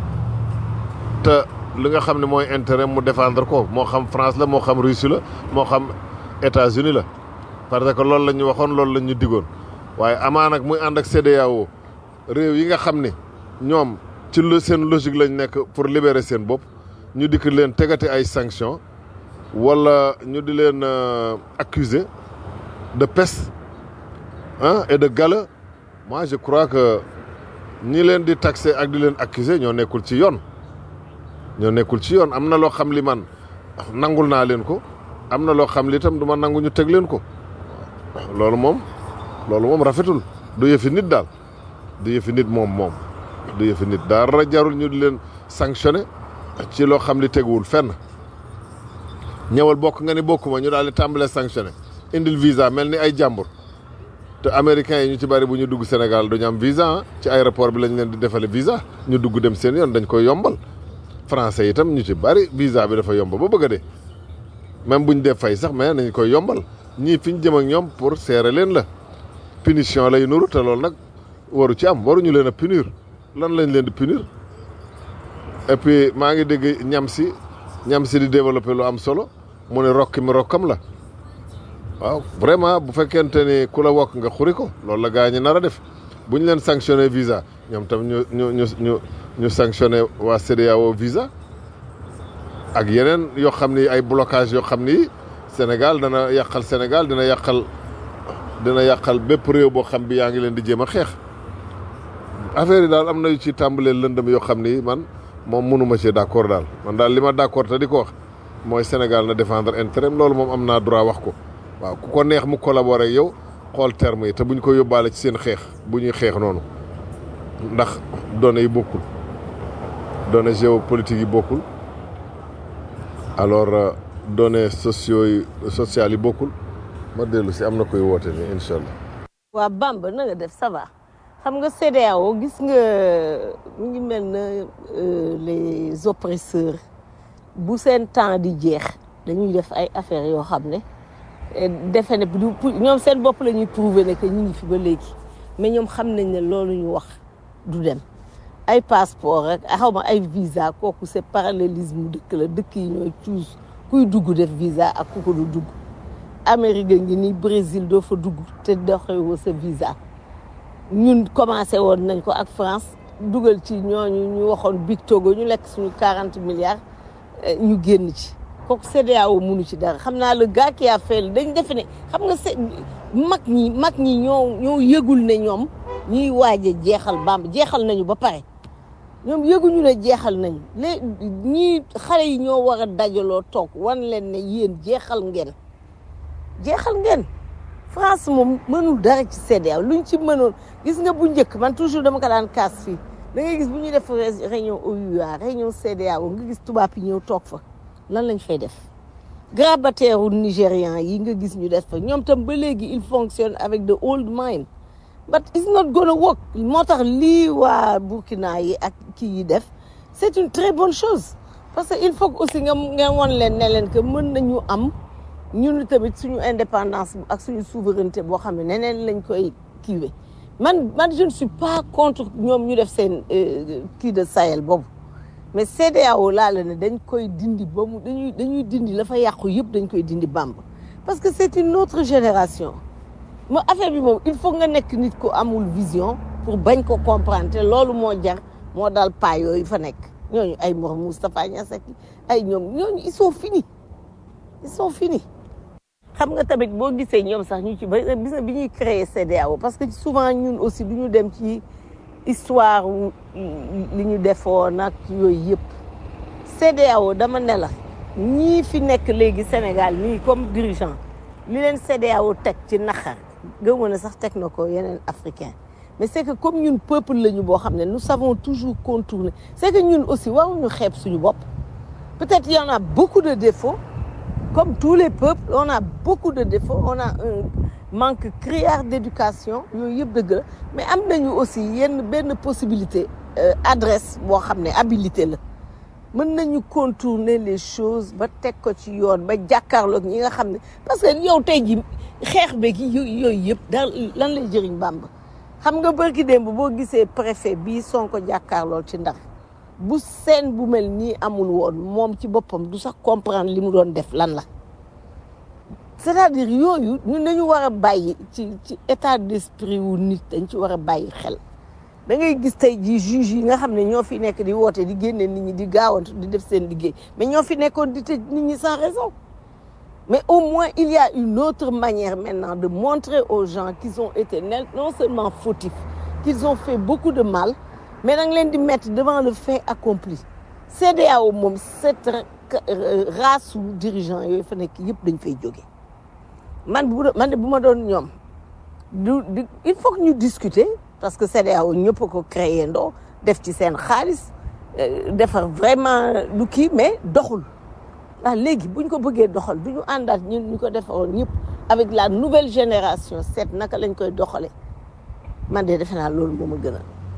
te li nga xam ne mooy intérêt mu défendre ko moo xam France la moo xam Russie la moo xam États-Unis la parce que loolu la ñu waxoon loolu la ñu digoon waaye amaa nag muy ànd ak CEDEAO réew yi nga xam ne ñoom ci lu seen logique lañ nekk pour libérer seen bopp ñu dikk leen tegati ay sanctions wala ñu di leen accuser de peste ah et de gala moi je crois que ñi leen di taxer ak di leen accuser ñoo nekkul ci yoon ñoo nekkul ci yoon am na loo xam li man nangul naa leen ko am na loo xam li itam du ma nangu ñu teg leen ko loolu moom loolu moom rafetul du yëfi nit daal du yëfi nit moom moom du yëfi nit dara jarul ñu di leen sanctionner ci loo xam li teguwul fenn ñëwal bokk nga ni bokkuma ñu daal di tàmbalee sanctionner indil visa mel ni ay jàmbur te américains yi ñu ci bari bu ñu dugg Sénégal duñu am visa ci aéroport bi lañ leen di defale visa ñu dugg dem seen yoon dañ koy yombal français itam ñu ci bari visa bi dafa yomb ba bëgg a dee même buñ def fay sax mais nañ koy yombal ñii fi ñu jëm ak ñoom pour serrer leen la punition lay nuru te loolu nag waru ci am waruñu leen a punir lan lañ leen di punir et puis maa ngi dégg ñam si ñam si di développer lu am solo mu ne rokki mi rokkam la waaw vraiment bu fekkente ni ku la wokk nga xuri ko loolu la gaa ñi nar a def bu ñu leen sanctionné visa ñoom tam ñu ñu ñu ñu ñu sanctionné waa CEDEAO visa ak yeneen yoo xam ni ay blocage yoo xam ni Sénégal dana yàqal Sénégal dina yàqal dina yàqal bépp réew boo xam bi yaa ngi leen di jéem a xeex affaire yi daal am na yu ci tàmbalee lëndëm yoo xam ni man moom mënuma ci d'accord daal man daal li ma d'accord te di ko wax mooy Sénégal na défendre intérêt loolu moom am naa droit wax ko waaw ku ko neex mu collaborer ak yow xool terme yi te bu ñu ko yóbbaale ci seen xeex bu ñuy xeex noonu ndax données yi bokkul données géopolitiques yi bokkul alors données sociaux yi sociales yi bokkul ma dellu si am na koy woote nii incha allah. waa Bamba na nga def ça va xam nga CEDEAO gis nga mu ngi mel na euh, les oppresseurs bu seen temps di jeex dañuy def ay affaires yoo xam ne eh, defe ne du pour- ñoom seen bopp la ñuy prouver ne que ñu ngi fi ba léegi mais ñoom xam nañ ne loolu ñu wax du dem ay passeport rek xaw ma ay visa kooku c'est parallélisme dëkk la dëkk yi ñooy choose kuy dugg def visa ak ku ko du dugg Amérique ngi nii Brésil doo fa dugg te doxewoo sa visa ñun commencé woon nañ ko ak France dugal ci ñooñu ñu waxoon Big Togo ñu lekk suñu 40 milliards eh, ñu génn ci kooku CEDEAO munu ci dara xam naa le gars qui a fait dañ defe ne xam nga c'est mag ñi mag ñi ñoo ñoo yëgul ne ñoom ñuy waaj a jeexal bamb jeexal nañu ba pare ñoom yëguñu ne jeexal nañu lé ñii xale yi ñoo war a dajaloo toog wan leen ne yéen jeexal ngeen jeexal ngeen France moom mënul dara ci CEDEAO luñ ci mënoon gis nga bu njëkk man toujours dama ko daan kaas fii da ngay gis bu ñuy def ré- réunion OUA réunion CEDEAO nga gis tubaab yi ñëw toog fa lan lañ fay def grabataire u nigérian yi nga gis ñu def fa ñoom tam ba léegi il fonctionne avec the old mind but it's not gonna work moo tax lii waa Burkina yi ak kii yi def c'est une très bonne chose parce que il faut que aussi nga nga won leen ne leen que mën nañu am ñun tamit suñu indépendance ak suñu souveraineté boo xam ne neneen lañ koy kiiwe man man je ne suis pas contre ñoom ñu def seen euh, kii de Sahel boobu mais CEDEAO laa la ne dañ koy dindi ba mu dañuy dañuy dindi la fa yàqu yëpp dañ koy dindi bamb parce que c'est une autre génération ma affaire bi moom il faut nga nekk nit ku amul vision pour bañ ko comprendre te loolu moo jar moo dal paa yooyu fa nekk ñooñu ay Mor Moustapha Niasse ak ay ñoom ñooñu ils sont finis ils sont finis xam nga tamit boo gisee ñoom sax ñu ci ba gis nga bi ñuy créer CEDEAO parce que souvent ñun aussi du ñu dem ci histoire wu li ñu defoon ak yooyu yëpp CEDEAO dama ne la ñii fi nekk léegi Sénégal nii comme dirigeant li leen CEDEAO teg ci naxar gëmoo ne sax teg na ko yeneen africain mais c'est que comme ñun peuple lañu boo xam ne nous savons toujours contourner c'est que ñun aussi waruñu xeeb suñu bopp peut-être il y en a beaucoup de défauts comme tous les peuples on a beaucoup de défauts on a un manque criard d'éducation yooyu yëpp dëgg la mais am nañu aussi yenn benn possibilité euh, adresse boo xam ne habilité la mën nañu contourner les choses ba teg ko ci yoon ba jàkkaarloog ñi nga xam ne parce que yow tey ji xeex beeg yo- yooyu yëpp daal lan lay jëriñ Bamba xam nga bërki démb boo gisee préfet bii Sonko jàkkaarlool ci Ndar bu seen bu mel nii amul woon moom ci boppam du sax comprendre li mu doon def lan la c'est-à-dire yooyu ñun dañu war a bàyyi ci ci état d'esprit wu nit dañ ci war a bàyyi xel da ngay gis tey jii juge yi nga xam ne ñoo fi nekk di woote di génne nit ñi di gaawantu di def seen liggéey mais ñoo fi nekkoon di tëj nit ñi sans raison mais au moins il y a une autre manière maintenant de montrer aux gens qu'ils ont été ne- non seulement fautifs qu'ils ont fait beaucoup de mal mais da nga leen di mettre devant le fait accompli CEDEAO moom cette ra- euh, race su dirigeant yooyu fa nekk yëpp dañ fay jóge man bu man de bu ma doon ñoom du du il faut que ñu discuter parce que CEDEAO ñëpp a ko créé ndoo def ci seen xaalis euh, defar vraiment lu kii mais doxul ah léegi buñ ko bëggee doxal du ñu àndaat ñun ñu ko defaroon ñëpp avec la nouvelle génération seet naka lañ koy doxalee man de defe naa loolu moo ma gën a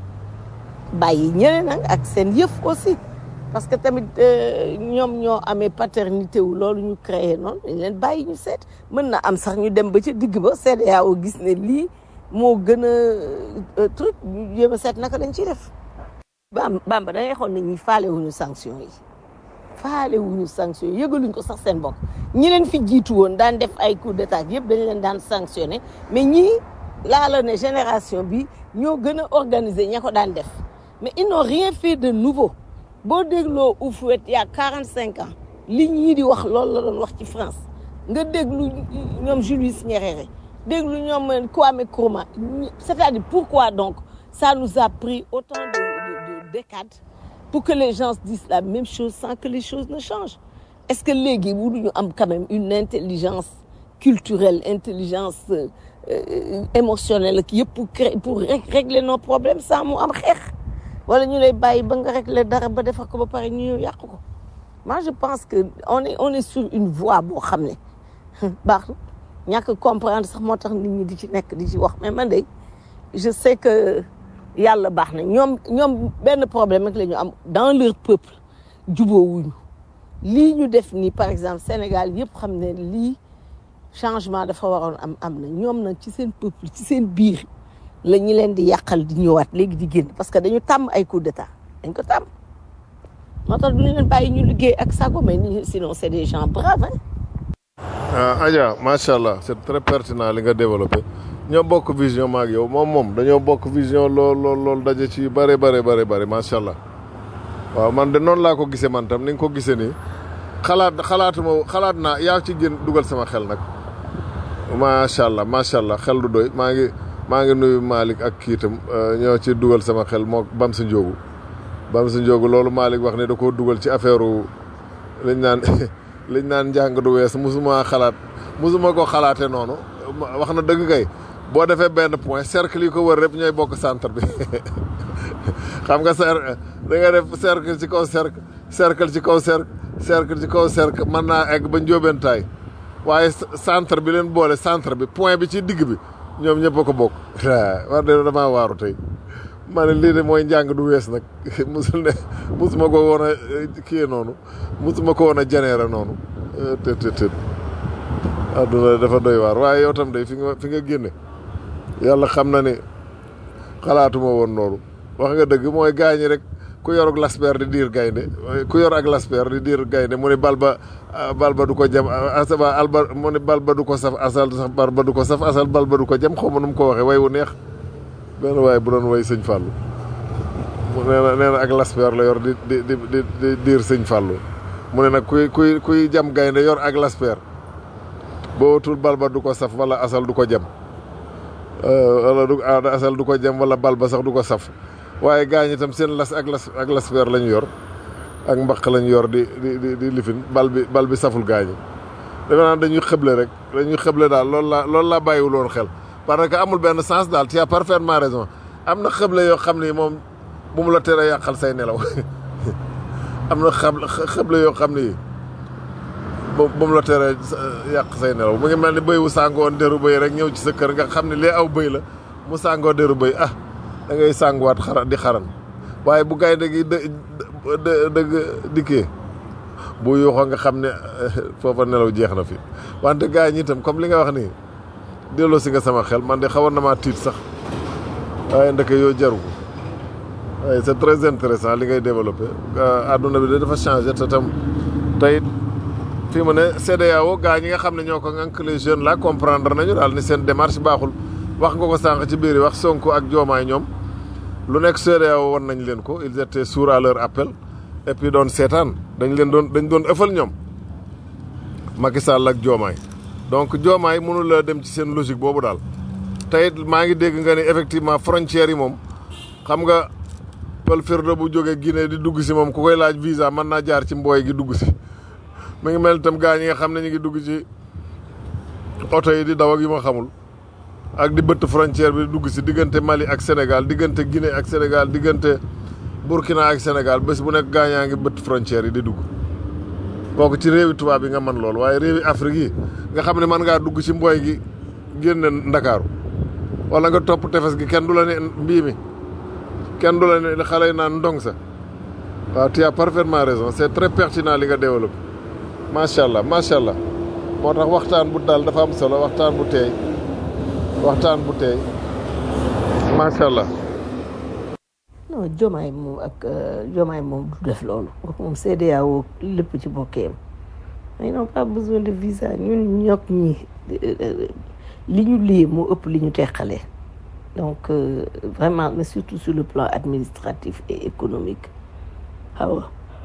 bàyyi ñeneen nag ak seen yëf aussi parce que tamit euh, ñoom ñoo amee paternité wu loolu ñu créé noonu dañ leen bàyyi ñu seet mën na am sax ñu dem ba ca digg ba CEDEAO gis ne lii moo gën a euh, truc ñu jéem a seet naka lañ ciy def. Bam Bamba da ngay xool ne ñi faale wuñu sanction yi faale wuñu sanction yi yëgaluñ ko sax seen bopp ñi leen fi jiitu woon daan def ay coup d'état yëpp dañ leen daan sanctionné mais ñii laa la ne génération bi ñoo gën a organiser ña ko daan def mais ils n'ont rien fait de nouveau boo dégloo Houphouët il y a 45 ans li ñii di wax loolu la doon wax ci France nga déglu ñoom Julius Nyerere déglu ñoom Kwame Nkrumah c'est-à-dire pourquoi donc ça nous a pris autant de, de, de décades pour que les gens se disent la même chose sans que les choses ne changent est-ce que léegi wuduñu am quand même une intelligence culturelle intelligence euh, euh, émotionnelle ak yëpp pour créer pour ré- régler nos problèmes sans mu am xeex wala ñu lay bàyyi ba nga régler dara ba defar ko ba pare ñu ñëw yàq ko moi je pense que on est on est sur une voie boo xam ne baax na ñàkk comprendre sax moo tax nit ñi di ci nekk di ci wax mais man de je sais que yàlla baax na ñoom ñoom benn problème rek la ñu am dans leur peuple juboowuñu lii ñu def nii par exemple Sénégal yëpp xam ne lii changement dafa waroon am am na ñoom nag ci seen peuple ci seen biir la ñu leen di yàqal di ñëwaat léegi di génn parce que dañu tàmm ay coup d'état dañ ko tàmm moo tax du ñu leen bàyyi ñu liggéey ak sago mais ni sinon c'est des gens braves hein ah Adja macha allah c'est très pertinent li nga développé ñoo bokk vision maak yow moom moom dañoo bokk vision lool lool lool daje ci yu bare bare bare bare macha allah waaw man de noonu laa ko gisee man tam ni nga ko gisee nii xalaat xalaatuma xalaat naa yaa ci gën dugal sama xel nag macha allah macha allah xel du doy maa ngi maa ngi nuyu Malick ak kii itam ñoo ci dugal sama xel moo bam sa njóogu bam sa njóogu loolu Malick wax ne da koo dugal ci affaire liñ naan liñ naan njàng du wees musuma xalaat musuma ko xalaate noonu wax na dëgg kay boo defee benn point cercle yi ko wër rek ñooy bokk centre bi xam nga cer da nga def cercle ci kaw cercle cercle ci kaw cercle cercle ci kaw cercle mën naa egg ba njóobentaay waaye centre bi leen boole centre bi point bi ci digg bi ñoom ñëpp a ko bokk war de damaa waaru tey ma ne lii de mooy njàng du wees nag musul ne musuma ko woon a kii noonu musuma ko woon a janeera noonu të të të adduna dafa doy waar waaye yow tam day fi nga fi nga génne yàlla xam na ni xalaatuma woon noonu wax nga dëgg mooy gaañi rek ku yor ak lasper di diir gaynde ku yor ak lasper di diir gaynde mu ni bal ba bal ba du ko jam asaba alba mu ni bal ba du ko saf asal sax bal ba du ko saf asal bal ba du ko jam xaw ma nu mu ko waxee way wu neex benn waay bu doon way sëñ Fallou mu nee na nee na ak lasper la yor di di di di di diir sëñ Fallou mu ne nag kuy kuy kuy jam gaynde yor ak lasper boo wutul bal ba du ko saf wala asal du ko jam wala du asal du ko jam wala bal ba sax du ko saf waaye gaañ itam seen las ak las ak lasper lañu yor ak mbaq lañu yor di di di di lifin bal bi bal bi saful gaañi defe naa dañuy xëble rek dañuy xëble daal loolu laa loolu laa bàyyiwul woon xel parce que amul benn sens daal tu as parfaitement raison am na xëble yoo xam ni moom bu mu la tere yàqal say nelaw am na xam xëble yoo xam ni bu bu mu la tere yàq say nelaw mu ngi mel ni bëy wu sàngoon deru bëy rek ñëw ci sa kër nga xam ne lee aw bëy la mu sàngoo deru bëy ah da ngay sànguwaat xara di xaran waaye bu gaynde gi dë dëgg dikkee bu yuuxoo nga xam ne foofa nelaw jeex na fi wante gars ñi itam comme li nga wax nii delloo si nga sama xel man de xawoon na maa tiit sax waaye ndeke yoo jaru ko waaye c'est très intéressant li ngay développé adduna bi de dafa changé te tam tey fii mu ne CEDEAO gaa ñi nga xam ne ñoo ko ngànk les jeunes là comprendre nañu daal ni seen démarche baaxul wax nga ko sànq ci biir wax Sonko ak Diomaye ñoom lu nekk CEDEAO won nañ leen ko ils étaient sourds à leur appel et puis doon seetaan dañ leen doon dañ doon ëffal ñoom Macky Sall ak Diomaye donc Diomaye mënul la dem ci seen logique boobu daal tey maa ngi dégg nga ni effectivement frontières yi moom xam nga pël firdo bu jógee Guinée di dugg si moom ku koy laaj visa mën naa jaar ci mbooy gi dugg si mi ngi mel itam gaa ñi nga xam ne ñu ngi dugg ci oto yi di daw ak yu ma xamul ak di bëtt frontière bi dugg si diggante Mali ak Sénégal diggante Guinée ak Sénégal diggante Burkina ak Sénégal bés bu nekk gaa ñaa ngi bëtt frontière yi di dugg kooku ci réewi tubaab yi nga mën loolu waaye réewi Afrique yi nga xam ne mën ngaa dugg ci mbooy gi génne Ndakaaru wala nga topp tefes gi kenn du la ne mbii mi kenn du la ne xale yi naan ndong sa waaw tu as parfaitement raison c'est très pertinent li nga développé macha allah macha allah moo tax waxtaan bu dal dafa am solo waxtaan bu teey waxtaan bu teey macha allah. non Diomaye moom ak Diomaye moom du def loolu moom CEDEAO lépp ci bokkeem ils n'ont pas besoin de visa ñun ñoog ñi li ñu lii moo ëpp li ñu teqale donc vraiment mais surtout sur le plan administratif et économique xaw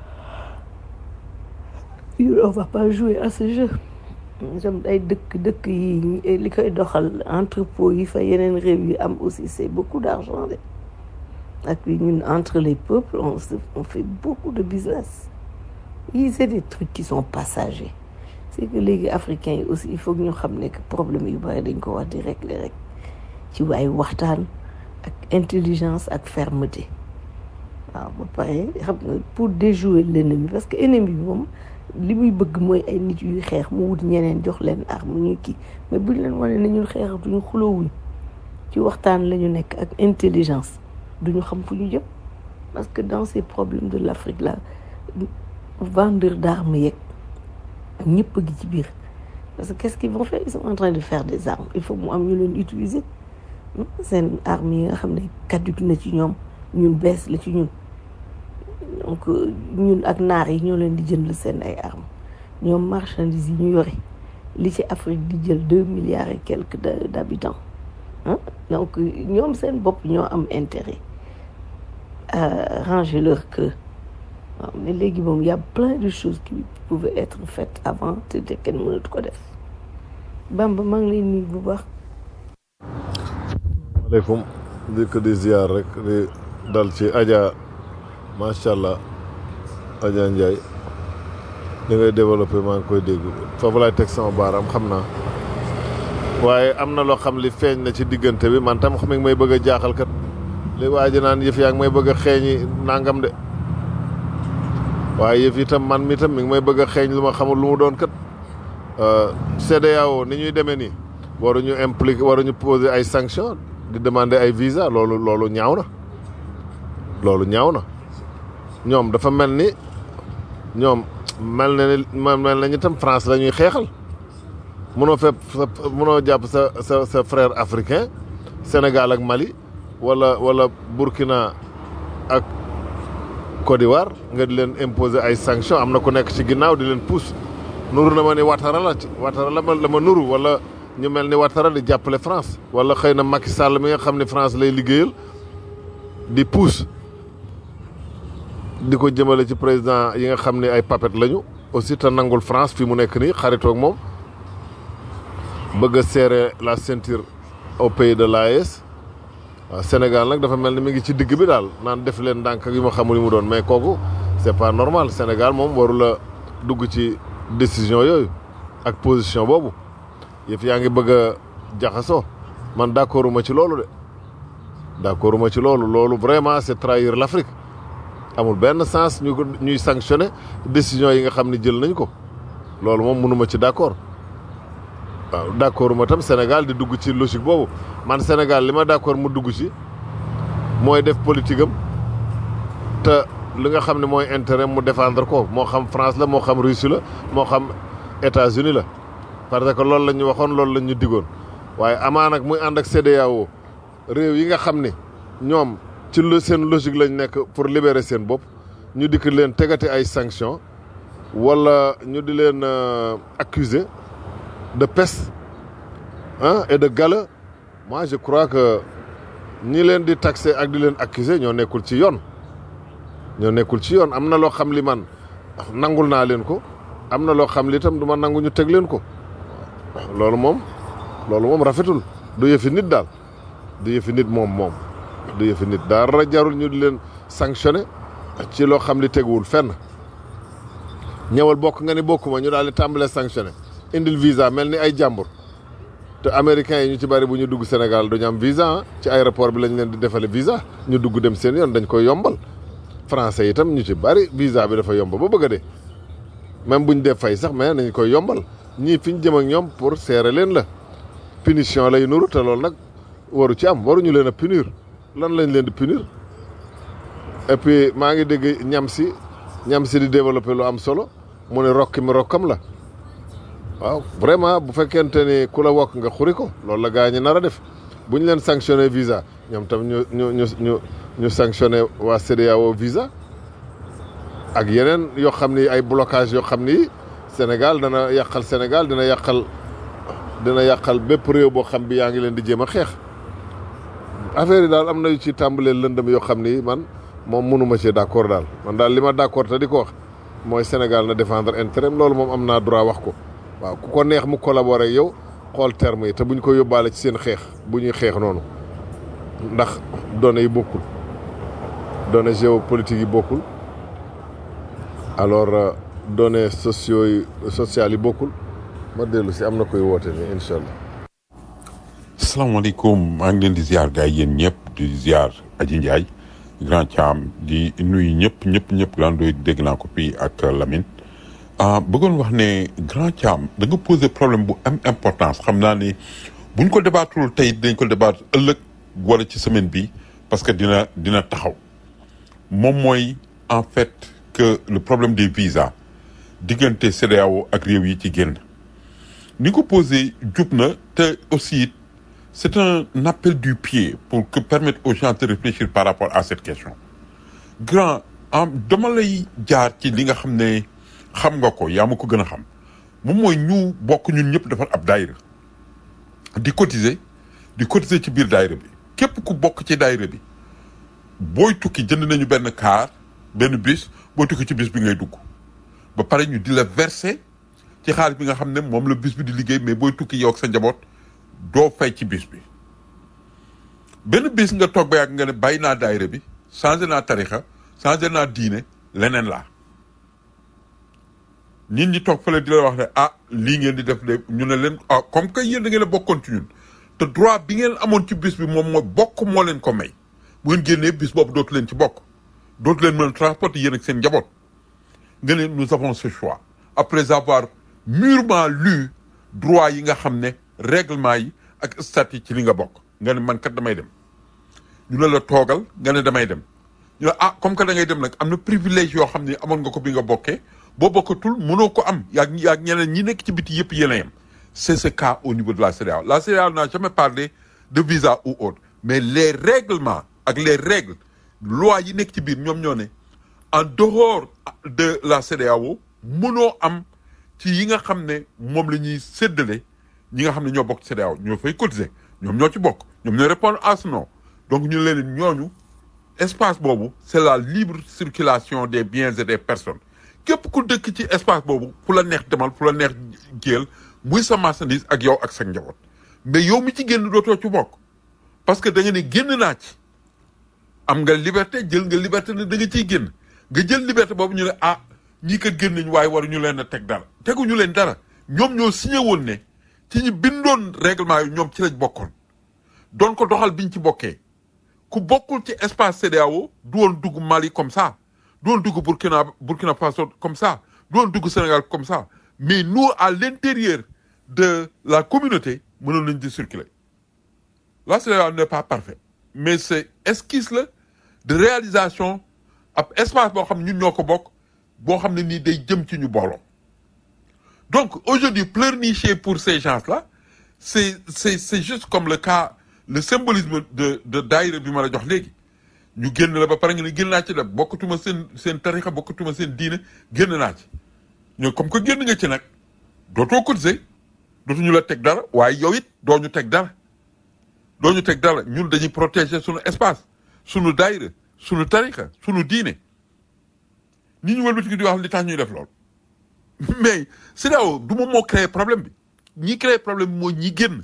on va pas jouer à ce jeu jëm ay dëkk dëkk yi li koy doxal entrepôt yi fa yeneen réew yi am aussi c'est beaucoup d'argent de ak ñun entre les peuples on se on fait beaucoup de business yi c'est des trucs qui sont passagers c'est que léegi africains yi aussi il faut que ñu xam ne que problème yu bari dañ ko war di régler rek ci waay waxtaan ak intelligence ak fermeté waaw ba pare xam nga pour déjouer l'ennemi parce que ennemi bi moom li muy bëgg mooy ay nit yuy xeex mu wut ñeneen jox leen arme ñuy kii mais buñ leen wane ne ñun xeexatuñu xuloowuñ ci waxtaan la ñu nekk ak intelligence duñu xam fu ñu jëm parce que dans ces problèmes de l'Afrique là vendeur d'armes yeeg ñëpp a gi ci biir parce que qu'est-ce qu'ils vont faire ils sont en train de faire des armes il faut mu am ñu leen utiliser seen armes yi nga xam ne caduc na ci ñoom ñun bees la ci ñun donc ñun ak naar yi ñoo leen di jënd seen ay armes ñoom marchandises yi ñu yore li ci Afrique di jël deux milliards et quelques de- d'habitants ah donc ñoom seen bopp ñoo am intérêt à ranger leur queue waaw mais léegi moom y a plein de choses qui pouvaient être faites avant te te kenn mënatu ko def Bamba maa ngi lay nuyu bu baax maaleykum di ko di ziar rek di dal ci Adja macha allah Adja Ndiaye li ngay développé maa ngi koy dégg foofu laay teg sama baaraam xam naa waaye am na loo xam li feeñ na ci diggante bi man tam xam nga may bëgg a jaaxal kat li waa ji naan yëf yaa ngi may bëgg a xeeñi nangam de waaye yëf yi tam man mi tam mi ngi may bëgg a xeeñ lu ma xamul lu mu doon kat CEDEAO ni ñuy demee nii waruñu impliqué waruñu poser ay sanctions di demander ay visa loolu loolu ñaaw na loolu ñaaw na ñoom dafa mel ni ñoom mel na ni mel nañu tam France la ñuy xeexal mënoo fépp sa mënoo jàpp sa sa sa frère africain Sénégal ak Mali wala wala Burkina ak Côte d'Ivoire nga di leen imposer ay sanctions am na ku nekk ci ginnaaw di leen pousse nuru na ma ni Ouattara la ci Ouattara la ma la ma nuru wala ñu mel ni Ouattara di jàppale France wala xëy na Macky Sall mi nga xam ne France lay liggéeyal di pousse di ko jëmale ci président yi nga xam ne ay papet lañu aussi te nangul France fi mu nekk nii xaritoog moom bëgg a serrer la ceinture au pays de l'AES waaw Sénégal nag dafa mel ni mi ngi ci digg bi daal naan def leen ndànk ak yu ma xamul yu mu doon mais kooku c'est pas normal Sénégal moom warula dugg ci décision yooyu ak position boobu yëf yaa ngi bëgg a jaxasoo man d'accorduma ci loolu de d'accorduma ci loolu loolu vraiment c'est trahir l'Afrique amul benn sens ñu ko ñuy sanctionner décision yi nga xam ne jël nañ ko loolu moom mënuma ci d'accord waaw d'accorduma tam Sénégal di dugg ci logique boobu man Sénégal li ma d'accord mu dugg ci mooy def politique am te li nga xam ne mooy intérêt mu défendre ko moo xam France la moo xam Russie la moo xam États-Unis la parce que loolu la ñu waxoon loolu la ñu digoon waaye amaa nag muy ànd ak CEDEAO réew yi nga xam ne ñoom ci lu seen logique lañ nekk pour libérer seen bopp ñu dikk leen tegati ay sanctions wala ñu di leen accuser de peste hein, et de gala moi je crois que ñi leen di taxer ak di leen accuser ñoo nekkul ci yoon ñoo nekkul ci yoon am na loo xam li man nangul naa leen ko am na loo xam li itam du ma nangu ñu teg leen ko loolu moom loolu moom rafetul du yëfi nit daal du yëfi nit moom moom du yëfi nit dara jarul ñu di leen sanctionner ci loo xam li teguwul fenn ñëwal bokk nga ni bokkuma ñu daal di tàmbalee sanctionner indil visa mel ni ay jàmbur te américains yi ñu ci bari bu ñu dugg Sénégal duñu am visa ah ci aéroport bi lañ leen di defale visa ñu dugg dem seen yoon dañ koy yombal français yi itam ñu ci bari visa bi dafa yomb ba bëgg a dee même buñ def fay sax mais nañ koy yombal ñii fi ñu jëm ak ñoom pour serrer leen la punition lay nuru te loolu nag waru ci am waruñu leen a punir lan lañ leen di punir et puis maa ngi dégg ñam si ñam si di développer lu am solo mu ne rokki mi rokkam la waaw vraiment bu fekkente ni ku la wokk nga xuri ko loolu la gaa ñi nar a def bu ñu leen sanctionné visa ñoom tam ñu ñu ñu ñu ñu sanctionné waa CEDEAO visa ak yeneen yoo xam ni ay blocage yoo xam ni Sénégal dana yàqal Sénégal dina yàqal dina yàqal bépp réew boo xam bi yaa ngi leen di jéem a xeex affaire yi daal am na yu ci tàmbalee lëndëm yoo xam ni man moom mënuma ci d'accord daal man daal li ma d'accord te di ko wax mooy Sénégal na défendre intérêt loolu moom am naa droit wax ko waaw ku ko neex mu collaborer ak yow xool terme yi te buñ ko yóbbaale ci seen xeex bu ñuy xeex noonu ndax données yi bokkul données géopolitiques yi bokkul alors données sociaux yi sociales yi bokkul ma dellu si am na koy woote ni incha allah. salaamaaleykum maa ngi leen di ziar gars yi yéen ñëpp di ziar Aji Ndiaye grand Thiam di nuyu ñëpp ñëpp ñëpp grand doy dégg naa ko fii ak Lamine. ah bëggoon wax ne grand Thiam da nga poser problème bu am importance xam naa ni buñ ko débattul tey dañ ko débat ëllëg wala ci semaine bi parce que dina dina taxaw moom mooy en fait que le problème des visas diggante CEDEAO ak réew yi ci génn ni ko posé jub na te aussi c'est un appel du pied pour que permettre aux gens de réfléchir par rapport à cette question grand am dama lay jaar ci li nga xam ne xam nga ko yaa ma ko gën a xam moom mooy ñu bokk ñun ñëpp defar ab daayira di cotiser di cotiser ci biir daayira bi képp ku bokk ci daayira bi booy tukki jënd nañu benn car benn bus booy tukki ci bus bi ngay dugg ba pare ñu di la verser ci xaalis bi nga xam ne moom la bus bi di liggéey mais booy tukki yow ak sa njaboot doo fay ci bus bi benn bis nga toog ba yàgg nga ne bàyyi naa daayira bi changé naa tarixa changé naa diine leneen laa nit ñi toog fële di la wax ne ah lii ngeen di def de ñu ne leen ah comme que yéen da ngeen a bokkoon ci ñun te droit bi ngeen amoon ci bis bi moom mooy bokk moo leen ko may bu ngeen génnee bis boobu dootu leen ci bokk dootu leen mën a transporter yéen ak seen njaboot nga ne nous avons ce choix après avoir mûrement lu droit yi nga xam ne règlement yi ak statut ci li nga bokk nga ne man kat damay dem ñu ne la toogal nga ne damay dem ñu ne ah comme que da ngay dem nag am na privilège yoo xam ne amoon nga ko bi nga bokkee boo bokkatul mënoo ko am yaag yaag ñeneen ñi nekk ci biti yëpp yéen a yem c'est ce cas au niveau de la CEDEAO la CEDEAO n'a jamais parlé de visa ou autre mais les règlements ak les règles loi yi nekk ci biir ñoom ñoo ne en dehors de la CEDEAO mënoo am ci yi nga xam ne moom la ñuy séddale ñi nga xam ne ñoo bokk ci CEDEAO ñoo fay cotiser ñoom ñoo ci bokk ñoom ñooy répondre à ce nom donc ñu leen ñooñu espace boobu c'est la libre circulation des biens et des personnes képp ku dëkk ci espace boobu fu la neex demal fu la neex géel muy sa marchandise ak yow ak sa njaboot mais yow mi ci génn dootoo ci bokk parce que da nga ne génn naa ci am nga liberté jël nga liberté ne da nga ciy génn nga jël liberté boobu ñu ne ah ñii kat génn nañ waaye waruñu leen a teg dara teguñu leen dara ñoom ñoo signé woon ne ci ñi bindoon règlement yi ñoom ci lañ bokkoon doon ko doxal biñ ci bokkee ku bokkul ci espace CEDEAO du woon dugg Mali comme ça du woon dugg Burkina Burkina Faso comme ça du woon dugg Sénégal comme ça mais nous à l'intérieur de la communauté mënoon nañ di circuler la CEDEAO n'est pas parfait mais c'est esquisse la de réalisation ab espace boo xam ne ñun ñoo ko bokk boo xam ne nii day jëm ci ñu booloo donc aujourd'hui pleurnicher pour ces gens-là c'est c'est c'est juste comme le cas le symbolisme de de daayira bi ma la jox léegi ñu génn la ba pare nga ne génn naa ci def bokkatuma seen seen tarixa bokkatuma seen diine génn naa ci ñoo comme que génn nga ci nag dootoo cotiser dootuñu la teg dara waaye yow it doo ñu teg dara doo ñu teg dara ñun dañuy protéger suñu espace suñu daayira suñu tarixa suñu diine nit ñu wëlbati di wax li tax ñuy def lool mais CEDEAO du moom moo créé problème bi ñi créé problème bi mooy ñi génn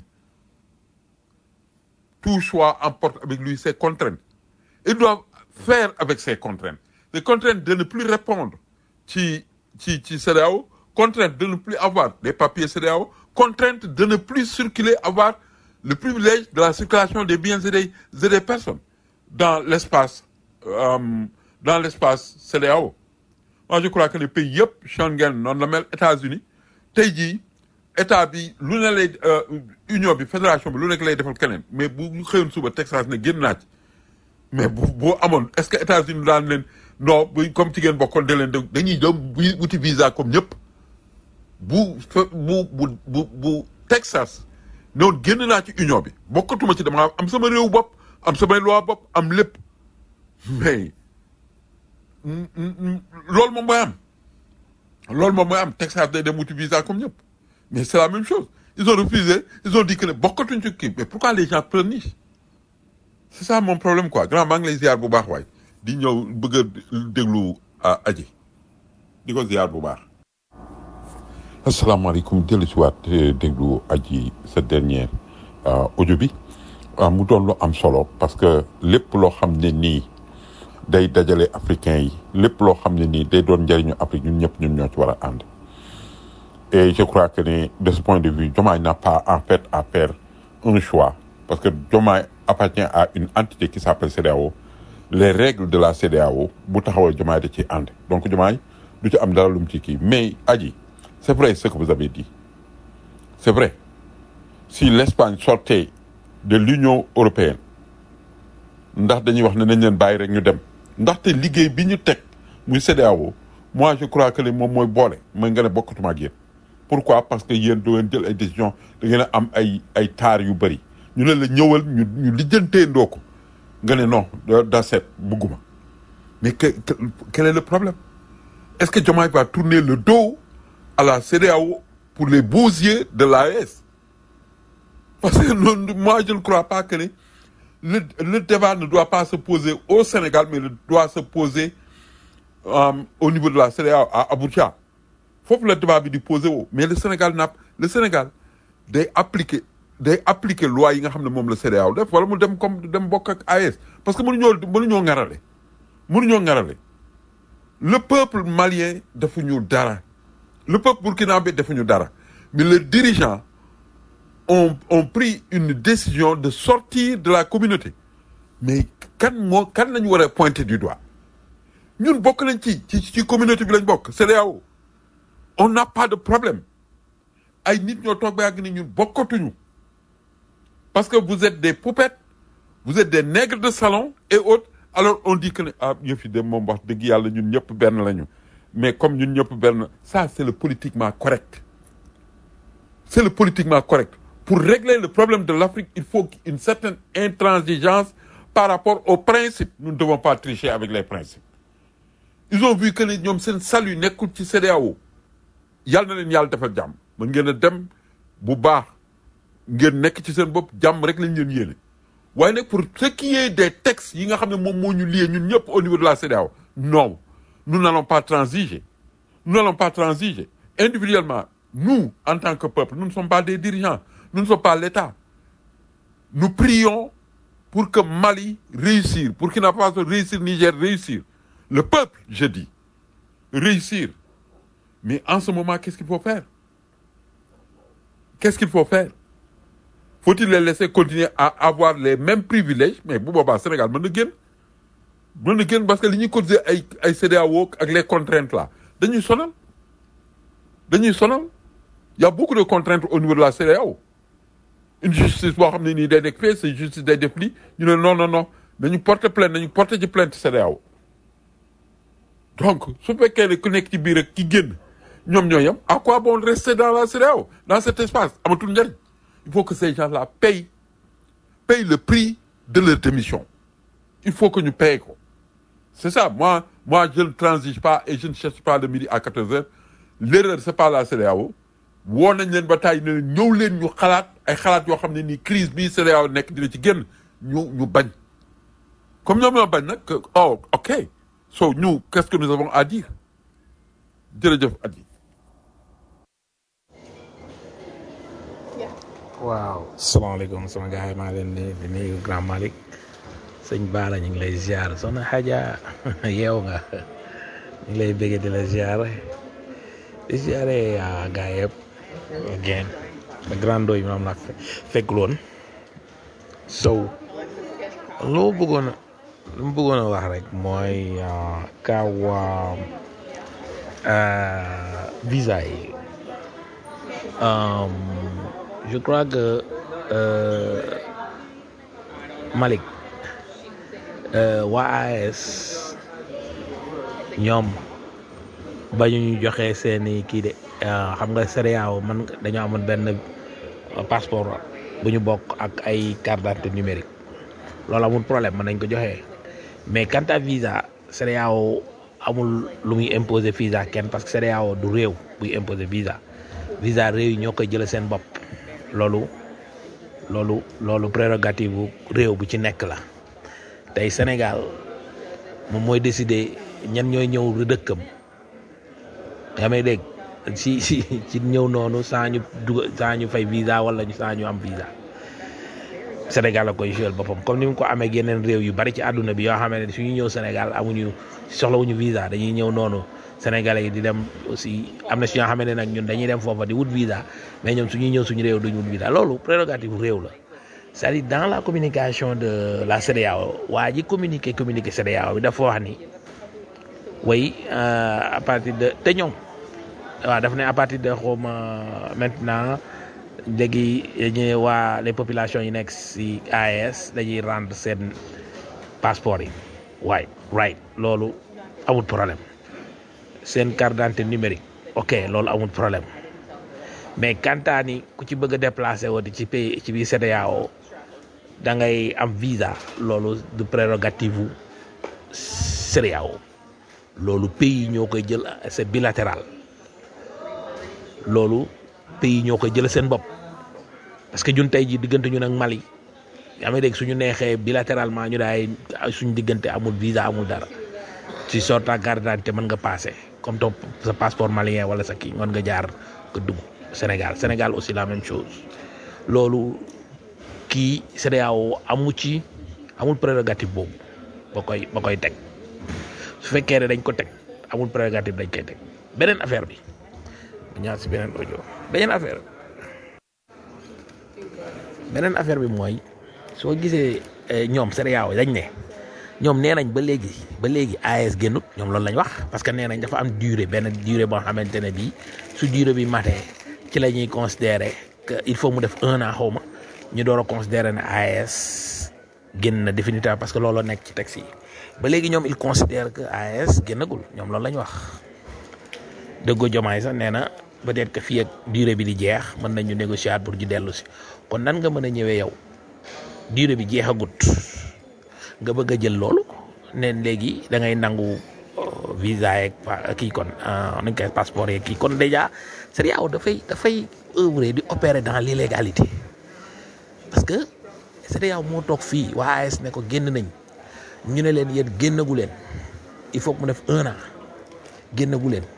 tout choix emporte avec lui ses contraintes il doit faire avec ses contraintes les contraintes de ne plus répondre ci ci ci CEDEAO contrainte de ne plus avoir des papiers CEDEAO contrainte de ne plus circuler avoir le privilège de la circulation des biens et des, et des personnes dans l'espace euh, dans l'espace CEDEAO moi je crois que les pays yëpp Schengen noonu la mel États-Unis tey jii état bi lu ne lay union bi fédération bi lu nekk lay defal keneen mais bu xëyoon suba Texas ne génn naa ci mais bu boo amoon est-ce que États-Unis daan leen non bu comme ci ngeen bokkoon da leen de dañuy dem bu wuti visa comme ñëpp bu bu bu bu bu Texas noonu génn naa ci union bi bokkatuma ci dama am sama réew bopp am samay loi bopp am lépp mais loolu moom mooy am loolu moom mooy am Texas day dem wuti visa comme ñëpp mais c'est la même chose ils ont refusé ils ont dit que ne bokkatuñ ci kii mais pourquoi les gens pleurnichent c'est ça mon problème quoi grand maa ngi lay ziar bu baax waay di ñëw bëgg a déglu aji di ko ziar bu baax asalaamaaleykum dellu si waat déglu aji sa dernier audio bi mu doon lu am solo parce que lépp loo xam ne nii day dajale africains yi lépp loo xam ne nii day doon njëriñu Afrique ñun ñëpp ñun ñoo ci war a ànd et je crois que ne de ce point de vue Diomaye n'a pas en fait à faire un choix parce que Diomaye appartient à une entité qui s'appelle CEDEAO les règles de la CEDEAO bu taxawal Diomaye da ciy ànd donc Diomaye du ci am dara lu mu ci kii mais aji c'est vrai ce que vous avez dit c'est vrai si l'Espagne sortait de l'Union européenne ndax dañuy wax ne nañ leen bàyyi rek ñu dem ndaxte liggéey bi ñu teg muy CEDEAO moi je crois que ne moom mooy boole mooy nga ne bokkatuma ak yéen pourquoi parce que yéen du ngeen jël ay décision da ngeen a am ay ay taar yu bëri ñu ne la ñëwal ñu ñu lijjantee ndoo ko nga ne non da da seet bugguma mais que, que- quel est le problème est-ce que Diomaye va tourner le dos à la CEDEAO pour les beaux yeux de l'AES parce que non, moi je ne crois pas que ne le, le débat ne doit pas se poser au Sénégal mais il doit se poser euh, au niveau de la CEDEAO à Abuja foofu la débat bi di posé woo mais le Sénégal n'a le Sénégal day appliquer day appliquer loi yi nga xam ne moom la CEDEAO def wala mu dem comme dem bokk ak AES parce que mënuñoo mënuñoo ŋarale mënuñoo ŋarale le peuple malien defuñu dara le peuple burkinabé defuñu dara mais les dirigeants ont ont pris une décision de sortir de la communauté mais kan moo kan lañu war a pointer du doigt ñun bokk nañ ci ci ci communauté bi lañ bokk CEDEAO on n'a pas de problème ay nit ñoo toog ba yàgg ni ñun bokkatuñu parce que vous êtes des poupettes vous êtes des nègres de salon et autres alors on dit que ne ah yëf yi de moom wax dëgg yàlla ñun ñëpp benn lañu mais comme ñun ñëpp benn ça c'est le politiquement correct c'est le politiquement correct pour régler le problème de l'Afrique il faut une certaine intransigeance par rapport aux principes nous ne devons pas tricher avec les principes ils ont vu que ne ñoom seen salut nekkul ci CEDEAO yàlla na leen yàlla defal jàmm mën ngeen a dem bu baax ngeen nekk ci seen bopp jàmm rek lañ leen yéene waaye nag pour ce qui est des textes yi nga xam ne moom moo ñu lié ñun ñëpp au niveau de la CEDEAO non nous n'allons pas transiger nous n'allons pas transiger individuellement nous en tant que peuple nous ne sommes pas des dirigeants nous ne sommes pas l'État nous prions pour que Mali réussir pour Burkina Faso réussir Niger réussir le peuple je dis réussir mais en ce moment qu'est-ce qu'il faut faire qu'est-ce qu'il faut faire faut-il les laisser continuer à avoir les mêmes privilèges mais bu boobaa Sénégal mën na génn mën na génn parce que li ñuy cotiser ay ay CEDEAO ak les contraintes là dañuy sonal dañuy sonal y a beaucoup de contraintes au niveau de la CEDEAO une justice boo xam ne nii day nekk fee c'est justice day def lii ñu ne non non non nañu porter plainte nañu porter ci plainte CEDEAO donc su fekkee ne ku nekk ci biir ak ki génn ñoom ñoo yem à quoi bon rester dans la CEDEAO dans cet espace amatul njariñ il faut que ces gens-là payent payent le prix de leur démission il faut que ñu paye ko c'est ça moi moi je ne transige pas et je ne cherche pas le midi à 14 heures l'erreur c'est pas la CEDEAO woo nañ leen ba tàyyi ne leen ñëw leen ñu xalaat ay xalaat yoo xam ne nii crise bii CEDEAO nekk dina ci génn ñu ñu bañ comme ñoom ñoo bañ nag que oh ok so ñu qu'est-ce que nous avons à dire jërëjëf Adi waaw salaamaaleykum sama gars yi maa leen di di nuyu grand Malick sëñ Baara ñu ngi lay ziar soxna Hadja yeew nga ñu ngi lay bëggee di la ziar di ziare ah gars yëpp again le grand doy moom la fekk loon sow lu ma bëggoon a lu ma bëggoon a wax rek mooy kaw visa yi Um, je crois que euh, Malick euh, waa AES ñoom ba ñu ñu joxe seeni kii de euh, xam nga CEDEAO man dañoo amoon benn passeport bu ñu bokk ak ay carte d'identité numérique loolu amul problème mën nañ ko joxe mais quant à visa CEDEAO amul lu muy imposer visa kenn parce que CEDEAO du réew buy imposer visa visa réew yi ñoo koy jëlee seen bopp loolu loolu loolu prérogative bu réew bu ci nekk la tey Sénégal moom mooy décider ñan ñooy ñëw dëkkam nga may dégg si si ci ñëw noonu saa ñu dugg saa ñu fay visa wala saa ñu am visa Sénégal la koy jouer boppam comme ni mu ko amee yeneen réew yu bari ci àdduna bi yoo xam ne suñu ñëw Sénégal amuñu soxlawuñu visa dañuy ñëw noonu Sénégalais yi di dem aussi am na si ñoo xam ne nag ñun dañuy dem foofa di wut visa mais ñoom suñuy ñëw suñu réew duñu wut visa loolu prérogative réew la c'est-à-dire dans la communication de la CEDEAO waa ji communiqué communiqué CEDEAO bi dafa wax ni way à partir de te ñoom waaw daf ne à partir de xawma maintenant léegi ñu waa les populations yi nekk si AES dañuy rendre seen passeport yi waay right loolu amul problème seen carte d'identité numérique ok loolu amul problème mais kantaa ni ku ci bëgg a déplacé woo di ci pays ci biir CEDEAO da ngay am visa loolu du prérogative u CEDEAO loolu pays ñoo koy jël c'est bilatéral loolu pays ñoo koy jël seen bopp parce que ñun tey jii diggante ñun ak Mali yaa ngi dégg suñu neexee bilatéralement ñu daay suñu diggante amul visa amul dara ci sort ta carte d'identité mën nga passé comme ton sa passeport malien wala sa kii mën nga jaar nga dugg Sénégal Sénégal aussi la même chose loolu kii CEDEAO amu ci amul prérogative boobu ba koy ba koy teg su fekkee ne dañ ko teg amul prérogative dañ koy teg beneen affaire bi ñaar si beneen audio beneen affaire beneen affaire bi mooy soo gisee ñoom CEDEAO dañ ne ñoom nee nañ ba léegi ba léegi AES génnut ñoom loolu lañ wax parce que nee nañ dafa am durée benn durée boo xamante ne bii su durée bi matee ci la ñuy considérer que il faut mu def un an xaw ma ñu door a considérer ne AES génn na définitivement parce que looloo nekk ci texte yi ba léegi ñoom il considère que AES génnagul ñoom loolu la ñu wax dëggoo jomaay sax nee na peut-être que fii ak durée bi di jeex mën nañu négocier pour ñu dellu si kon nan nga mën a ñëwee yow durée bi jeexagut nga bëgg a jël loolu ne léegi da ngay nangu visa yeeg kii kon nañ koy passeport yeeg kii kon déjà CEDEAO dafay dafay œuvrer di opérer dans l'illégalité parce que CEDEAO moo toog fii waa AES ne ko génn nañ ñu ne leen yéen génnagu leen il faut que mu def un an génnagu leen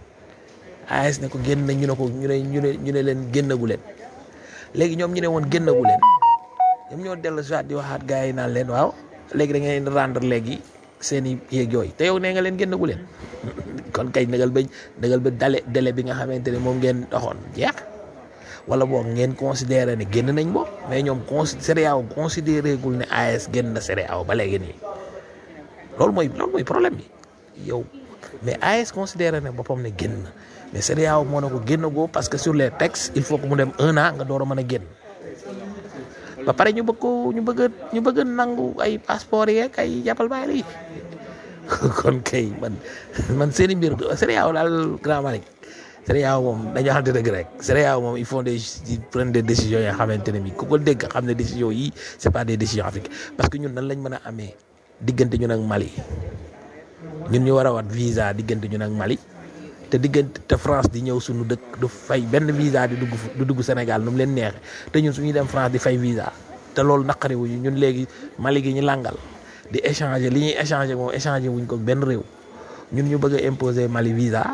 AES ne ko génn nañ ñu ne ko ñu ne ñu ne ñu ne leen génnagu leen léegi ñoom ñu ne woon génnagu leen ñoom ñoo dellu si waat di waxaat gars yi naan leen waaw léegi da ngeen rendre léegi seen i yeeg yooyu te yow nee nga leen génnagu leen kon kay nagal ba nagal ba dale délai bi nga xamante ne moom ngeen doxoon jeex wala boog ngeen considéré ne génn nañ bo mais ñoom con CEDEAO considéré gul ne AES génn na CEDEAO ba léegi nii loolu mooy loolu mooy problème bi yow mais AES considéré ne boppam ne génn na mais CEDEAO moo ne ko génn goo parce que sur les textes il faut que mu dem un an nga door a mën a génn ba pare ñu bëgg ko ñu bëgg a ñu bëgg a nangu ay passeport yeeg ay jàppal bàyyi la kon kay man man seen i mbir CEDEAO daal grand Malick CEDEAO moom dañoo xamante dëgg rek CEDEAO moom ils font des ils prennent des décisions yoo xamante ne bi ku ko dégg xam ne décisions yi c'est pas des décisions africaines parce que ñun nan lañ mën a amee diggante ñun ak Mali ñun ñu war a wat visa diggante ñun ak Mali te diggante te France di ñëw suñu dëkk du fay benn visa di dugg du dugg Sénégal nu mu leen neexee te ñun suñuy dem France di fay visa te loolu naqari wuñu ñun léegi Mali gi ñu làngal di échanger li ñuy échanger moom échanger wuñ ko benn réew ñun ñu bëgg a imposer Mali visa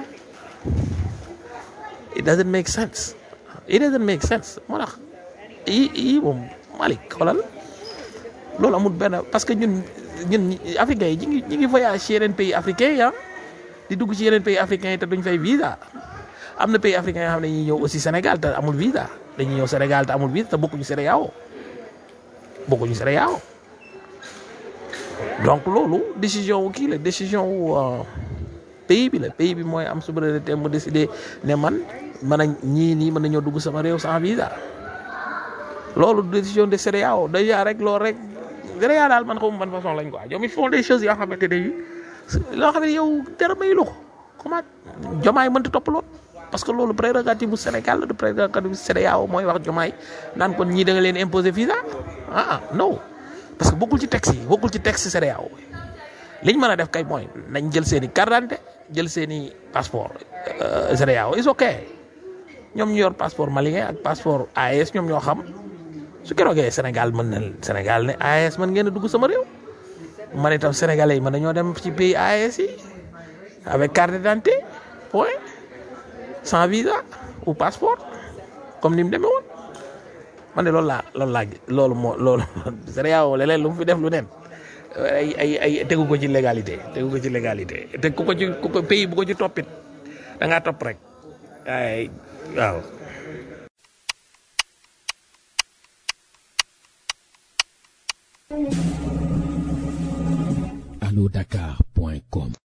it doesn't make sense it doesn't make sense moo tax yi yi moom Mali xoolal loolu amul benn parce que ñun ñun africains yi ñu ngi ñu ngi voyage ci yeneen pays africains yi ah di dugg ci yeneen pays africains yi te duñ fay visa am na pays africains yoo xam ne dañuy ñëw aussi Sénégal te amul visa dañuy ñëw Sénégal te amul visa te bokkuñu CEDEAO bokkuñu CEDEAO donc loolu décision wu kii la décision wu pays bi la pays bi mooy am souveraineté mu décider ne man man a ñii nii mën nañoo dugg sama réew sans visa loolu décision de CEDEAO déjà rek loolu rek CEDEAO daal man xawma ban façon lañ quoi ñoom ils font des choses yoo xamante ne loo xam ne yow dara mayu la ko comment jomaay mënta topp lool parce que loolu prérogative bu Sénégal la du prérogative bu CEDEAO mooy wax jomaay naan kon ñii da nga leen imposer visa ah non parce que bokkul ci texte yi bokkul ci texte CEDEAO liñ mën a def kay mooy nañ jël seen i carte d'identité jël seen i passeport CEDEAO is ok ñoom ñu yor passeport malien ak passeport AES ñoom ñoo xam su keroogee Sénégal mën na Sénégal ne AES mën ngeen a dugg sama réew man itam sénégalais yi mën nañoo dem ci pays AES yi avec carte d'identité point sans visa ou passeport comme ni mu demee woon man de loolu laa loolu laa loolu moo loolu CEDEAO leneen lu mu fi def lu nen ay ay ay tegu ko ci légalité tegu ko ci légalité te ku ko ci ku ko pays bu ko ci toppit da ngaa topp rek ay waaw. allo dakar point com